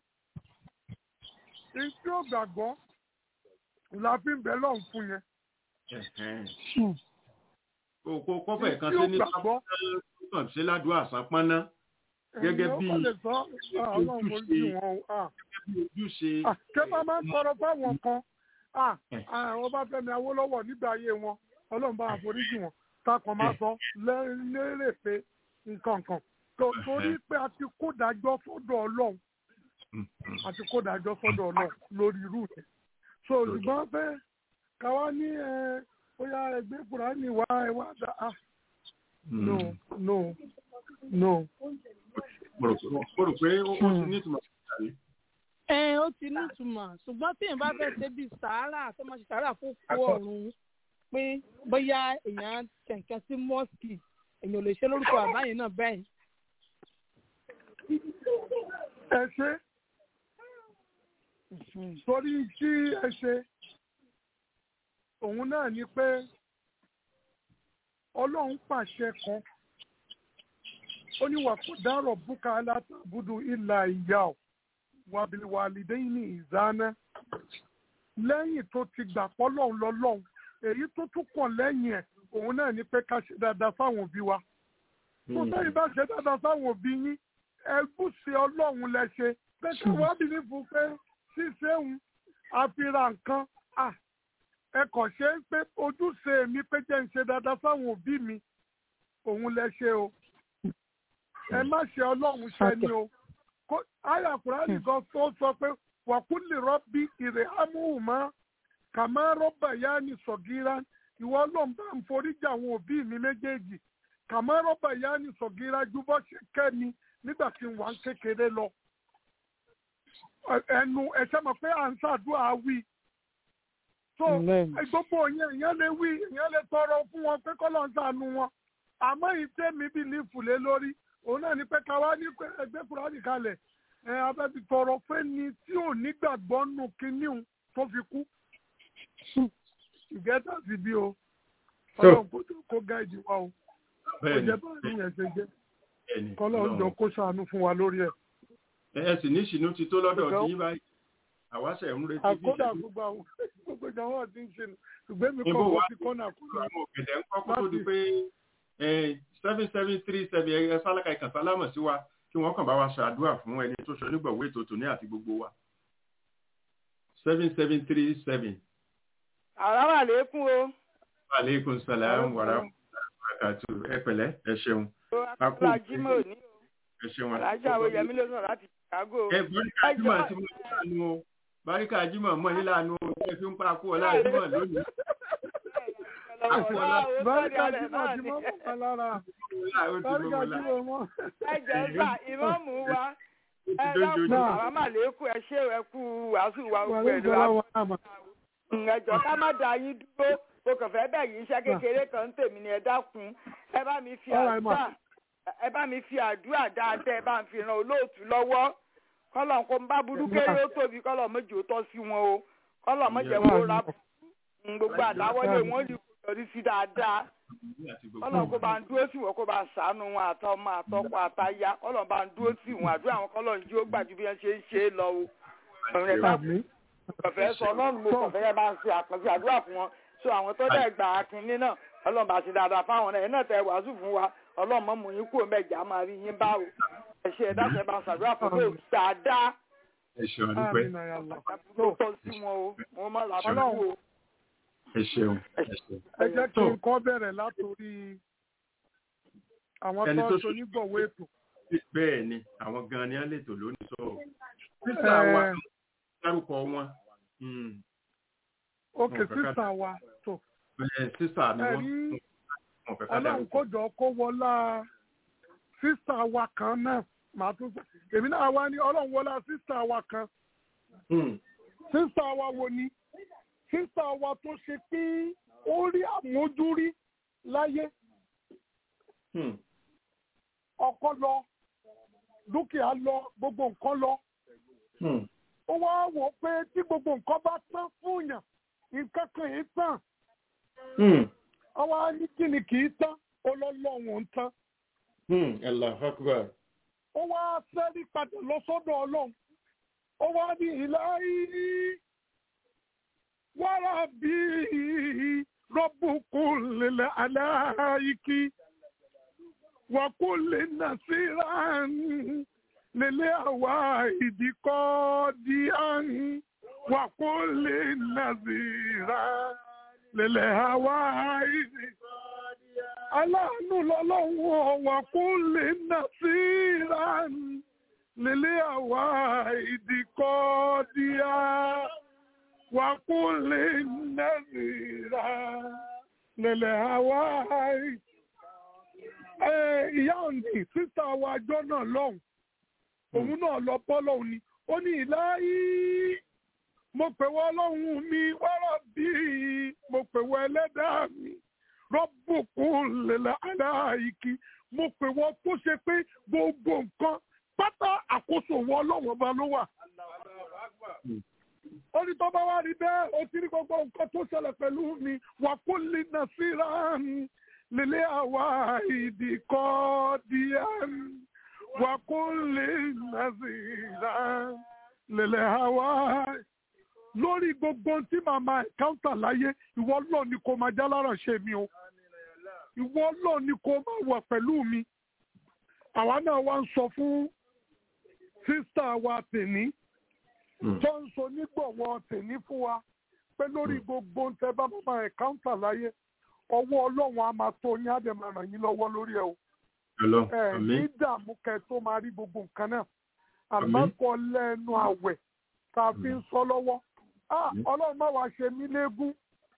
tí ó gbàgbọ́ la fi ń bẹ lọ́hùn fún yẹn Ẹ̀hẹ́n. kó kó kó fẹ̀ kan tí sí ó ní gbàgbọ́ kàn sí ládùúgbò àsán pọ́nná gẹ́gẹ́ ẹ̀yin ó bí kọ́ lè sọ ah, ọlọ́run mo jí wọn o ah. bí ojúṣe Ah, ṣé bá máa ń tọrọ fáwọn kan Ah, Eh. ah, Ọbáfẹ́mi Awólọ́wọ̀ nígbà ayé wọn Ọlọ́run bá àforíjì wọn takàn máa sọ lẹ́- lérè pé nǹkan kan To- torí pé a ti kó dájọ́ sọ́dọ̀ Ọlọ́run Mm, mm. a ti kó dájọ́ sọ́dọ̀ Ọlọ́run lórí irú rẹ̀ so ṣùgbọ́n pé káwa ní ẹ bóyá ẹgbẹ́ Kùránì wá ẹ wá dá ah no no no mo rò pé- mo rò pé ó ó ti ní ìtumọ̀ sí ìtàrí. ẹ ó ti nítumọ̀ ṣùgbọ́n tí èèyàn bá fẹ́ ṣe bíi sàárà tó máa ṣe sàárà fún kó ọ̀run pé bóyá èèyàn kẹ̀kẹ́ sí mọ́ọ̀sì èèyàn ò lè ṣe lórúkọ àbáyé náà bẹ́ẹ̀. ẹ ṣe torí tí ẹ ṣe òun náà ni pé ọlọ́run pàṣẹ kan ó ní wà kó dárọ̀ búkà alátàbúdú ìlà ìyá ọ̀ wàbíwàlídẹ́yìn ní ìzáná lẹ́yìn tó ti gbà pọ́lọ́run lọ́lọ́run èyí tó tún kàn lẹ́yìn ẹ̀ òun náà ni pé ká ṣe dáadáa fáwọn òbí wa tó sẹ́yìn bá ṣe dáadáa fáwọn òbí yín ẹgbùsì ọlọ́run lẹ ṣe pé kí wọ́n bí ní fún pé ṣíṣe ń àfihàn nǹkan à ẹ kàn ṣe é pé ojúṣe mi pé jẹ́ ń ṣe dáadáa fáwọn òbí mi òun lẹ ṣe o ẹ má ṣe ọlọ́run ṣe ni o Kó- àyà kùránì kan tó sọ pé wàkúlì rọ́bì ìrè ámúhùmá kàmá rọ́bà yá ni sọ̀gíra ìwọ ọlọ́run bá ń foríjì àwọn òbí mi méjèèjì kàmá rọ́bà yá ni sọ̀gíra ju bọ́ ṣe kẹ́ mi nígbà tí n wà ń kékeré lọ. Ẹ- ẹnu ẹ̀ṣẹ́ mọ̀ pé à ń ṣàdúrà wí. so Amen. ẹ, gbogbo yẹn ìyẹn lè wí ìyẹn lè tọrọ fún wọn pé kọ́lọ́ ń ṣàánú wọn àmọ́ ìtẹ́ mi bí ní fùlé lórí òun náà ni pé ká wá ní pé ẹgbẹ́ kúránì kalẹ̀ ẹ abẹ́bí tọrọ pé ni tí ò nígbàgbọ́ nù kíníhùn tó fi kú ìgẹ́tà sí bí o So- ọlọ́run kó tó- kó gáìdì wa o ó bẹ́ẹ̀ ni jẹ́ báyìí yẹn ṣe jẹ́ bẹ́ẹ̀ ni kọ́lọ́run jọ kó ṣàánú fún wa lórí ẹ̀. ẹ ẹ sì ní ìṣìnú ti tó lọ́dọ̀ Ṣùgbọ́n- tí yín báyìí àwa ṣe ń retí bí àkódà ìṣẹ́jú gbogbo àwọn gbogbo ìjọba ti ń ṣe nù ṣùgbọ́n mi Ibo kọ́ wa mo ti kọ́nà kúrò. àwọn òkèlè ń kọ́ kó tó di pé seven seven three seven ẹ sálákà ìkàn sálámọ̀ sí wa kí wọ́n kàn bá wa ṣàdúrà fún ẹni tó ṣe onígbọ̀wé ètò tòní àti gbogbo wa seven seven three seven àràwà lẹ́kùn o. aleykum salaam wa rahmatulahi ẹ pẹ̀lẹ́ ẹ ṣeun A kú akúrò ajímọ̀ òní o. ẹ ṣeun alájà àwọn yẹmí ló sọ̀rọ̀ láti chicago. ẹ báríkà jimá ti mọ nílànà o báríkà jimá mọ nílànà o ẹ fi ń pa kú ọlá jimá lónìí báríkà jímọ̀ tí mo mọ̀ kan lára ọlá ó ti mọ báríkà ọlá jímọ̀ mọ́. ẹ jẹ́ sà ìmọ̀mù wa ẹ dákun Náà. àràmà lẹ́kùn ẹ ṣé ẹ kú wàásù wa wà gbogbo ní ẹ̀ ló ìjọba wá. wọn àmà. ẹjọ́ ká má da yín dúró mo kàn fẹ́ bẹ̀ yín iṣẹ́ kékeré kan ń tèmi ni ẹ dákun ẹ bá mi fi All right, ma. àdúrà ẹ bá mi fi àdúrà dáadáa ẹ bá ń fi ran olóòtú lọ́wọ́ kọ́lọ̀ kó ń bá burú kéré ó tóbi kọ́lọ̀ méjì ó tọ́ sí wọn o kọ́lọ̀ méjì ẹ̀ wọ́n ra Mm, gbogbo àdáwọ́lé wọn lè kó yọrí sí dáadáa ọlọ́run kó bá ń dúró sí wọn kó bá ń sàánú wọn àtọmọ àtọkọ àtaya ọlọ́run bá ń dúró sí wọn àdúrà àwọn kọ́lọ́run jí ó gbàjú bí wọ́n ṣe ń ṣe é lọ o. ọ̀rẹ́ bá kọ̀fẹ́ sọ ọlọ́run mo kọ̀fẹ́ yẹn bá ń ṣe àkànṣe àdúrà fún wọn so àwọn tó dẹ̀ gbà á kínní náà ọlọ́run bá ṣe dáadáa fáwọn náà ẹ̀ náà tẹ wàásù fún wa ọlọ́run mọ́ mú yín kúrò mẹ́jà máa rí yín bá o ẹ ṣe ẹ̀dá ṣe bá ń ṣàdúrà fún pé dáadáa ẹ ṣeun adúpẹ́ tó tọ́ sí wọn o wọn mọ̀ làbọ́lọ́ o. ẹ ṣeun ẹ ṣeun. ẹ jẹ́ kí n kọ́ bẹ̀rẹ̀ látòrí àwọn Ẹni tó tó ń ṣonígbọ̀wé ètò. bẹ́ẹ̀ ni àwọn gan-an ni á lè tò lónìí sọ sísá wa Eh, dárúkọ wọn mm, òkè Wọn fẹ́ ká- sísà wa tó eh, sísá ni ẹ wọn rí wọn fẹ́ ká ọlọ́run dárúkọ. kó jọ kó wọlá sísà wa kan náà màá tún sọ èmi náà wá ní ọlọ́run wọlá sísà wa kan Mm, sísà wa wo ni sísà wa tó ṣe pé ó rí àmójúrí láyé mm, ọkọ lọ dúkìá lọ gbogbo nǹkan lọ mm, ó wá wò ó pé tí gbogbo nǹkan bá tán fún yàn nǹkan kan yìí tán mm, ó wá ní kí ni kì í tán ó lọ lọ́wọ́n ń tán mm, Allahu Akbar. ó wá sẹ́rí padà lọ sọ́dọ̀ ọlọ́run ó wá ní ìlàyé wàrà bí rọ́bùkún lélẹ̀ aláìkí wàkúlẹ̀ nàṣírà lélẹ̀ àwa ìdíkọ́ díàn wàkúlẹ̀ nàṣírà lélẹ̀ àwa ìdíkọ́ aláàánú lọ́lọ́wọ́ wàkúlẹ̀ nàṣírà lélẹ̀ àwa ìdíkọ́ díàn wàkúlẹ̀ nàṣírà lélẹ̀ àwa ìdíkọ́ ẹ ìyá òǹdí sísá wa àjọ náà lọ́hùn òun náà lọ bọ́ lọ́hùn ni ó ní ìláyí mo pè wọ́ ọlọ́run mi wọ́rọ̀ bí mo pè wọ́ ẹlẹ́dàá mi rọ́bùkún lèlẹ́ aláìkí mo pè wọ́ tó ṣe pé gbogbo nǹkan pátá àkóso wọ́ ọlọ́run ọba ló wà. ó ní tó bá wá rí bẹ́ẹ̀ ó ti rí gbogbo nǹkan tó ṣẹlẹ̀ pẹ̀lú mi wà kó lè nà síra mi lele àwa ìdíkọ́ díẹ̀ wà kó lè nàzìrà lele àwa. lórí gbogbo tí màmá ẹ̀káńtà láyé ìwọ lọ ni kò máa jálára ṣe mi o ìwọ lọ ni kò máa wà pẹ̀lú mi àwa náà wá ń sọ fún sísá wa tèní tó ń sọ nígbọ̀wọ́ tèní fún wa pé lórí gbogbo ń tẹ bá màmá ẹ̀káńtà láyé ọwọ́ ọlọ́run á máa tó yín á dẹ̀ máa ràn yín lọ́wọ́ lórí ẹ̀ o. Hello, ẹ ní àmín. dààmú kẹ tó máa rí gbogbo nǹkan náà àmọ́kọ lẹ́nu àwẹ̀ tá a fi ń sọ lọ́wọ́. Ah, ọlọ́run má wàá ṣe mí léegun.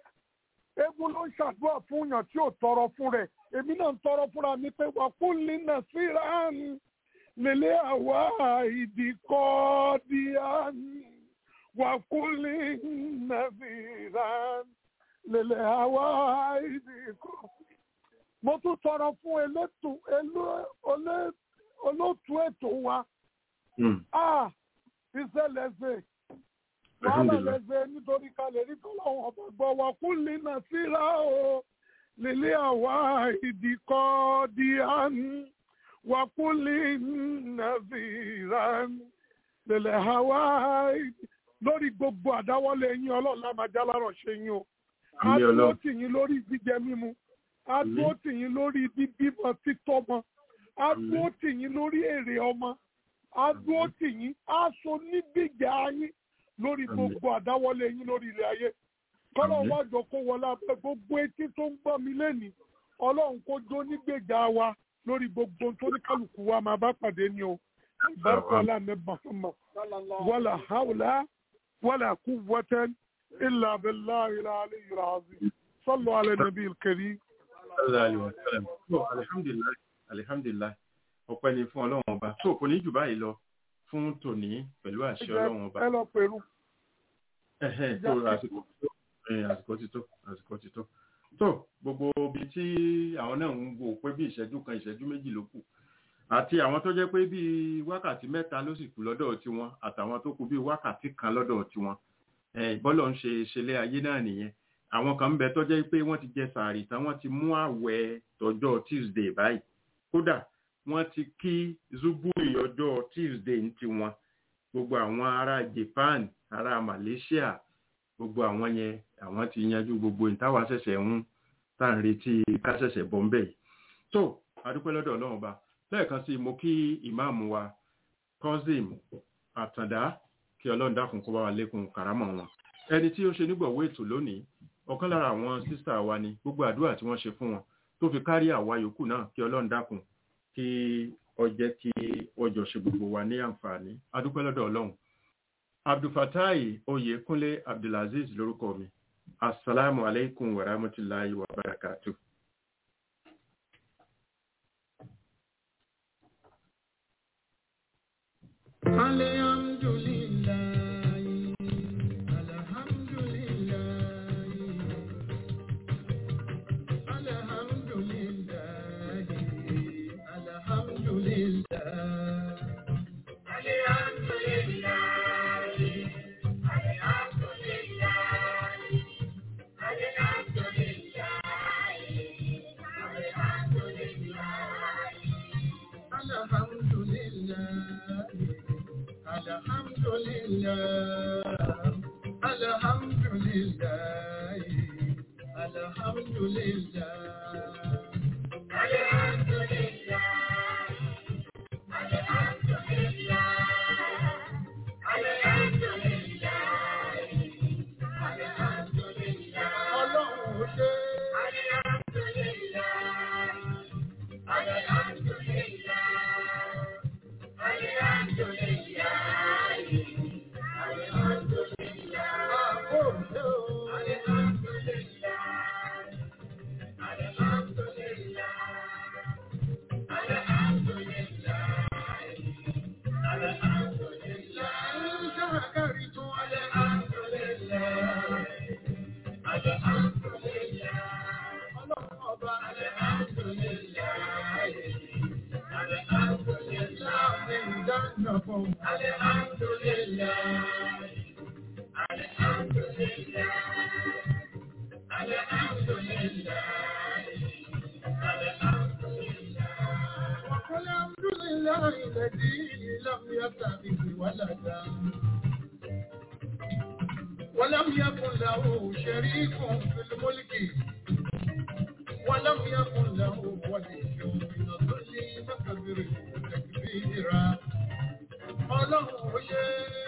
eégún ló ń ṣàdúrà fún yàn tí ò tọrọ fún rẹ̀ èmi náà ń tọrọ fúnra mi pé wà kún lina síra ń lélẹ̀ àwa ìdíkọ́ díà ń wà kún lina síra ń lèlè àwa ìdìkọ. mo tún tọrọ fún elétò elú- olé- olóòtú ètò wa Mm, a iṣẹ́ lẹ́sẹ̀ wàhálà Alhamdulillah. lẹ́sẹ̀ nítorí ká lè rí tọ́lọ́wọ́n ọba gbọ́ wa kún lina síra o lèlè àwa ìdìkọ díàn wà kún lina síra lèlè àwa ìdìkọ lórí gbogbo àdáwọ́lé yín ọlọ́ọ̀lá máa já lárọ̀ ṣe yín o a Àmín dúró Ọlọ́run. tì yín lórí jíjẹ mímu a dúró tì yín lórí bíbímọ títọ́mọ a Àmín. dúró tì yín lórí èrè ọmọ a dúró tì yín a so nígbèjà yín lórí Àmín. gbogbo àdáwọ́lé yín lórí ilé ayé kọ́lọ́ Àmín. wá jọ kó wọlé abẹ́ gbogbo etí tó ń gbọ́ mi lẹ́nìí ọlọ́run kó jó nígbèjà wa lórí gbogbo tó ní kálukú wa máa bá pàdé ni o ìbárakọ́lá mẹ́bàá fún mọ́ wàlà hàwùlà wàlà kúwwatan إلا بالله العلي العظيم صلوا على النبي الكريم Sallallahu alaihi wasallam. So, alhamdulillah, alhamdulillah. ọpẹ́ ni fún ọlọ́run ọba tó kò ní jù báyìí lọ fún tòní pẹ̀lú àṣẹ ọlọ́run ọba ẹ lọ pẹ̀lú Ẹhẹ́n, tó àsìkò ti tó ẹ̀hìn, àsìkò ti tó àsìkò ti tó tó gbogbo ibi tí àwọn náà ń wò pé bí ìṣẹ́jú kan ìṣẹ́jú méjì ló kù àti àwọn tó jẹ́ pé bíi wákàtí mẹ́ta ló sì kù lọ́dọ̀ tiwọn àtàwọn tó kù bíi wákàtí kan lọ́dọ̀ tiwọn Eh, bọ́lọ̀ ń ṣe ṣẹlẹ̀ ayé náà nìyẹn àwọn kan ń bẹ tó jẹ́ pé wọ́n ti jẹ sàárì tán wọ́n ti mú àwẹ̀ tọjọ́ tuesday báyìí kódà wọ́n ti kí zubui ọjọ́ tuesday ní tiwọn gbogbo àwọn ará japan ará malaysia gbogbo àwọn yẹn àwọn ti yanjú gbogbo ìtawà ṣẹ̀ṣẹ̀ ń tá à ń retí ká ṣẹ̀ṣẹ̀ bọ́ ń bẹ̀ yìí tó adúpẹ́ lọ́dọ̀ ọlọ́run ọba lẹ́ẹ̀kan sí mo kí ìmáàmù wa cousin àtàndá kí ọlọ́run dákun kó bá wa lékun kàrámọ̀ wọn ẹni tí ó ṣe nígbọ̀wọ́ ètò lónìí ọ̀kan lára àwọn sísà wa ni gbogbo àdúrà tí wọ́n ṣe fún wọn tó fi kárí àwa yòókù náà kí ọlọ́run dákun kí ó jẹ́ kí ọjọ́ ṣe gbogbo wa ní àǹfààní adúpẹ́ lọ́dọ̀ ọlọ́run abdulfatai oyèkúnlé abdulaziz lórúkọ mi asalaamu aleykum wa rahmatulahi wa barakatuh. Alhamdulillah, alhamdulillah, alhamdulillah, alhamdulillah, alhamdulillah, alhamdulillah, alhamdulillah. Ọlọ́run ó ṣe àpò òṣè o. Láàrín ṣàkàrí tó alhamdulillah. Ọlọ́run ọba alhamdulillah. Láàrín ìdáná fún alhamdulillah. وقل الحمد لله الذي لم يتخذ ولدا ولم يكن له شريك في الملك ولم يكن له ولي من الذل فكبره تكبيرا ọlọ́run ó ṣe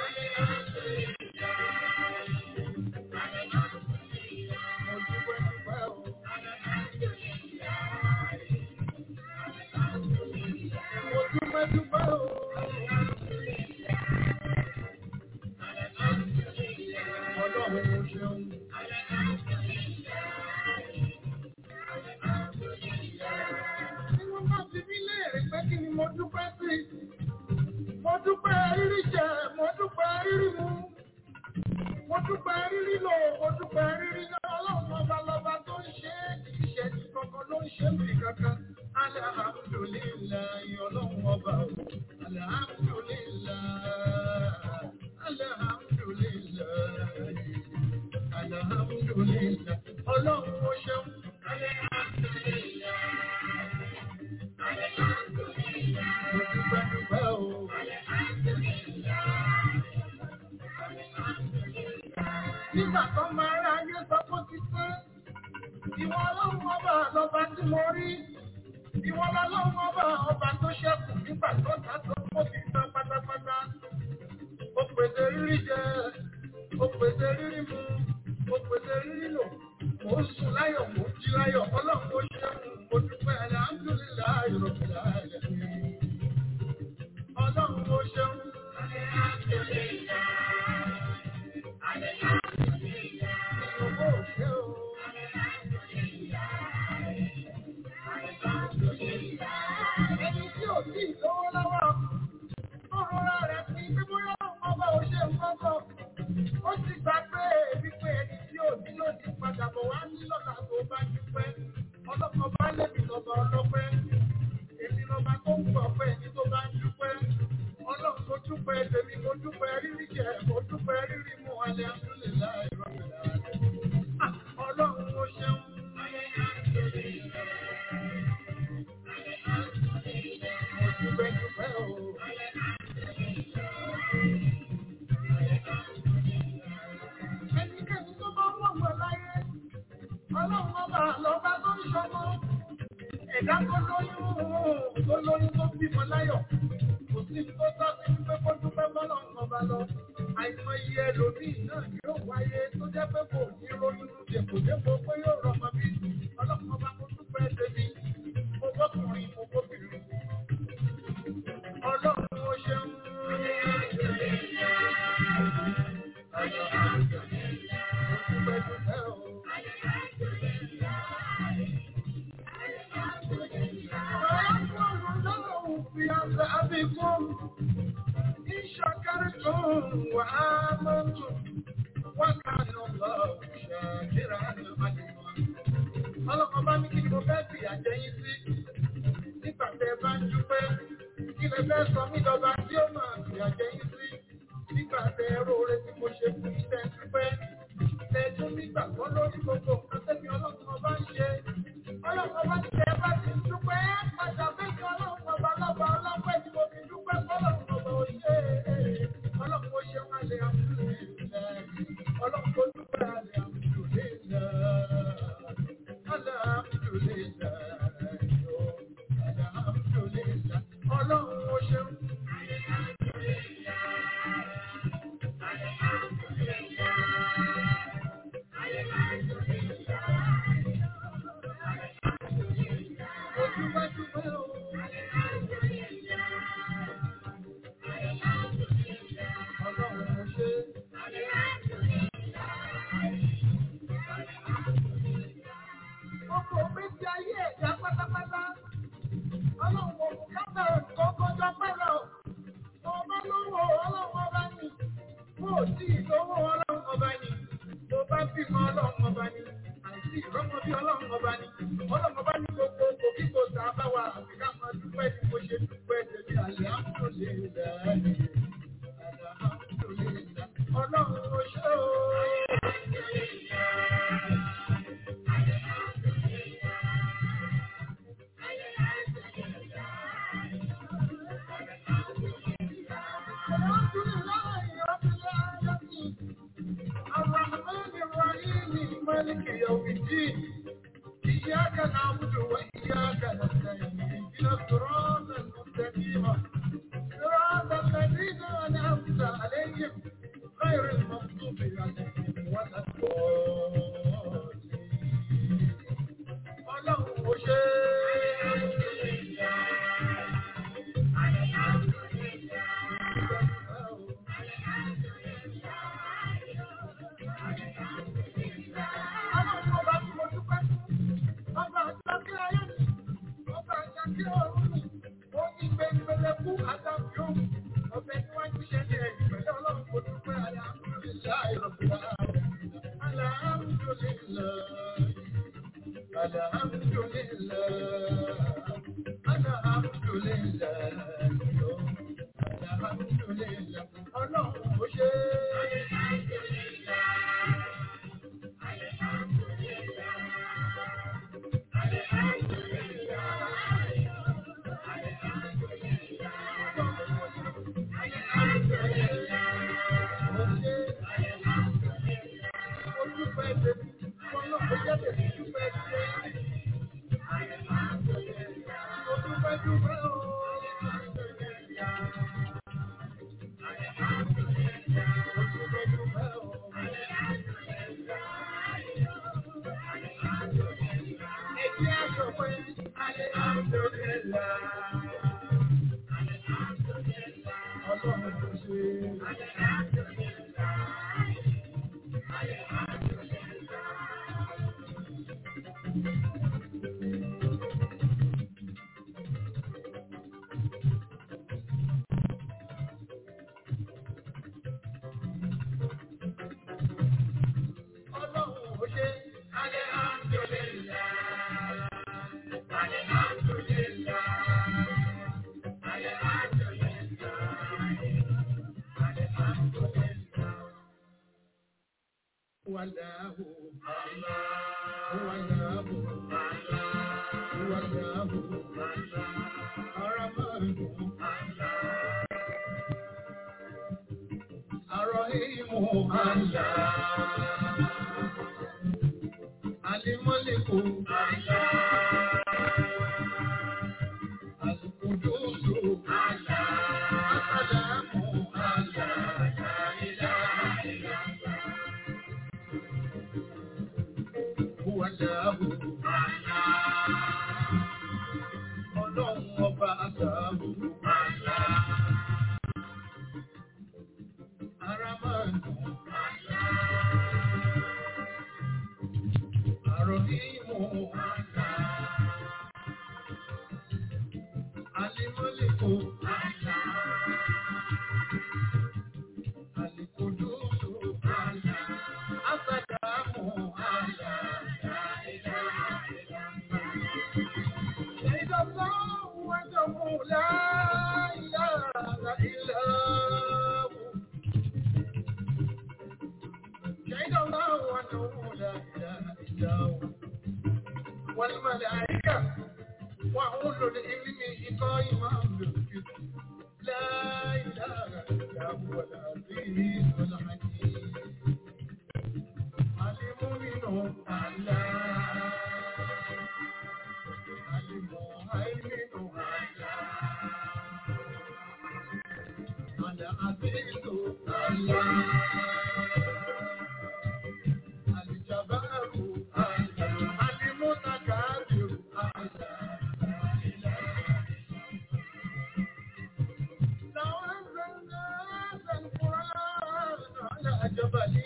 mo dúpẹ́ dúpẹ́ o. mo dúpẹ́ dúpẹ́ o. ọlọ́run ó ṣeun. Tí wọ́n bá ti bí léèrè pé kí ni mo dúpẹ́ sí, mo dúpẹ́ rírí jẹ, mo dúpẹ́ rírí mu, mo dúpẹ́ rírí lò, mo dúpẹ́ rírí náà, ọlọ́run ọba lọba tó ń ṣe é, ìṣẹ́jú kankan ló ń ṣe mí kankan. Alhamdulillahi ọlọ́run ọba o, alhamdulillahi, alhamdulillahi, alhamdulillahi, ọlọ́run ó ṣeun. Mo dúpẹ́ dúpẹ́ o. Nígbà tó máa rá ayé sọ pé ó ti pé, ìwọ ọlọ́run ọba lọba tí mo rí. Ìwọ ọlọ́run ọba ọba tó ṣẹ́kù nígbà tó ta tó kó ti tán pátápátá. Ó pèsè rírí jẹ, ó pèsè rírí mu, ó pèsè rírí lò. Mò ń sùn láyọ̀, mò ń jí láyọ̀, ọlọ́run ó ṣeun, mo dúpẹ́ alhamdulillahi rabbil alamin. Ọlọ́run ó ṣeun. Ìyókò ṣe o. Ẹni tí ò tí ì lówó lọ́wọ́, tó rọra rẹ̀ pín bí bóyá ọba ò ṣe nǹkan kan. Ó sì gbà pé wípé ẹni tí ò ní lòdì padà bọ̀ wá ní lọ́la tó bá dúpẹ́. Ọlọ́kọ̀ bá lèmi lọ́ba ọlọ́pẹ́. Èmi lọ́ba tó ń gbọ̀ pé ẹni tó bá ń dúpẹ́. Ọlọ́run mo dúpẹ́ tèmi, mo dúpẹ́ rírí jẹ, mo dúpẹ́ rírí mu alẹ́ àdúlẹ̀ láì rọ̀bẹ̀ láàrin. ẹlòmíì náà yóò wáyé tó jẹ́ pé kò ní ronú dèpòdépò pé yóò rọmọ bí ọlọ́pàá bá kó dúpẹ́ tèmi mo bọ́kùnrin mo bóbìnrin. Ọlọ́run ó ṣeun. Dúpẹ́ dúpẹ́ o. في عذابكم إن شكرتم وآمنتم وكان الله شاكرا عليما ọlọ́kan bá ní kí ni mo fẹ́ fi àjẹyìn sí nígbà tẹ bá ń dúpẹ́ kí lè fẹ́ sọ mí lọ́ba tí ó máa fi àjẹyìn sí nígbà tẹ róore tí mo ṣe fún iṣẹ́ dúpẹ́ tẹ tún nígbà kan lórí gbogbo nǹkan tẹ́mi ọlọ́kan ọba ń ṣe ọlọ́kan bá ní tẹ bá ti ń dúpẹ́ padà bẹ́ẹ̀ ọlọ́kan ọba lọ́ba ọlọ́pẹ́ tí mo fi dúpẹ́ fọlọ́kan ọba òṣè ọlọ́kan ó ṣe wọn lè àmúlò ọlọ́kan ó dúpẹ́ àlè àmúlò lè Ọlọ́run ó ṣeun. Ojúbájúbá o. Ọlọ́run ó ṣe. Gbogbo ògbésí ayé ẹ̀dá pátápátá. Ọlọ́run kò kú kábẹ̀ tó kọjá pẹ́lẹ̀ o. Mo bá lówó ọlọ́run ọba ni. Mo ò tí ì lówó ọlọ́run ọba ni. Mo bá bímọ ọlọ́run ọba ni. Àìsí ìrọ́mọ bí ọlọ́run ọba ni. Ọlọ́run ọba ní gbogbo òbí kò sá bá wa àti ká máa dúpẹ́ ní mo ṣe dúpẹ́ tèmi àlẹ́ àmúlò lè dá. Ọlọ́run ó ṣe o. الحمد لله رب العالمين الرحمن الرحيم مالك يوم الدين إياك نعبد وإياك نستعين اهدنا الصراط المستقيم صراط الذين أنعمت عليهم غير المغضوب عليهم ولا الضالين ọlọ́run ó ṣe ọlọ́run ọba tí mo dúpẹ́ ọba àjọkẹ́ ayé mi ọba àjọkẹ́ ọ̀run mi ó ní gbẹngbẹlẹ fún àtàkùn òun ọbẹ̀ tí wọ́n ti ṣe ní ẹ̀yìn pẹ̀lú ọlọ́run kò dúpẹ́ alhamdulillah ìrọ̀lẹ́ alhamdulillah. الحمد لله الحمد لله الحمد لله ọlọ́run ó ṣe ó dúpẹ́ tèmi ọlọ́run jẹ́ tèmi dúpẹ́ tèmi. Ó dúpẹ́ dúpẹ́ o. Ó dúpẹ́ dúpẹ́ o. Ẹ̀jẹ̀ aṣọ pé alhamdulillah. Ọlọ́run tó ṣe. Ọlọ́run ó ṣe. Alhamdulillah. Alhamdulillah. والله والله والله الرحمن الرحيم الله الملك الله القدوس الله السلام الله لا إله إلا الله شهد الله أنه لا إله إلا هو والملائكة وأولو العلم قائما بالقسط لا إله إلا هو العزيز الحكيم المؤمن الله المهيمن الله العزيز الله الجبار الله المتكبر لو أنزلنا هذا القرآن على جبل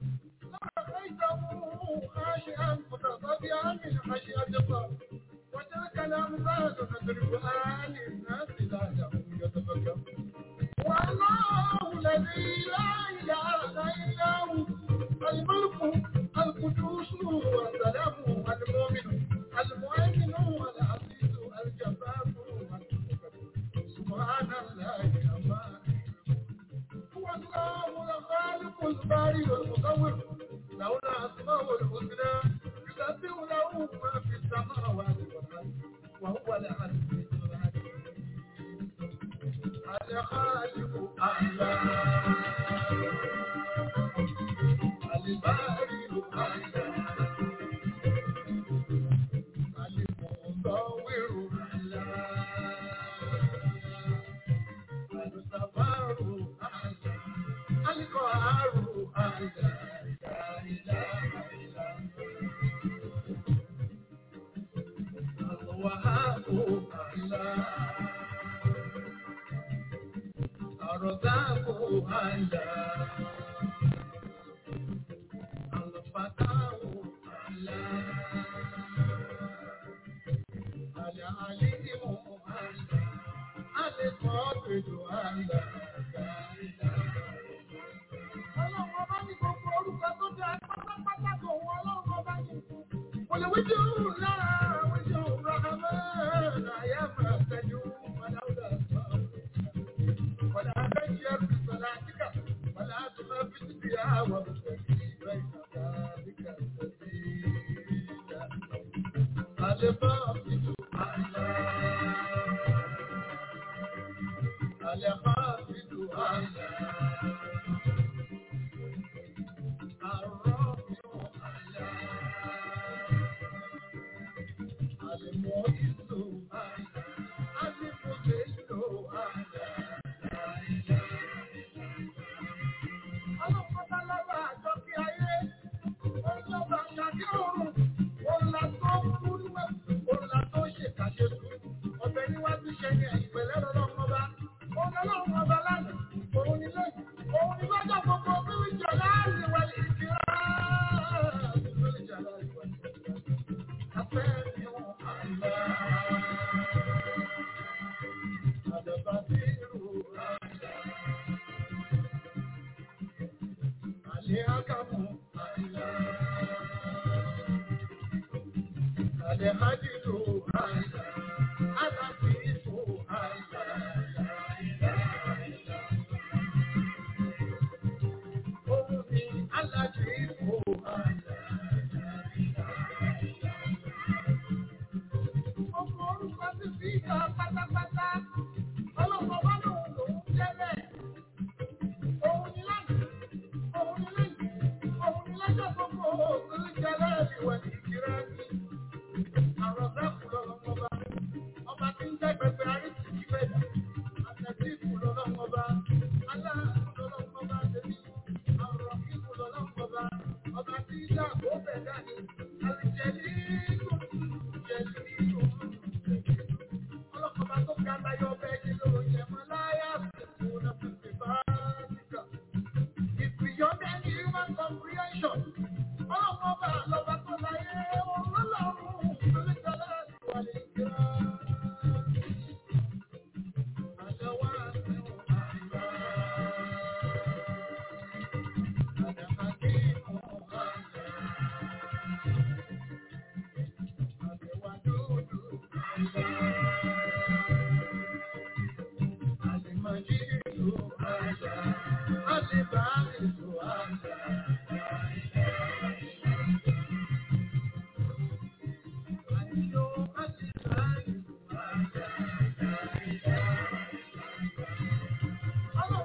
لرأيته خاشعا متصدعا من خشية الله وتلك الأمثال نضربها للناس لعلهم يتفكرون والله الذي لا إله إلا هو الملك القدوس السلام المؤمن المؤمن العزيز الجبار سبحان الله عما هو الله الخالق البارئ المصور له الأسماء الحسنى يسبح له ما في السماوات والأرض وهو العزيز الحكيم الخالق الله البارئ الله المصور الله الصبر الله القهار الله لا إله إلا هو الوهاب الله الرزاق الله الفتاح الله العليم الله القابل الله Ọlọ́run ọba ní gbogbo orúkọ tó dá pátápátá tó wọn ọlọ́run ọba ní. Olùwíjú lára wíjú Rahman àyà máa tẹ̀jú Màláwùdà sọ. Wàlá abẹ́jì ẹrù sọ̀lá àtìkà, wàlá àtúmọ̀ fìtìbí àwọn òṣèlú ìgbà ìgbà àtìkà sọ̀tì ìjà. Àlebá fìtù àlá. Àlebá fìtù àlá. Òun ni lọ́jọ́ gbogbo bí wíjọ láàrin wà ní ìfìrà. Ọmọ orúkọ ti fi ìjọ pátápátá. Ọlọ́pàá wá lòun lòun jẹ́ bẹ́ẹ̀. Òun ni lánàá, òun ni lẹ́yìn, òun ni lọ́jọ́ gbogbo òkúrú jẹ́ láàrin wà ní ìkírá ní. Àrọ̀ dákùn lọ́wọ́ bá.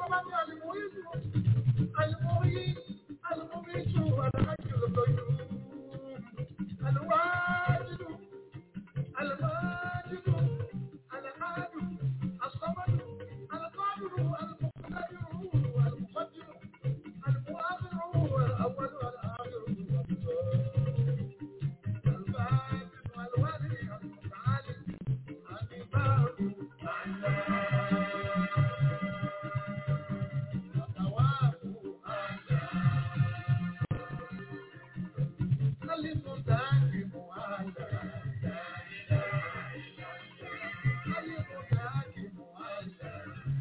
الصمد المعز المعين المميت الحي القيوم الواجد الماجد الأحد الصمد القادر المقتدر المقدر المؤخر الأول والآخر الباطن والولي المتعالي الإمام الثواب خلف دائم على خلف دائم على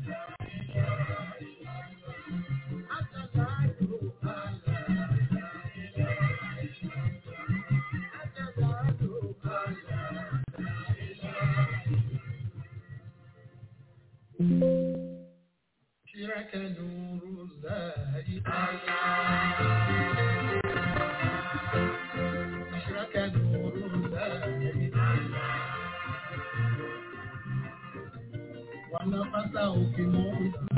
حتى تعلو على حتى تعلو على شرك نور الله أشرك نور الله ونفسه في موسى